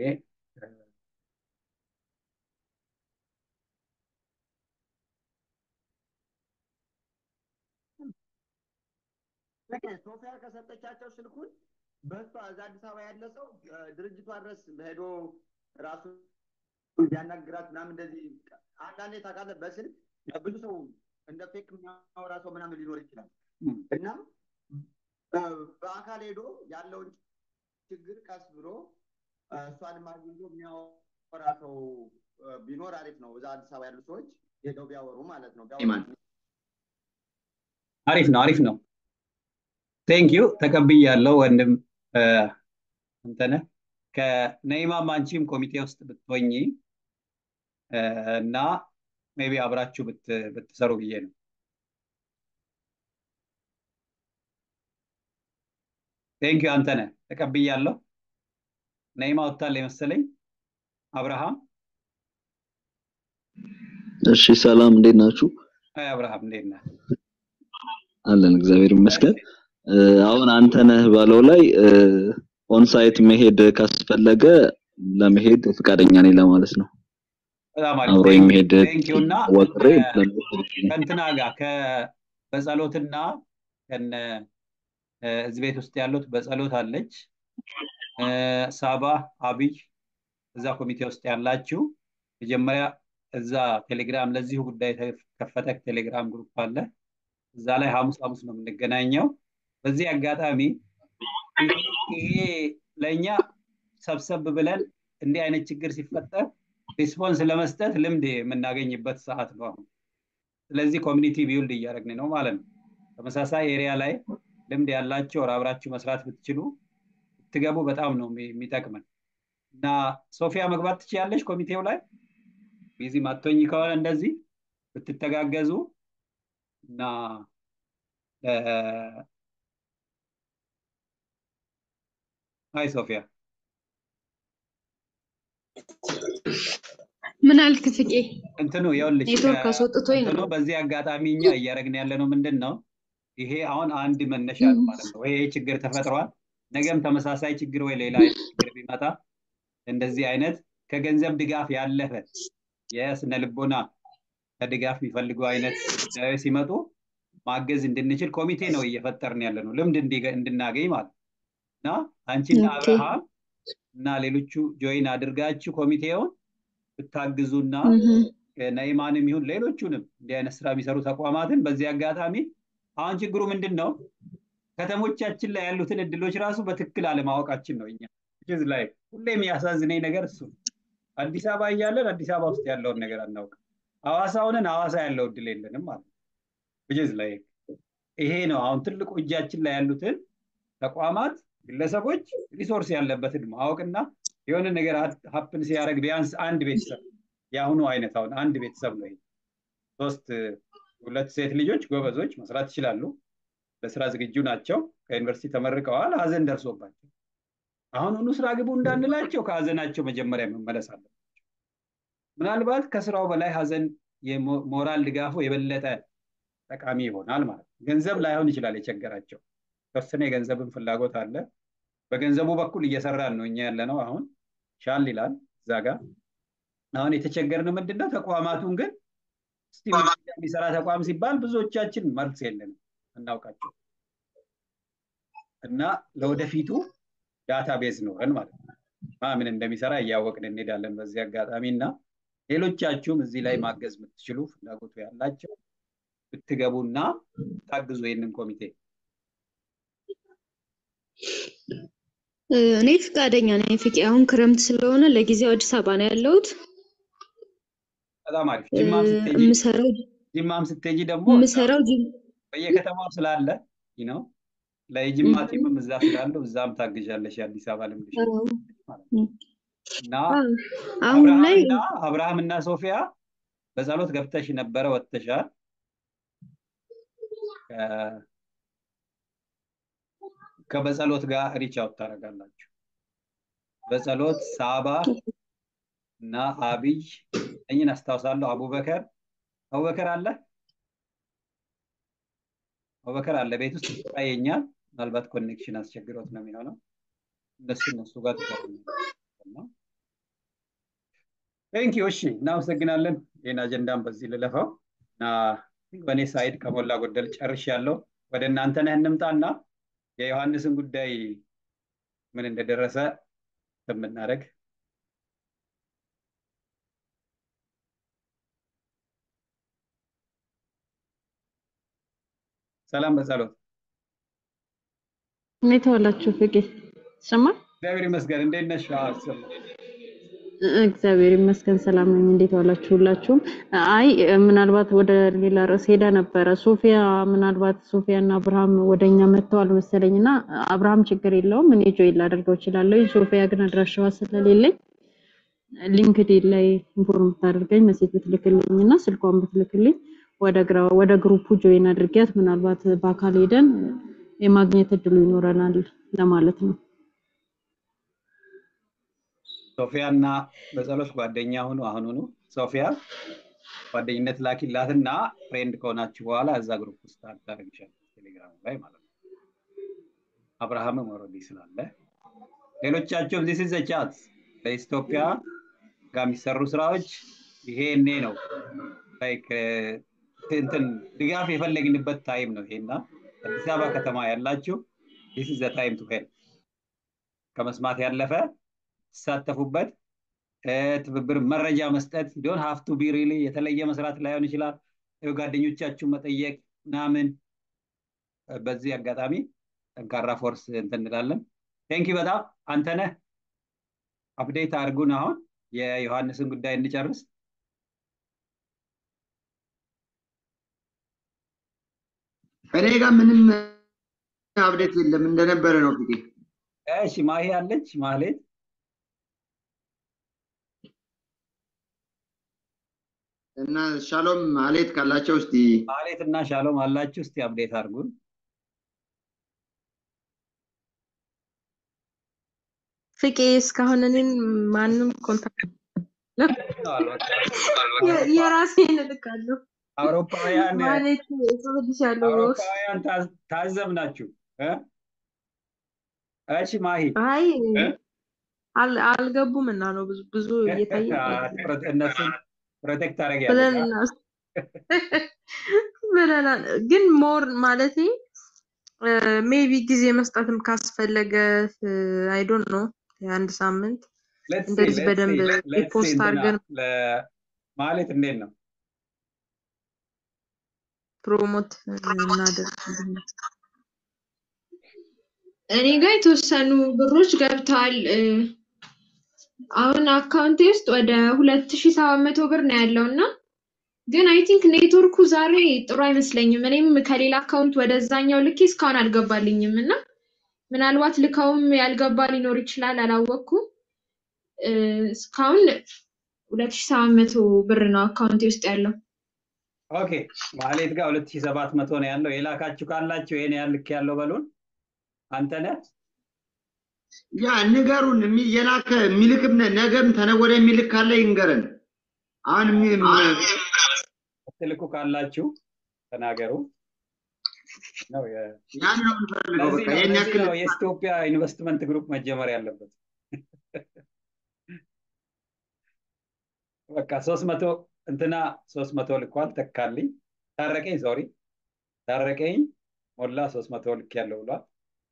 Speaker 8: ሶፊያ ከሰጠቻቸው ስልኩን በሷ እዛ አዲስ አበባ ያለ ሰው ድርጅቷ ድረስ ሄዶ ራሱ ቢያናግራት ምናምን እንደዚህ አንዳንዴ ታውቃለህ፣ በስልክ ብዙ ሰው እንደ ፌክ የሚያወራ ሰው ምናምን ሊኖር ይችላል እና በአካል ሄዶ ያለውን ችግር ቀስ ብሎ እሷንም አግኝቶ የሚያወራ ሰው ቢኖር አሪፍ ነው። እዛ አዲስ አበባ ያሉ ሰዎች ሄደው ቢያወሩ ማለት ነው።
Speaker 1: አሪፍ ነው፣ አሪፍ ነው። ቴንክ ዩ ተቀብያለሁ ወንድም አንተነህ። ከነይማም አንቺም ኮሚቴ ውስጥ ብትሆኚ እና ሜቢ አብራችሁ ብትሰሩ ብዬ ነው። ቴንክ ዩ አንተነህ ተቀብያለሁ። ነይማ ወጥታል የመሰለኝ። አብርሃም
Speaker 9: እሺ፣ ሰላም እንዴት ናችሁ?
Speaker 1: አይ አብርሃም እንዴት ነህ?
Speaker 9: አለን እግዚአብሔር ይመስገን። አሁን አንተነህ ባለው ላይ ኦንሳይት መሄድ ካስፈለገ ለመሄድ ፈቃደኛ ነኝ ለማለት ነው።
Speaker 1: በጣም አሪፍ
Speaker 9: አብሮ የሚሄድ
Speaker 1: ቴንክ ዩ እና
Speaker 9: ወጥሬ
Speaker 1: ከእንትና ጋር በጸሎትና ከነ እዚህ ቤት ውስጥ ያሉት በጸሎት አለች ሳባ አብይ እዛ ኮሚቴ ውስጥ ያላችሁ መጀመሪያ እዛ ቴሌግራም ለዚሁ ጉዳይ የተከፈተ ቴሌግራም ግሩፕ አለ። እዛ ላይ ሐሙስ ሐሙስ ነው የምንገናኘው። በዚህ አጋጣሚ ይሄ ለእኛ ሰብሰብ ብለን እንዲህ አይነት ችግር ሲፈጠር ሪስፖንስ ለመስጠት ልምድ የምናገኝበት ሰዓት ነው አሁን። ስለዚህ ኮሚኒቲ ቢውልድ እያደረግን ነው ማለት ነው። ተመሳሳይ ኤሪያ ላይ ልምድ ያላቸው አብራችሁ መስራት ብትችሉ ብትገቡ በጣም ነው የሚጠቅመን እና ሶፊያ መግባት ትችያለሽ ኮሚቴው ላይ ቢዚ ማቶኝ ከሆነ እንደዚህ ብትተጋገዙ እና አይ ሶፊያ
Speaker 10: ምን አልክ ፍቄ?
Speaker 1: እንትኑ ይኸውልሽ
Speaker 10: ኔትወርክ አስወጥቶኝ
Speaker 1: እንትኑ
Speaker 10: ነው።
Speaker 1: በዚህ አጋጣሚ እኛ እያደረግን ያለ ነው ምንድን ነው ይሄ አሁን አንድ መነሻ ነው ማለት ነው። ይሄ ችግር ተፈጥሯል። ነገም ተመሳሳይ ችግር ወይ ሌላ አይነት ችግር ቢመጣ እንደዚህ አይነት ከገንዘብ ድጋፍ ያለፈ የስነ ልቦና ከድጋፍ የሚፈልጉ አይነት ጉዳዮች ሲመጡ ማገዝ እንድንችል ኮሚቴ ነው እየፈጠርን ያለ ነው፣ ልምድ እንዲ- እንድናገኝ ማለት ነው። እና አንቺና
Speaker 10: ኦኬ።
Speaker 1: አብርሃም እና ሌሎቹ ጆይን አድርጋችሁ ኮሚቴውን ብታግዙና
Speaker 10: እህ
Speaker 1: ነይማንም ይሁን ሌሎቹንም እንዲህ አይነት ስራ የሚሰሩ ተቋማትን በዚህ አጋጣሚ አሁን ችግሩ ምንድን ነው? ከተሞቻችን ላይ ያሉትን እድሎች ራሱ በትክክል አለማወቃችን ነው። እኛ ዝ ላይ ሁሌ የሚያሳዝነኝ ነገር እሱ ነው። አዲስ አበባ እያለን አዲስ አበባ ውስጥ ያለውን ነገር አናውቅም። ሐዋሳ ሆነን ሐዋሳ ያለው እድል የለንም ማለት ነው። ዝ ላይ ይሄ ነው አሁን ትልቁ እጃችን ላይ ያሉትን ተቋማት፣ ግለሰቦች ሪሶርስ ያለበትን ማወቅና የሆነ ነገር ሀፕን ሲያደርግ ቢያንስ አንድ ቤተሰብ የአሁኑ አይነት አሁን አንድ ቤተሰብ ነው ይሄ ሶስት ሁለት ሴት ልጆች ጎበዞች መስራት ይችላሉ። ለስራ ዝግጁ ናቸው። ከዩኒቨርሲቲ ተመርቀዋል። ሀዘን ደርሶባቸው አሁን ሁኑ ስራ ግቡ እንዳንላቸው ከሀዘናቸው መጀመሪያ መመለስ አለባቸው። ምናልባት ከስራው በላይ ሀዘን የሞራል ድጋፉ የበለጠ ጠቃሚ ይሆናል ማለት ነው። ገንዘብ ላይሆን ይችላል የቸገራቸው ተወሰነ የገንዘብን ፍላጎት አለ። በገንዘቡ በኩል እየሰራን ነው እኛ ያለ ነው። አሁን ሻል ይላል እዛ ጋር አሁን የተቸገርነው ምንድን ነው? ተቋማቱን ግን እስቲ የሚሰራ ተቋም ሲባል ብዙዎቻችን መልስ የለንም እናውቃቸው እና ለወደፊቱ ዳታ ቤዝ ኖረን ማለት ነው ማ ምን እንደሚሰራ እያወቅን እንሄዳለን። በዚህ አጋጣሚ እና ሌሎቻችሁም እዚህ ላይ ማገዝ የምትችሉ ፍላጎቱ ያላቸው ብትገቡና ታግዙ ይህንን ኮሚቴ።
Speaker 10: እኔ ፍቃደኛ ነኝ ፍቄ። አሁን ክረምት ስለሆነ ለጊዜው አዲስ አበባ ነው ያለሁት።
Speaker 1: በጣም አሪፍ። ጅማም ስትሄጂ
Speaker 10: የምሰራው
Speaker 1: ጂማም ስትሄጂ ደግሞ
Speaker 10: የምሰራው ጅም
Speaker 1: በየከተማው ስላለ ነው ለየጅማ ቲምም እዛ ስላለው እዛም ታግዣለሽ የአዲስ አበባ ልምድሽ ማለት ነው። እና
Speaker 10: አሁን ላይ
Speaker 1: አብርሃምና አብርሃምና ሶፊያ በጸሎት ገብተሽ ነበረ ወጥተሻል። ከ- ከበጸሎት ጋር ሪች አውት ታደርጋላችሁ። በጸሎት ሳባ እና አብይ እኝን አስታውሳለሁ። አቡበከር አቡበከር አለ አቡበከር አለ ቤት ውስጥ ይታየኛል። ምናልባት ኮኔክሽን አስቸግሮት ነው የሚሆነው። እነሱ እነሱ ጋር ትገናኛለህ። ቴንክ ዩ። እሺ፣ እናመሰግናለን። ይህን አጀንዳም በዚህ ልለፈው እና በእኔ ሳይድ ከሞላ ጎደል ጨርሻለሁ። ወደ እናንተ ነህ እንምጣና የዮሐንስን ጉዳይ ምን እንደደረሰ የምናደርግ ሰላም በጸሎት
Speaker 11: እንዴት ዋላችሁ? ፍቄ ይሰማል?
Speaker 1: እግዚአብሔር ይመስገን። እንዴት ነሽ? አዎ፣ ይሰማል።
Speaker 11: እግዚአብሔር ይመስገን ሰላም ነኝ። እንዴት ዋላችሁ ሁላችሁም? አይ ምናልባት ወደ ሌላ ርዕስ ሄዳ ነበረ። ሶፊያ ምናልባት ሶፊያ እና አብርሃም ወደኛ መጥተዋል መሰለኝ እና አብርሃም ችግር የለውም እኔ ጆይን ላደርገው እችላለሁ። ሶፊያ ግን አድራሻዋ ስለሌለኝ ሊንክድኢን ላይ ኢንፎርም ብታደርገኝ መሴጅ ብትልክልኝ እና ስልኳን ብትልክልኝ ወደ ግራ ወደ ግሩፑ ጆይን አድርጊያት ምናልባት በአካል ሄደን የማግኘት እድሉ ይኖረናል ለማለት ነው።
Speaker 1: ሶፊያ እና በጸሎት ጓደኛ ሁኑ። አሁኑኑ ሶፊያ ጓደኝነት ላኪላትና ፍሬንድ ከሆናችሁ በኋላ እዛ ግሩፕ ውስጥ አታደርግሻለች ቴሌግራም ላይ ማለት ነው። አብርሃምም ኦልሬዲ ስላለ ሌሎቻቸውም ዚስ ኢዝ ቻት ለኢትዮጵያ ጋር የሚሰሩ ስራዎች ይሄ እኔ ነው ላይክ እንትን ድጋፍ የፈለግንበት ታይም ነው ይሄና አዲስ አበባ ከተማ ያላችሁ ዚስ ኢዝ ታይም ቱ ሄልፕ ከመስማት ያለፈ ተሳተፉበት ትብብር መረጃ መስጠት ዶን ሀፍቱ ቢ ሪሊ የተለየ መስራት ላይሆን ይችላል ጓደኞቻችሁ መጠየቅ ምናምን በዚህ አጋጣሚ ጠንካራ ፎርስ እንትን እንላለን ቴንኪ በጣም አንተነህ አፕዴት አድርጉን አሁን የዮሐንስን ጉዳይ እንጨርስ
Speaker 8: እኔ ጋር ምንም አብዴት የለም እንደነበረ ነው ፊቴ
Speaker 1: እሺ ማሂ አለች ማህሌት
Speaker 8: እና ሻሎም ማሌት ካላቸው እስቲ
Speaker 1: ማህሌት እና ሻሎም አላችሁ እስቲ አፕዴት አድርጉን
Speaker 12: ፍቄ እስካሁን እኔን ማንም ኮንታክት የራሴን እልካለሁ።
Speaker 1: አውሮፓውያን
Speaker 12: ማለት እጽፍልሻለሁ በውስጥ
Speaker 1: አውሮፓውያን ታዝ- ታዘብናችሁ እ? እሺ ማሂ
Speaker 12: አይ አል- አልገቡም እና ነው ብዙ ብዙ እየታየ
Speaker 1: ፕሮ- እነሱን ፕሮቴክት
Speaker 12: ብለን
Speaker 1: ታደርጊያለሽ አ?
Speaker 12: እናስ- ብለናል። ግን ሞር ማለቴ ሜቢ ጊዜ መስጠትም ካስፈለገ አይ ዶንት ኖ የአንድ ሳምንት
Speaker 1: Let's see,
Speaker 12: እንደዚህ
Speaker 1: let's
Speaker 12: በደንብ
Speaker 1: see, let's see
Speaker 12: ሪፖስት
Speaker 1: እንትና
Speaker 12: አድርገን
Speaker 1: ለ- ማለት እንዴት ነው
Speaker 12: ፕሮሞት እናደርግ።
Speaker 10: እኔ ጋር የተወሰኑ ብሮች ገብተዋል። እ፣ አሁን አካውንቴ ውስጥ ወደ ሁለት ሺ ሰባት መቶ ብር ነው ያለው እና ግን አይ ቲንክ ኔትወርኩ ዛሬ ጥሩ አይመስለኝም። እኔም ከሌላ አካውንት ወደዛኛው ልኬ እስካሁን አልገባልኝም እና ምናልባት ልከውም ያልገባ ሊኖር ይችላል፣ አላወቅኩም። እ፣ እስካሁን ሁለት ሺ ሰባት መቶ ብር ነው አካውንቴ ውስጥ ያለው።
Speaker 1: ኦኬ ማህሌት ጋር ሁለት ሺህ ሰባት መቶ ነው ያለው የላካችሁ ካላችሁ ይሄን ያህል ልክ ያለው በሉን አንተ ነህ
Speaker 8: ያ ንገሩን የሚ- የላከ የሚልክም ነ- ነገም ተነገ ወዲያ የሚልክ ካለ ይንገረን። አሁን የሚ-
Speaker 1: ትልኩ ካላችሁ ተናገሩ ነው የ-
Speaker 8: ያን ነው የምንፈልገው።
Speaker 1: ለዚህ
Speaker 8: በቃ
Speaker 1: ነው
Speaker 8: ይሄን
Speaker 1: ለዚህ
Speaker 8: ያክል
Speaker 1: ነው የኢትዮጵያ ኢንቨስትመንት ግሩፕ መጀመር ያለበት በቃ ሶስት መቶ እንትና ሶስት መቶ ልኳል ተካልኝ ታረቀኝ ሶሪ ታረቀኝ ሞላ ሶስት መቶ ልክ ያለው ብሏል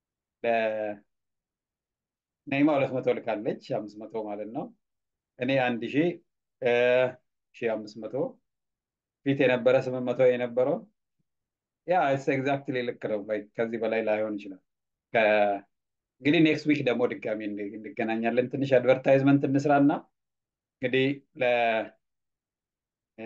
Speaker 1: ለነይማ ሁለት መቶ ልካለች አምስት መቶ ማለት ነው እኔ አንድ ሺ ሺ አምስት መቶ ፊት የነበረ ስምንት መቶ የነበረው ያ ኤግዛክትሊ ልክ ነው like ከዚህ በላይ ላይሆን ይችላል ከ- እንግዲህ ኔክስት ዊክ ደግሞ ድጋሚ እንገ- እንገናኛለን ትንሽ አድቨርታይዝመንት እንስራና እንግዲህ ለ እ፣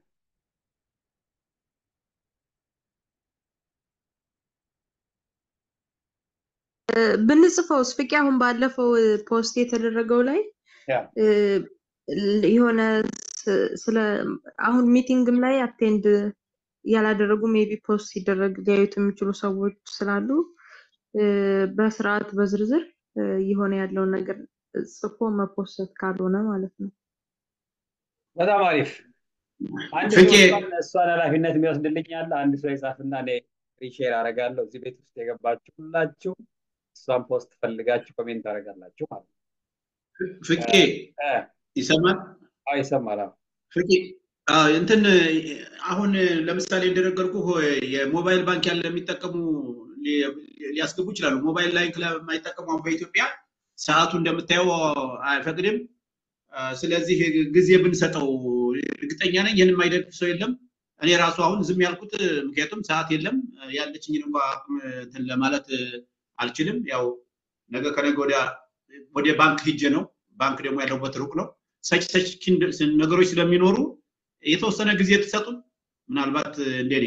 Speaker 12: ብንጽፈውስ ፍቄ አሁን ባለፈው ፖስት የተደረገው ላይ
Speaker 1: ያ
Speaker 12: እ፣ የሆነ ስ- ስለ አሁን ሚቲንግም ላይ አቴንድ ያላደረጉ ሜቢ ፖስት ሲደረግ ሊያዩት የሚችሉ ሰዎች ስላሉ እ፣ በስርዓት በዝርዝር እ፣ የሆነ ያለውን ነገር ጽፎ መፖሰት ካልሆነ ማለት ነው።
Speaker 1: በጣም አሪፍ አንድ
Speaker 8: ፍቄ
Speaker 1: ሰው እሷን እሷን ኃላፊነት የሚወስድልኝ አለ አንድ ሰው የጻፍና እኔ ሪሼር አደርጋለሁ እዚህ ቤት ውስጥ የገባችሁ ሁላችሁ እሷን ፖስት ፈልጋችሁ ኮሜንት ታደርጋላችሁ ማለት ነው
Speaker 13: ፍቄ
Speaker 1: እ፣
Speaker 13: ይሰማል?
Speaker 1: አዎ ይሰማል አዎ
Speaker 13: ፍቄ አዎ፣ እንትን አሁን ለምሳሌ እንደነገርኩ የሞባይል ባንክ ያለ የሚጠቀሙ ሊ- ሊያስገቡ ይችላሉ። ሞባይል ላይ ለማይጠቀሙ አሁን በኢትዮጵያ ሰዓቱ እንደምታየው አይፈቅድም። አ፣ ስለዚህ ጊዜ ብንሰጠው እርግጠኛ ነኝ ይህን የማይደግፍ ሰው የለም። እኔ ራሱ አሁን ዝም ያልኩት ምክንያቱም ሰዓት የለም ያለችኝን እንኳ አቅም እንትን ለማለት አልችልም። ያው ነገ ከነገ ወዲያ ወደ ባንክ ሂጄ ነው። ባንክ ደግሞ ያለሁበት ሩቅ ነው። ሰች ሰች ነገሮች ስለሚኖሩ የተወሰነ ጊዜ ትሰጡን ምናልባት እንደኔ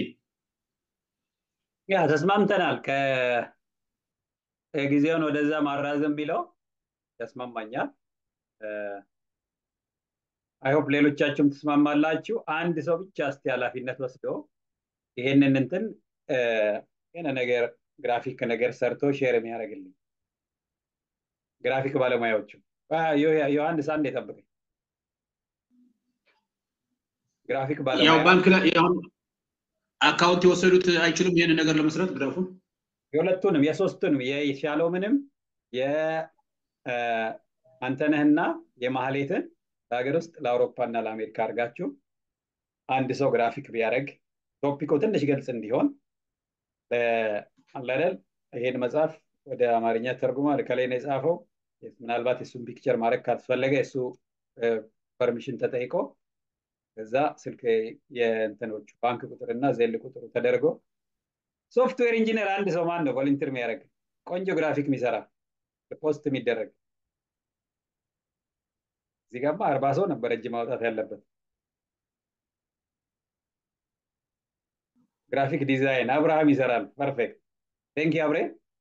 Speaker 1: ያ ተስማምተናል። ከጊዜውን ወደዛ ማራዘም ቢለው ያስማማኛል። አይሆፕ ሌሎቻችሁም ትስማማላችሁ። አንድ ሰው ብቻ እስቲ ኃላፊነት ወስዶ ይሄንን እንትን የሆነ ነገር ግራፊክ ነገር ሰርቶ ሼር የሚያደርግልኝ ግራፊክ ባለሙያዎቹ ዮሐንስ አንድ የጠብቀኝ ግራፊክ
Speaker 13: ያው
Speaker 1: ባለሙያ
Speaker 13: ባንክ ላይ አሁን አካውንት የወሰዱት አይችሉም ይሄንን ነገር ለመስራት ግራፉን
Speaker 1: የሁለቱንም የሶስቱንም የሻሎምንም የአንተነህና የማህሌትን ለሀገር ውስጥ ለአውሮፓና ለአሜሪካ አድርጋችሁ አንድ ሰው ግራፊክ ቢያደርግ ቶፒኮ ትንሽ ግልጽ እንዲሆን አለደል ይሄን መጽሐፍ ወደ አማርኛ ተርጉሟል ከላይ ነው የጻፈው ምናልባት የእሱን ፒክቸር ማድረግ ካስፈለገ የእሱ ፐርሚሽን ተጠይቆ ከዛ ስልክ የእንትኖቹ ባንክ ቁጥርና ዜል ቁጥሩ ተደርጎ ሶፍትዌር ኢንጂነር አንድ ሰው ማን ነው ቮለንቲር የሚያደርግ ቆንጆ ግራፊክ የሚሰራ ፖስት የሚደረግ እዚህ ጋማ አርባ ሰው ነበር እጅ ማውጣት ያለበት ግራፊክ ዲዛይን አብርሃም ይሰራል ፐርፌክት ቴንክ አብሬ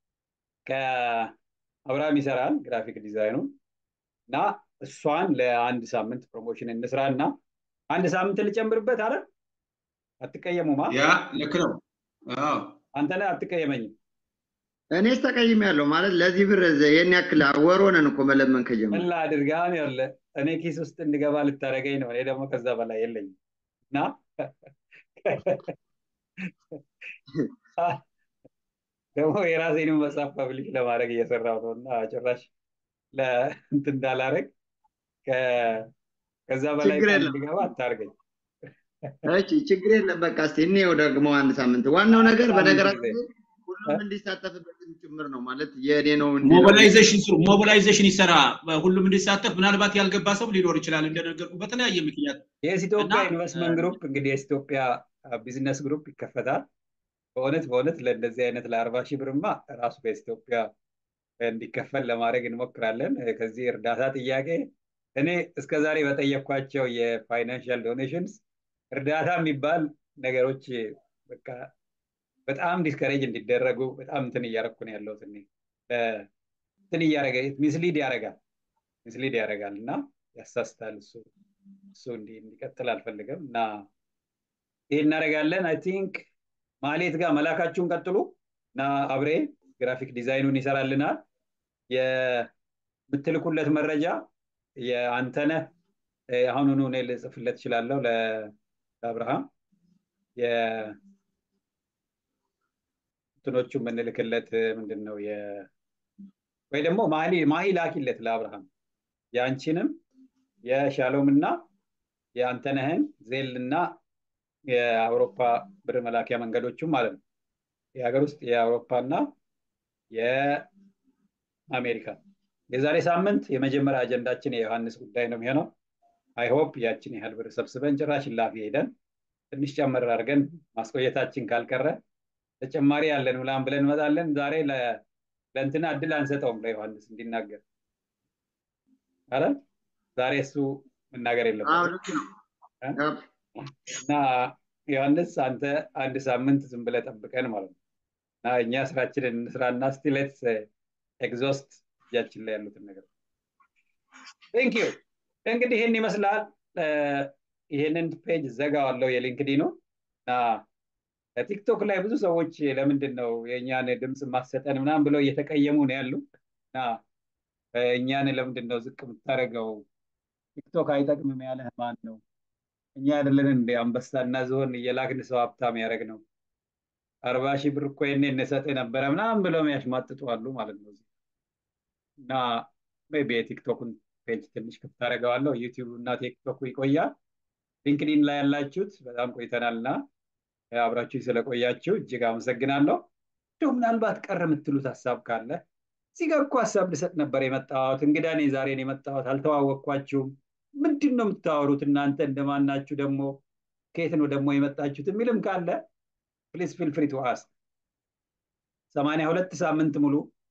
Speaker 1: ከአብርሃም ይሰራል ግራፊክ ዲዛይኑን እና እሷን ለአንድ ሳምንት ፕሮሞሽን እንስራ እና አንድ ሳምንት ልጨምርበት አረ አትቀየሙማ
Speaker 13: ያ ልክ ነው አዎ
Speaker 1: አንተነ አትቀየመኝም
Speaker 8: እኔስ ተቀይም ያለው ማለት ለዚህ ብር ይህን ያክል ወር ሆነን እኮ መለመን ከጀመረ
Speaker 1: ምን ላድርግ አሁን ያለ እኔ ኪስ ውስጥ እንድገባ ልታደርገኝ ነው እኔ ደግሞ ከዛ በላይ የለኝም እና ደግሞ የራሴንም መጽሐፍ ፐብሊሽ ለማድረግ እየሰራው ነው እና ጭራሽ ለእንትን እንዳላረግ ከዛ በላይ
Speaker 8: ችግር የለም
Speaker 1: እንድገባ አታርገኝ
Speaker 8: እሺ ችግር የለም በቃ እስቲ እንየው ደግሞ አንድ ሳምንት ዋናው ነገር
Speaker 1: ሳምንት
Speaker 8: በነገራችን
Speaker 1: ጊዜ
Speaker 8: ላይ ሁሉም እንዲሳተፍበትም ጭምር ነው ማለት የኔ ነው እንዲለው
Speaker 13: ሞቢላይዜሽን ስሩ ሞቢላይዜሽን ይሰራ ሁሉም እንዲሳተፍ ምናልባት ያልገባ ሰው ሊኖር ይችላል እንደነገርኩ በተለያየ ምክንያት እና
Speaker 1: የኢትዮጵያ ኢንቨስትመንት ግሩፕ እንግዲህ የኢትዮጵያ ቢዝነስ ግሩፕ ይከፈታል በእውነት በእውነት ለእንደዚህ አይነት ለአርባ ሺህ ብርማ ራሱ በኢትዮጵያ እንዲከፈል ለማድረግ እንሞክራለን ከዚህ እርዳታ ጥያቄ እኔ እስከዛሬ በጠየኳቸው የፋይናንሻል ዶኔሽንስ እርዳታ የሚባል ነገሮች በቃ በጣም ዲስከሬጅ እንዲደረጉ በጣም እንትን እያረኩ ነው ያለሁት እኔ እንትን እያረገ ሚስሊድ ያደርጋል ሚስሊድ ያደርጋል እና ያሳስታል እሱ እሱ እንዲ እንዲቀጥል አልፈልግም እና ይህ እናደርጋለን አይ ቲንክ ማሌት ጋር መላካችሁን ቀጥሉ እና አብሬ ግራፊክ ዲዛይኑን ይሰራልናል የምትልኩለት መረጃ የአንተነህ አሁኑኑ እኔ ልጽፍለት እችላለሁ ለአብርሃም የእንትኖቹ የምንልክለት ምንድን ነው ወይ ደግሞ ማሂ ማሂ ላኪለት ለአብርሃም የአንቺንም የሻሎም እና የአንተነህን ዜል እና የአውሮፓ ብር መላኪያ መንገዶቹም ማለት ነው የሀገር ውስጥ የአውሮፓ እና የአሜሪካ የዛሬ ሳምንት የመጀመሪያ አጀንዳችን የዮሐንስ ጉዳይ ነው የሚሆነው አይሆፕ ያችን ያህል ብር ሰብስበን ጭራሽ ላፊ ሄደን ትንሽ ጨመር አድርገን ማስቆየታችን ካልቀረ ተጨማሪ ያለን ምናምን ብለን እንመጣለን ዛሬ ለእንትና እድል አንሰጠውም ለዮሐንስ እንዲናገር አረ ዛሬ እሱ መናገር
Speaker 8: አዎ
Speaker 1: የለበትም
Speaker 8: ልክ ነው
Speaker 1: እ? እና ዮሐንስ አንተ አንድ ሳምንት ዝም ብለህ ጠብቀን ማለት ነው እና እኛ ስራችንን እንስራና ስቲሌት ኤግዞስት እጃችን ላይ ያሉትን ነገር ቴንክ ዩ እንግዲህ ይህን ይመስላል እ፣ ይህንን ፔጅ ዘጋዋለሁ የሊንክዲኑ እና ቲክቶክ ላይ ብዙ ሰዎች ለምንድን ነው የእኛን ድምፅ ማሰጠን ምናምን ብለው እየተቀየሙ ነው ያሉ እና እ፣ እኛን ለምንድን ነው ዝቅ የምታደርገው ቲክቶክ አይጠቅምም ያለህ ማን ነው እኛ አይደለን እንደ አንበሳና ዝሆን እየላክን ሰው ሀብታም ያደረግ ነው አርባ ሺህ ብር እኮ የኔ እንሰጥ ነበረ ምናምን ብለው የሚያሽማጥጡ አሉ ማለት ነው እና ሜይ ቢ የቲክቶኩን ፔጅ ትንሽ ክፍት አደርገዋለሁ ዩቲዩብ እና ቲክቶኩ ይቆያል ሊንክዲን ላይ ያላችሁት በጣም ቆይተናል እና አብራችሁ ስለቆያችሁ እጅግ አመሰግናለሁ እንዲሁ ምናልባት ቀር የምትሉት ሀሳብ ካለ እዚህ ጋር እኮ ሀሳብ ልሰጥ ነበር የመጣሁት እንግዳ ነኝ ዛሬ ነው የመጣሁት አልተዋወቅኳችሁም ምንድን ነው የምታወሩት እናንተ እንደማናችሁ ደግሞ ከየት ነው ደግሞ የመጣችሁት የሚልም ካለ ፕሊዝ ፊል ፍሪ ቱ አስክ ሰማንያ ሁለት ሳምንት ሙሉ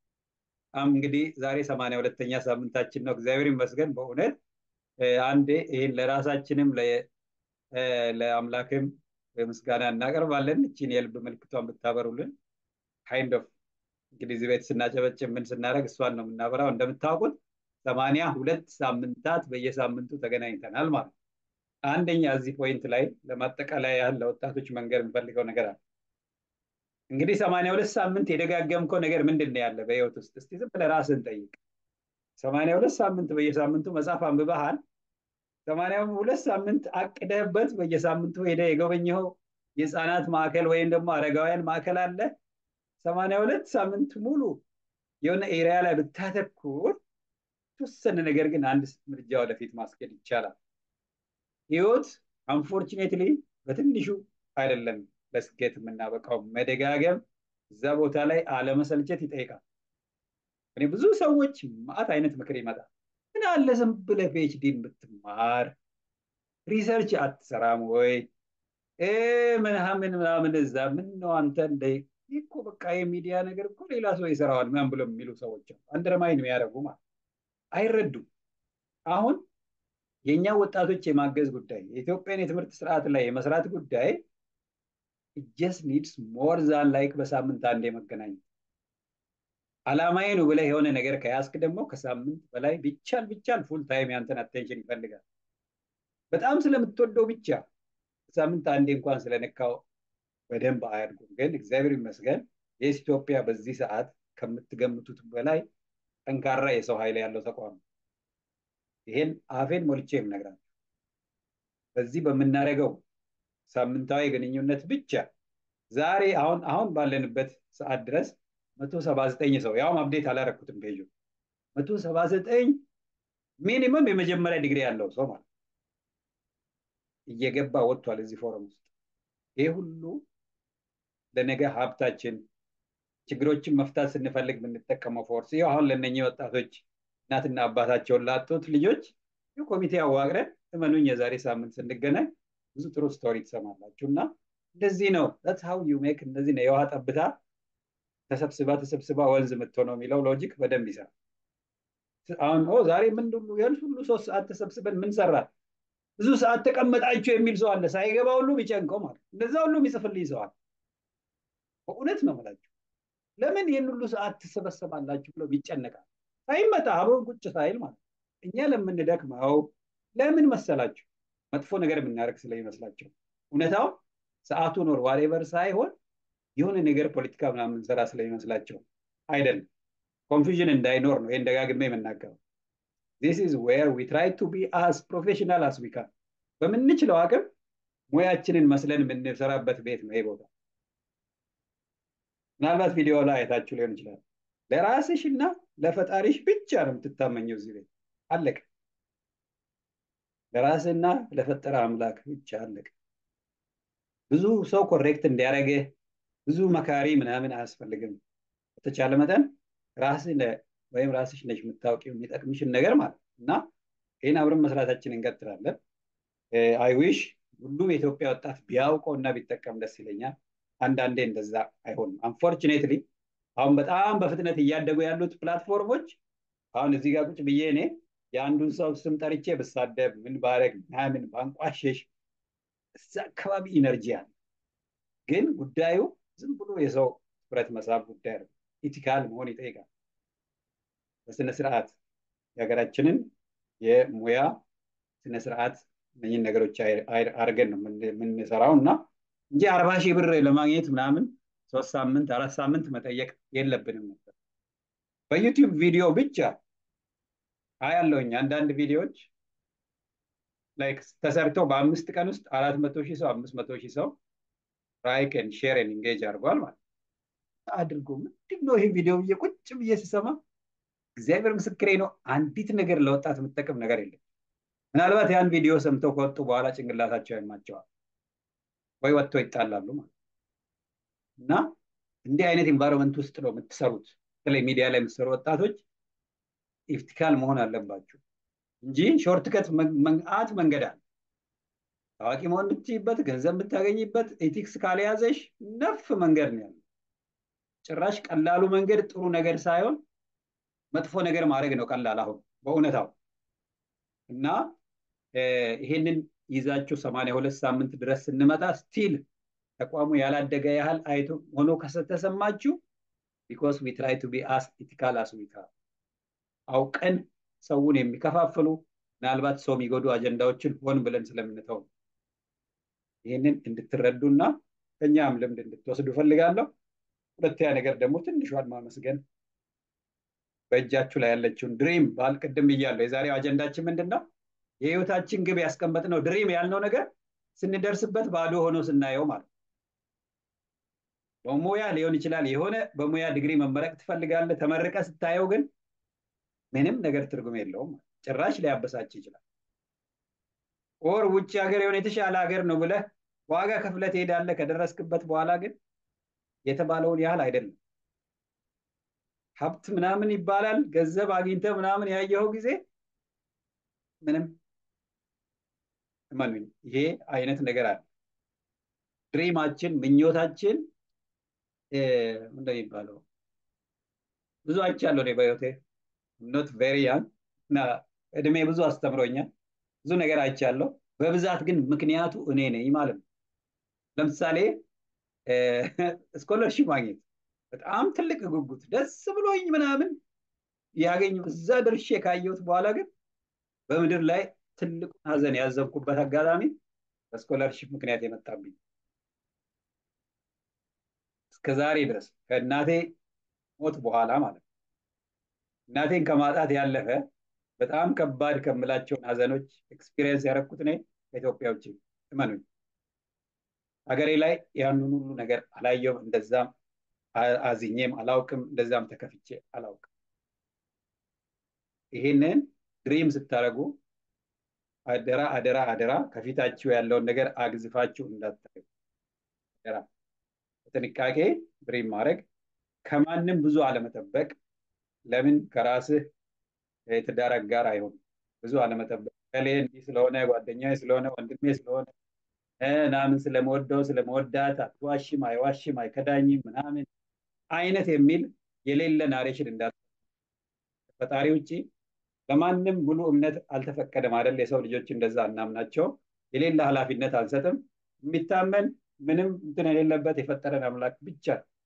Speaker 1: አም እንግዲህ ዛሬ ሰማንያ ሁለተኛ ሳምንታችን ነው። እግዚአብሔር ይመስገን በእውነት እ፣ አንዴ ይህን ለራሳችንም ለ- እ፣ ለአምላክም ምስጋና እናቀርባለን። እቺን የልብ ምልክቷን ብታበሩልን ካይንድ ኦፍ እንግዲህ እዚህ ቤት ስናጨበጭብ ምን ስናደርግ እሷን ነው የምናበራው። እንደምታውቁት ሰማንያ ሁለት ሳምንታት በየሳምንቱ ተገናኝተናል ማለት ነው። አንደኛ እዚህ ፖይንት ላይ ለማጠቃለያ ያህል ለወጣቶች መንገር የምፈልገው ነገር አለ። እንግዲህ ሰማንያ ሁለት ሳምንት የደጋገምከው ነገር ምንድን ነው ያለ በህይወት ውስጥ? እስቲ ዝም ብለህ ራስህን ጠይቅ። ሰማንያ ሁለት ሳምንት በየሳምንቱ መጽሐፍ አንብበሃል? ሰማንያ ሁለት ሳምንት አቅደህበት በየሳምንቱ ሄደህ የጎበኘኸው የህፃናት ማዕከል ወይም ደግሞ አረጋውያን ማዕከል አለ? ሰማንያ ሁለት ሳምንት ሙሉ የሆነ ኤሪያ ላይ ብታተኩር የተወሰነ ነገር ግን አንድ እርምጃ ወደፊት ማስኬድ ይቻላል። ህይወት አንፎርቹኔትሊ በትንሹ አይደለም ለስኬት የምናበቃው። መደጋገም፣ እዛ ቦታ ላይ አለመሰልቸት ይጠይቃል። እኔ ብዙ ሰዎች ማአት አይነት ምክር ይመጣል። ምን አለ ዝም ብለህ ፒኤችዲን ብትማር ሪሰርች አትሰራም ወይ እ ምናምን ምናምን እዛ ምን ነው አንተ እንደ ይህ እኮ በቃ የሚዲያ ነገር እኮ ሌላ ሰው ይሰራዋል ምናምን ብሎ የሚሉ ሰዎች አሉ። አንደርማይን የሚያደርጉ ማለት አይረዱም። አሁን የእኛ ወጣቶች የማገዝ ጉዳይ የኢትዮጵያን የትምህርት ስርዓት ላይ የመስራት ጉዳይ ጀስት ኒድስ ሞር ዛን ላይክ በሳምንት አንዴ መገናኘት። አላማዬ ነው ብለህ የሆነ ነገር ከያዝክ ደግሞ ከሳምንት በላይ ቢቻል ቢቻል ፉል ታይም ያንተን አቴንሽን ይፈልጋል። በጣም ስለምትወደው ብቻ ሳምንት አንዴ እንኳን ስለነካው በደንብ አያድጉም። ግን እግዚአብሔር ይመስገን የስ ኢትዮጵያ በዚህ ሰዓት ከምትገምቱት በላይ ጠንካራ የሰው ኃይል ያለው ተቋም ነው። ይሄን አፌን ሞልቼ የምነግራችሁ በዚህ በምናደርገው ሳምንታዊ ግንኙነት ብቻ ዛሬ አሁን አሁን ባለንበት ሰዓት ድረስ መቶ ሰባ ዘጠኝ ሰው ያውም አፕዴት አላረኩትም ፔጁ መቶ ሰባ ዘጠኝ ሚኒመም የመጀመሪያ ዲግሪ ያለው ሰው ማለት እየገባ ወጥቷል እዚህ ፎረም ውስጥ ይህ ሁሉ ለነገ ሀብታችን ችግሮችን መፍታት ስንፈልግ የምንጠቀመው ፎርስ ይኸው አሁን ለእነኚህ ወጣቶች እናትና አባታቸውን ላጡት ልጆች ኮሚቴ አዋቅረን እመኑኝ የዛሬ ሳምንት ስንገናኝ ብዙ ጥሩ ስቶሪ ትሰማላችሁ እና እንደዚህ ነው that's how you make እንደዚህ ነው የውሃ ጠብታ ተሰብስባ ተሰብስባ ወንዝ የምትሆነው የሚለው ሎጂክ በደንብ ይሰራል አሁን ኦ ዛሬ ምን ሁሉ ያን ሁሉ ሶስት ሰዓት ተሰብስበን ምን ሰራ ብዙ ሰዓት ተቀመጣችሁ የሚል ሰው አለ ሳይገባ ሁሉ ቢጨንቀው ማለት እንደዛ ሁሉ የሚጽፍልኝ ሰው አለ በእውነት ነው የምላችሁ ለምን ይህን ሁሉ ሰዓት ትሰበሰባላችሁ ብለው ይጨነቃል ሳይመጣ አብሮን ቁጭ ሳይል ማለት እኛ ለምንደክመው ለምን መሰላችሁ መጥፎ ነገር የምናደርግ ስለሚመስላቸው እውነታው ሰዓቱ ኖር ዋሬቨር ሳይሆን የሆነ ነገር ፖለቲካ ምናምን ስራ ስለሚመስላቸው አይደለም ኮንፊዥን እንዳይኖር ነው ይህን ደጋግሜ የምናገረው ዚስ ኢዝ ዌር ዊ ትራይ ቱ ቢ አስ ፕሮፌሽናል አስ ዊ ካን በምንችለው አቅም ሙያችንን መስለን የምንሰራበት ቤት ነው ይህ ቦታ ምናልባት ቪዲዮ ላይ አይታችሁ ሊሆን ይችላል ለራስሽ እና ለፈጣሪሽ ብቻ ነው የምትታመኘው እዚህ ቤት አለቀ ለራስና ለፈጠረ አምላክ ብቻ አለቀ ብዙ ሰው ኮሬክት እንዲያደረግህ ብዙ መካሪ ምናምን አያስፈልግም በተቻለ መጠን ራስ ወይም ራስሽ ነሽ የምታውቂው የሚጠቅምሽን ነገር ማለት እና ይህን አብረን መስራታችን እንቀጥላለን አይዊሽ ሁሉም የኢትዮጵያ ወጣት ቢያውቀው እና ቢጠቀም ደስ ይለኛል አንዳንዴ እንደዛ አይሆንም አንፎርቹኔትሊ አሁን በጣም በፍጥነት እያደጉ ያሉት ፕላትፎርሞች አሁን እዚህ ጋር ቁጭ ብዬ እኔ የአንዱን ሰው ስም ጠርቼ ብሳደብ ምን ባረግ ምናምን ባንቋሸሽ እዛ አካባቢ ኢነርጂ አለ ግን ጉዳዩ ዝም ብሎ የሰው ትኩረት መሳብ ጉዳይ ነው ኢቲካል መሆን ይጠይቃል በስነ ስርዓት የሀገራችንን የሙያ ስነ ስርዓት እነኝን ነገሮች አድርገን ነው የምንሰራው እና እንጂ አርባ ሺህ ብር ለማግኘት ምናምን ሶስት ሳምንት አራት ሳምንት መጠየቅ የለብንም ነበር በዩቲዩብ ቪዲዮ ብቻ አያለውኝ አንዳንድ ቪዲዮዎች ላይክ ተሰርተው በአምስት ቀን ውስጥ አራት መቶ ሺህ ሰው አምስት መቶ ሺህ ሰው ላይክ ን ሼር ን ኢንጌጅ አድርጓል ማለት አድርጎ ምንድን ነው ይሄ ቪዲዮ ብዬ ቁጭ ብዬ ስሰማ እግዚአብሔር ምስክሬ ነው አንዲት ነገር ለወጣት የምጠቅም ነገር የለም ምናልባት ያን ቪዲዮ ሰምተው ከወጡ በኋላ ጭንቅላታቸው ያማቸዋል ወይ ወጥተው ይጣላሉ ማለት እና እንዲህ አይነት ኢንቫይሮንመንት ውስጥ ነው የምትሰሩት በተለይ ሚዲያ ላይ የምትሰሩ ወጣቶች ኢፍቲካል መሆን አለባችሁ እንጂ ሾርትከት መአት መንገድ አለ ታዋቂ መሆን የምትችይበት ገንዘብ የምታገኝበት ኤቲክስ ካልያዘሽ ነፍ መንገድ ነው ያለው ጭራሽ ቀላሉ መንገድ ጥሩ ነገር ሳይሆን መጥፎ ነገር ማድረግ ነው ቀላል አሁን በእውነታው እና ይሄንን ይዛችሁ ሰማንያ ሁለት ሳምንት ድረስ ስንመጣ ስቲል ተቋሙ ያላደገ ያህል አይቶ ሆኖ ከተሰማችሁ ቢኮዝ ዊ ትራይ ቱ ቢ አስ ኢቲካል አስ ዊ ካን አውቀን ሰውን የሚከፋፍሉ ምናልባት ሰው የሚጎዱ አጀንዳዎችን ሆን ብለን ስለምንተው ይህንን እንድትረዱና ከኛም ልምድ እንድትወስዱ ፈልጋለሁ። ሁለተኛ ነገር ደግሞ ትንሿን ማመስገን በእጃችሁ ላይ ያለችውን ድሪም ባል ቅድም ብያለሁ። የዛሬው አጀንዳችን ምንድን ነው? የህይወታችን ግብ ያስቀመጥነው ድሪም ያልነው ነገር ስንደርስበት ባዶ ሆኖ ስናየው ማለት ነው። በሙያ ሊሆን ይችላል። የሆነ በሙያ ዲግሪ መመረቅ ትፈልጋለህ። ተመርቀ ስታየው ግን ምንም ነገር ትርጉም የለውም። ጭራሽ ሊያበሳጭ ይችላል። ኦር ውጭ ሀገር የሆነ የተሻለ ሀገር ነው ብለህ ዋጋ ከፍለህ ትሄዳለህ። ከደረስክበት በኋላ ግን የተባለውን ያህል አይደለም። ሀብት ምናምን ይባላል። ገንዘብ አግኝተህ ምናምን ያየኸው ጊዜ ምንም እመኑኝ፣ ይሄ አይነት ነገር አለ። ድሪማችን ምኞታችን ምንድን የሚባለው ብዙ አይቻለሁ እኔ በህይወቴ ኖት ቬሪ ያንግ እና እድሜ ብዙ አስተምሮኛል። ብዙ ነገር አይቻለሁ። በብዛት ግን ምክንያቱ እኔ ነኝ ማለት ነው። ለምሳሌ ስኮለርሺፕ ማግኘት በጣም ትልቅ ጉጉት ደስ ብሎኝ ምናምን ያገኙ እዛ ደርሼ ካየሁት በኋላ ግን በምድር ላይ ትልቁን ሀዘን ያዘንኩበት አጋጣሚ በስኮለርሺፕ ምክንያት የመጣብኝ እስከ ዛሬ ድረስ ከእናቴ ሞት በኋላ ማለት ነው። እናቴን ከማጣት ያለፈ በጣም ከባድ ከምላቸውን ሀዘኖች ኤክስፒሪየንስ ያደረኩት እኔ ከኢትዮጵያ ውጭ እመኑኝ። ሀገሬ ላይ ያንን ሁሉ ነገር አላየውም። እንደዛም አዝኜም አላውቅም። እንደዛም ተከፍቼ አላውቅም። ይሄንን ድሪም ስታደርጉ አደራ አደራ አደራ ከፊታችሁ ያለውን ነገር አግዝፋችሁ እንዳታዩ። አደራ በጥንቃቄ ድሪም ማድረግ፣ ከማንም ብዙ አለመጠበቅ። ለምን ከራስህ የትዳር አጋር አይሆንም። ብዙ አለመጠበቅ ከሌ እንዲህ ስለሆነ ጓደኛዬ ስለሆነ ወንድሜ ስለሆነ ምናምን ስለመወደው ስለመወዳት አትዋሽም፣ አይዋሽም፣ አይከዳኝም ምናምን አይነት የሚል የሌለ ናሬሽን እንዳለ ፈጣሪ ውጭ ለማንም ሙሉ እምነት አልተፈቀደም አይደል? የሰው ልጆች እንደዛ እናምናቸው። የሌለ ኃላፊነት አልሰጥም። የሚታመን ምንም እንትን የሌለበት የፈጠረን አምላክ ብቻ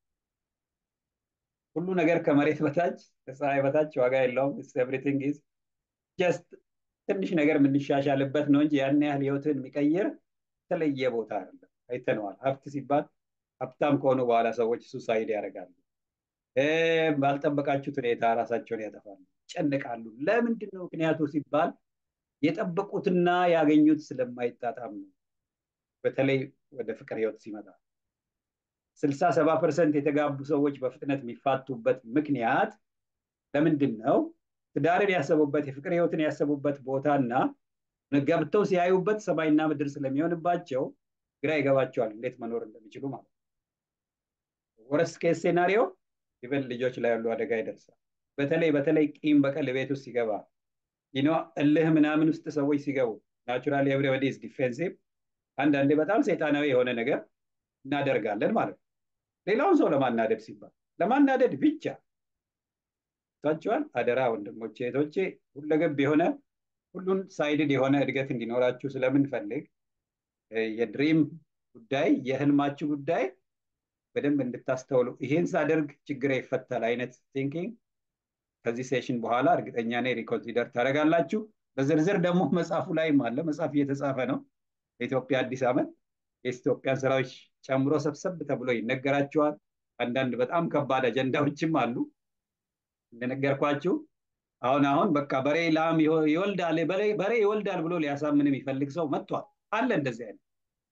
Speaker 1: ሁሉ ነገር ከመሬት በታች ከፀሐይ በታች ዋጋ የለውም። ኤቭሪቲንግ ኢዝ ጀስት ትንሽ ነገር የምንሻሻልበት ነው እንጂ ያን ያህል ህይወትን የሚቀይር የተለየ ቦታ አይደለም። አይተነዋል። ሀብት ሲባል ሀብታም ከሆኑ በኋላ ሰዎች ሱሳይድ ያደርጋሉ። ባልጠበቃችሁት ሁኔታ ራሳቸውን ያጠፋሉ፣ ይጨነቃሉ። ለምንድን ነው ምክንያቱ ሲባል የጠበቁትና ያገኙት ስለማይጣጣም ነው። በተለይ ወደ ፍቅር ህይወት ሲመጣ ስልሳ ሰባ ፐርሰንት የተጋቡ ሰዎች በፍጥነት የሚፋቱበት ምክንያት ለምንድን ነው? ትዳርን ያሰቡበት የፍቅር ህይወትን ያሰቡበት ቦታና ገብተው ሲያዩበት ሰማይና ምድር ስለሚሆንባቸው ግራ ይገባቸዋል እንዴት መኖር እንደሚችሉ ማለት ነው። ወረስ ኬስ ሴናሪዮ ኢቨን ልጆች ላይ ያሉ አደጋ ይደርሳል። በተለይ በተለይ ቂም በቀል ቤት ውስጥ ሲገባ ይኖ እልህ ምናምን ውስጥ ሰዎች ሲገቡ ናቹራሊ ኤቭሪባዲ ኢዝ ዲፌንሲቭ አንዳንዴ በጣም ሰይጣናዊ የሆነ ነገር እናደርጋለን ማለት ነው። ሌላውን ሰው ለማናደድ ሲባል ለማናደድ ብቻ ታችኋል። አደራ ወንድሞቼ እህቶቼ፣ ሁለገብ የሆነ ሁሉን ሳይድድ የሆነ እድገት እንዲኖራችሁ ስለምንፈልግ የድሪም ጉዳይ የህልማችሁ ጉዳይ በደንብ እንድታስተውሉ ይሄን ሳደርግ ችግር ይፈታል አይነት ቲንኪንግ ከዚህ ሴሽን በኋላ እርግጠኛ ነኝ ሪኮንሲደር ታደርጋላችሁ። በዝርዝር ደግሞ መጽሐፉ ላይም አለ። መጽሐፍ እየተጻፈ ነው። የኢትዮጵያ አዲስ ዓመት የኢትዮጵያን ስራዎች ጨምሮ ሰብሰብ ተብሎ ይነገራቸዋል። አንዳንድ በጣም ከባድ አጀንዳዎችም አሉ። እንደነገርኳችሁ አሁን አሁን በቃ በሬ ላም ይወልዳል በሬ ይወልዳል ብሎ ሊያሳምን የሚፈልግ ሰው መጥቷል። አለ እንደዚህ አይነት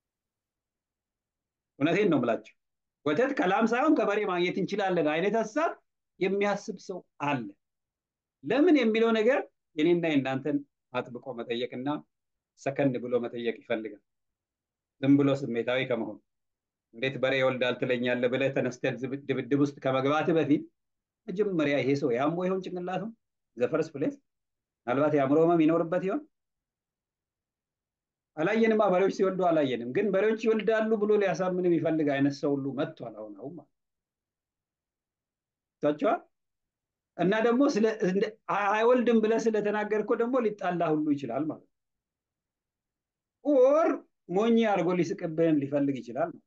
Speaker 1: እውነቴን ነው የምላችሁ። ወተት ከላም ሳይሆን ከበሬ ማግኘት እንችላለን አይነት ሀሳብ የሚያስብ ሰው አለ። ለምን የሚለው ነገር የኔና የእናንተን አጥብቆ መጠየቅና ሰከን ብሎ መጠየቅ ይፈልጋል። ዝም ብሎ ስሜታዊ ከመሆን እንዴት በሬ ይወልዳል ትለኛለህ ብለህ ተነስተህ ድብድብ ውስጥ ከመግባት በፊት መጀመሪያ ይሄ ሰው ያሞ ይሆን ጭንቅላቱ ዘፈርስ ፕሌስ ምናልባት የአእምሮ ህመም ይኖርበት ይሆን? አላየንማ። በሬዎች ሲወልዱ አላየንም። ግን በሬዎች ይወልዳሉ ብሎ ሊያሳምን የሚፈልግ አይነት ሰው ሁሉ መጥቷል። አሁን አሁን ማለት ታቸዋል። እና ደግሞ ስለ እንደ- አይወልድም ብለህ ስለተናገርከው ደግሞ ሊጣላ ሁሉ ይችላል ማለት ነው። ኦር ሞኝ አድርጎ ሊስቅብህም ሊፈልግ ይችላል ማለት ነው።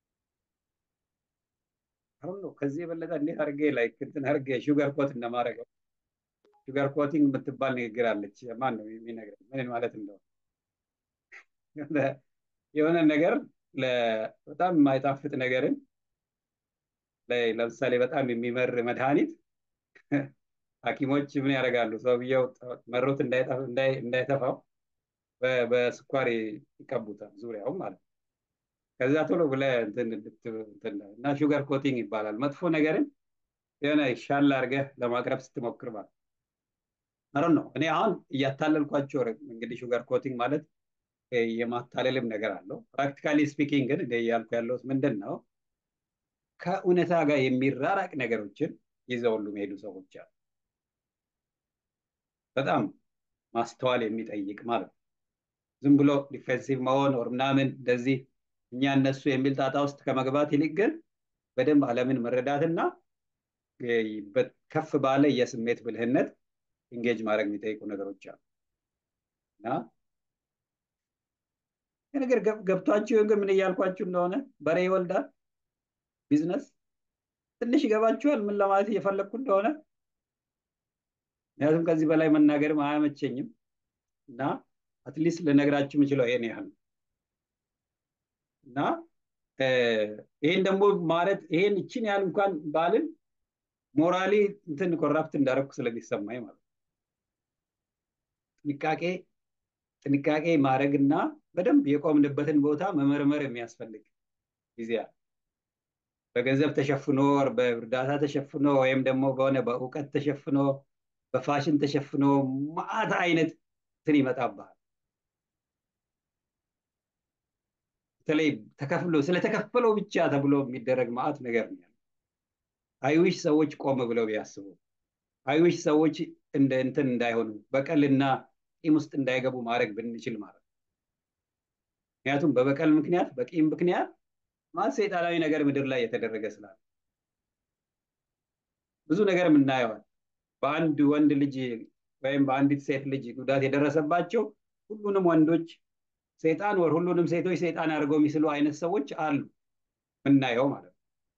Speaker 1: አሁን ነው ከዚህ የበለጠ እንዴት አድርጌ ላይክ እንትን አድርጌ ሹገር ኮት እንደማደርገው ሹገር ኮቲንግ የምትባል ንግግር አለች። ማን ነው የሚነግረኝ ምን ማለት እንደሆነ? የሆነ- የሆነ ነገር ለ- በጣም የማይጣፍጥ ነገርን ላይ- ለምሳሌ በጣም የሚመር መድኃኒት ሐኪሞች ምን ያደርጋሉ? ሰውየው መሮት እንዳይጠፍ- እንዳይ- እንዳይተፋው በ- በስኳር ይቀቡታል ዙሪያው ማለት ነው። ከዛ ቶሎ ብለህ እንትን እንድት- እንትን እና ሹገር ኮቲንግ ይባላል። መጥፎ ነገርን የሆነ ሻል አድርገህ ለማቅረብ ስትሞክር ማለት ነው። ነው እኔ አሁን እያታለልኳቸው ረ- እንግዲህ ሹገር ኮቲንግ ማለት እ፣ የማታለልም ነገር አለው። ፕራክቲካሊ ስፒኪንግ ግን እኔ እያልኩ ያለሁት ምንድን ነው ከእውነታ ጋር የሚራራቅ ነገሮችን ይዘው ሁሉ የሚሄዱ ሰዎች አሉ። በጣም ማስተዋል የሚጠይቅ ማለት ነው። ዝም ብሎ ዲፌንሲቭ መሆን ወር ምናምን እንደዚህ እኛ እነሱ የሚል ጣጣ ውስጥ ከመግባት ይልቅ ግን በደንብ ዓለምን መረዳትና እ፣ በ- ከፍ ባለ የስሜት ብልህነት ኢንጌጅ ማድረግ የሚጠይቁ ነገሮች አሉ እና ይህ ነገር ገብ- ገብቷችሁ ይሆን ግን ምን እያልኳችሁ እንደሆነ በሬ ይወልዳል ቢዝነስ ትንሽ ይገባችኋል ምን ለማለት እየፈለግኩ እንደሆነ ምክንያቱም ከዚህ በላይ መናገርም አያመቸኝም እና አትሊስት ልነግራችሁ የምችለው ይሄን ያህል ነው እና እ፣ ይሄን ደግሞ ማለት ይሄን ይችን ያህል እንኳን ባልን ሞራሊ እንትን ኮራፕት እንዳደረግኩ ስለሚሰማኝ ማለት ነው። ጥንቃቄ ጥንቃቄ ማድረግና በደንብ የቆምንበትን ቦታ መመርመር የሚያስፈልግ ጊዜ አለ። በገንዘብ ተሸፍኖ ወር በእርዳታ ተሸፍኖ ወይም ደግሞ በሆነ በእውቀት ተሸፍኖ በፋሽን ተሸፍኖ ማአት አይነት እንትን ይመጣብሃል። በተለይ ተከፍሎ ስለተከፈለው ብቻ ተብሎ የሚደረግ ማአት ነገር ነው ያለው። አይዊሽ ሰዎች ቆም ብለው ቢያስቡ፣ አይዊሽ ሰዎች እንደ እንትን እንዳይሆኑ በቀልና ቂም ውስጥ እንዳይገቡ ማድረግ ብንችል ማለት ነው። ምክንያቱም በበቀል ምክንያት በቂም ምክንያት ማለት ሰይጣናዊ ነገር ምድር ላይ የተደረገ ስላለ ብዙ ነገር የምናየዋል። በአንድ ወንድ ልጅ ወይም በአንዲት ሴት ልጅ ጉዳት የደረሰባቸው ሁሉንም ወንዶች ሰይጣን ወር ሁሉንም ሴቶች ሰይጣን አድርገው የሚስሉ አይነት ሰዎች አሉ የምናየው ማለት ነው።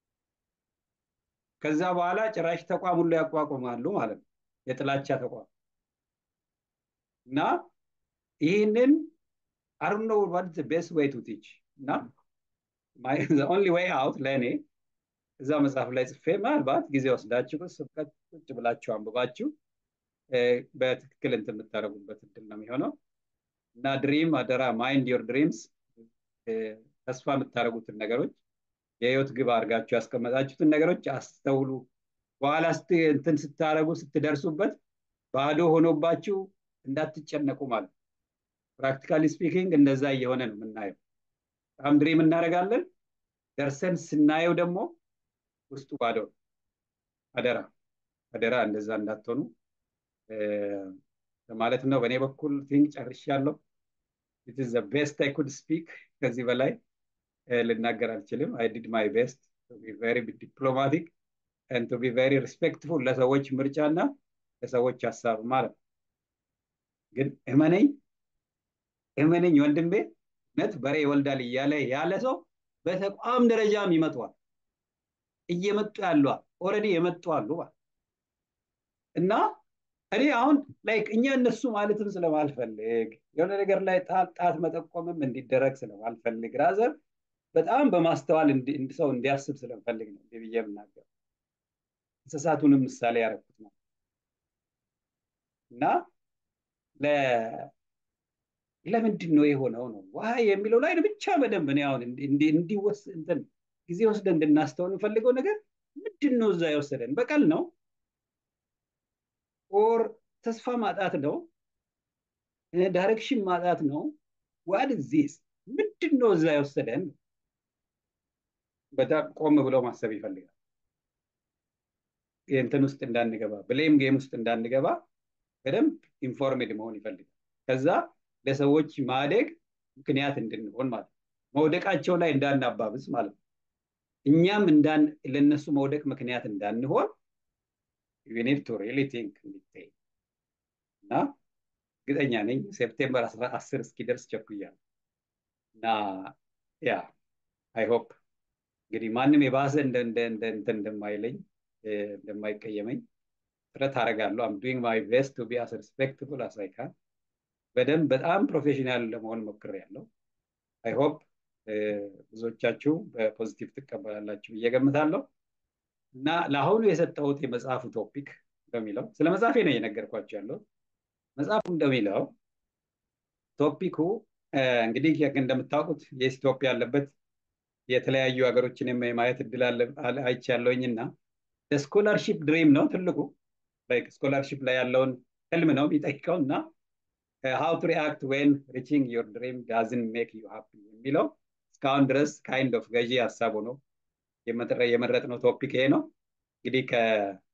Speaker 1: ከዛ በኋላ ጭራሽ ተቋም ሁሉ ያቋቁማሉ ማለት ነው። የጥላቻ ተቋም እና ይህንን አሩኖ ዋት ቤስት ዌይ ቱ ቲች እና ኦንሊ ዌይ አውት ለእኔ እዛ መጽሐፍ ላይ ጽፌ ምናልባት ጊዜ ወስዳችሁ ስብከት ቁጭ ብላችሁ አንብባችሁ እ፣ በትክክል እንትን የምታደርጉበት እድል ነው የሚሆነው እና ድሪም አደራ ማይንድ ዮር ድሪምስ ተስፋ የምታደርጉትን ነገሮች የህይወት ግብ አድርጋችሁ ያስቀመጣችሁትን ነገሮች አስተውሉ። በኋላ ስት እንትን ስታደርጉ ስትደርሱበት ባዶ ሆኖባችሁ እንዳትጨነቁ ማለት ነው። ፕራክቲካሊ ስፒኪንግ እንደዛ እየሆነ ነው የምናየው። በጣም ድሪም እናደርጋለን፣ ደርሰን ስናየው ደግሞ ውስጡ ባዶ ነው። አደራ አደራ እንደዛ እንዳትሆኑ እ፣ ለማለት ነው። በእኔ በኩል ቲንክ ጨርሻለሁ። ኢት ኢዝ ዘ ቤስት አይ ኩድ ስፒክ። ከዚህ በላይ እ፣ ልናገር አልችልም። አይ ዲድ ማይ ቤስት ቱ ቢ ቬሪ ዲፕሎማቲክ ኤንድ ቱ ቢ ቬሪ ሪስፔክትፉል ለሰዎች ምርጫና ለሰዎች ሀሳብ ማለት ነው። ግን እመነኝ እመነኝ ወንድሜ እውነት በሬ ይወልዳል እያለ ያለ ሰው በተቋም ደረጃም ይመጣዋል እየመጡ ያለዋል ኦልሬዲ የመጡ አሉ ማለት እና እኔ አሁን ላይክ እኛ እነሱ ማለትም ስለማልፈልግ የሆነ ነገር ላይ ጣት ጣት መጠቆምም እንዲደረግ ስለማልፈልግ ራዘር በጣም በማስተዋል እንዲ- እንዲ- ሰው እንዲያስብ ስለምፈልግ ነው እንዲህ ብዬ የምናገር እንስሳቱንም ምሳሌ ያደረኩት ነው እና ለ- ለምንድን ነው የሆነው ነው ዋይ የሚለው ላይ ብቻ በደንብ እኔ አሁን እንዲ- እንዲ- እንዲወስ እንትን ጊዜ ወስደን እንድናስተውል የምፈልገው ነገር ምንድን ነው እዛ የወሰደን በቀል ነው ኦር ተስፋ ማጣት ነው ዳይሬክሽን ማጣት ነው ዋት ዚስ ምንድን ነው እዛ የወሰደን በጣም ቆም ብሎ ማሰብ ይፈልጋል እንትን ውስጥ እንዳንገባ ብሌም ጌም ውስጥ እንዳንገባ በደንብ ኢንፎርሜድ መሆን ይፈልጋል ከዛ ለሰዎች ማደግ ምክንያት እንድንሆን ማለት ነው መውደቃቸው ላይ እንዳናባብስ ማለት ነው እኛም እንዳን ለነሱ መውደቅ ምክንያት እንዳንሆን ዩ ኒድ ቱ ሪሊ ቲንክ እና እርግጠኛ ነኝ ሴፕቴምበር አስር እስኪደርስ ቸኩያለሁ እና ያ አይ ሆፕ እንግዲህ ማንም የባሰ እንትን እንደማይለኝ እንደማይቀየመኝ ጥረት አደርጋለሁ። አም ዱይንግ ማይ ቤስት ቱ ቢ አስ ሪስፔክትፉል አስ አይ ካን በደንብ በጣም ፕሮፌሽናል ለመሆን ሞክሬያለሁ። አይ ሆፕ ብዙዎቻችሁ በፖዚቲቭ ትቀበላላችሁ ብዬ ገምታለሁ እና ለአሁኑ የሰጠሁት የመጽሐፉ ቶፒክ በሚለው ስለ መጽሐፌ ነው እየነገርኳቸው ያለው። መጽሐፉ እንደሚለው ቶፒኩ እንግዲህ እንደምታውቁት የስ ኢትዮጵያ ያለበት የተለያዩ ሀገሮችን የማየት እድል አይቻለሁኝ እና ስኮላርሺፕ ድሪም ነው ትልቁ ስኮላርሺፕ ላይ ያለውን ህልም ነው የሚጠይቀው እና ሃው ቱ ሪአክት ዌን ሪቺንግ ዮር ድሪም ዳዝን ሜክ ዩ ሃፒ የሚለው እስካሁን ድረስ ካይንድ ኦፍ ገዢ ሀሳቡ ነው የመረጥነው ቶፒክ ይሄ ነው እንግዲህ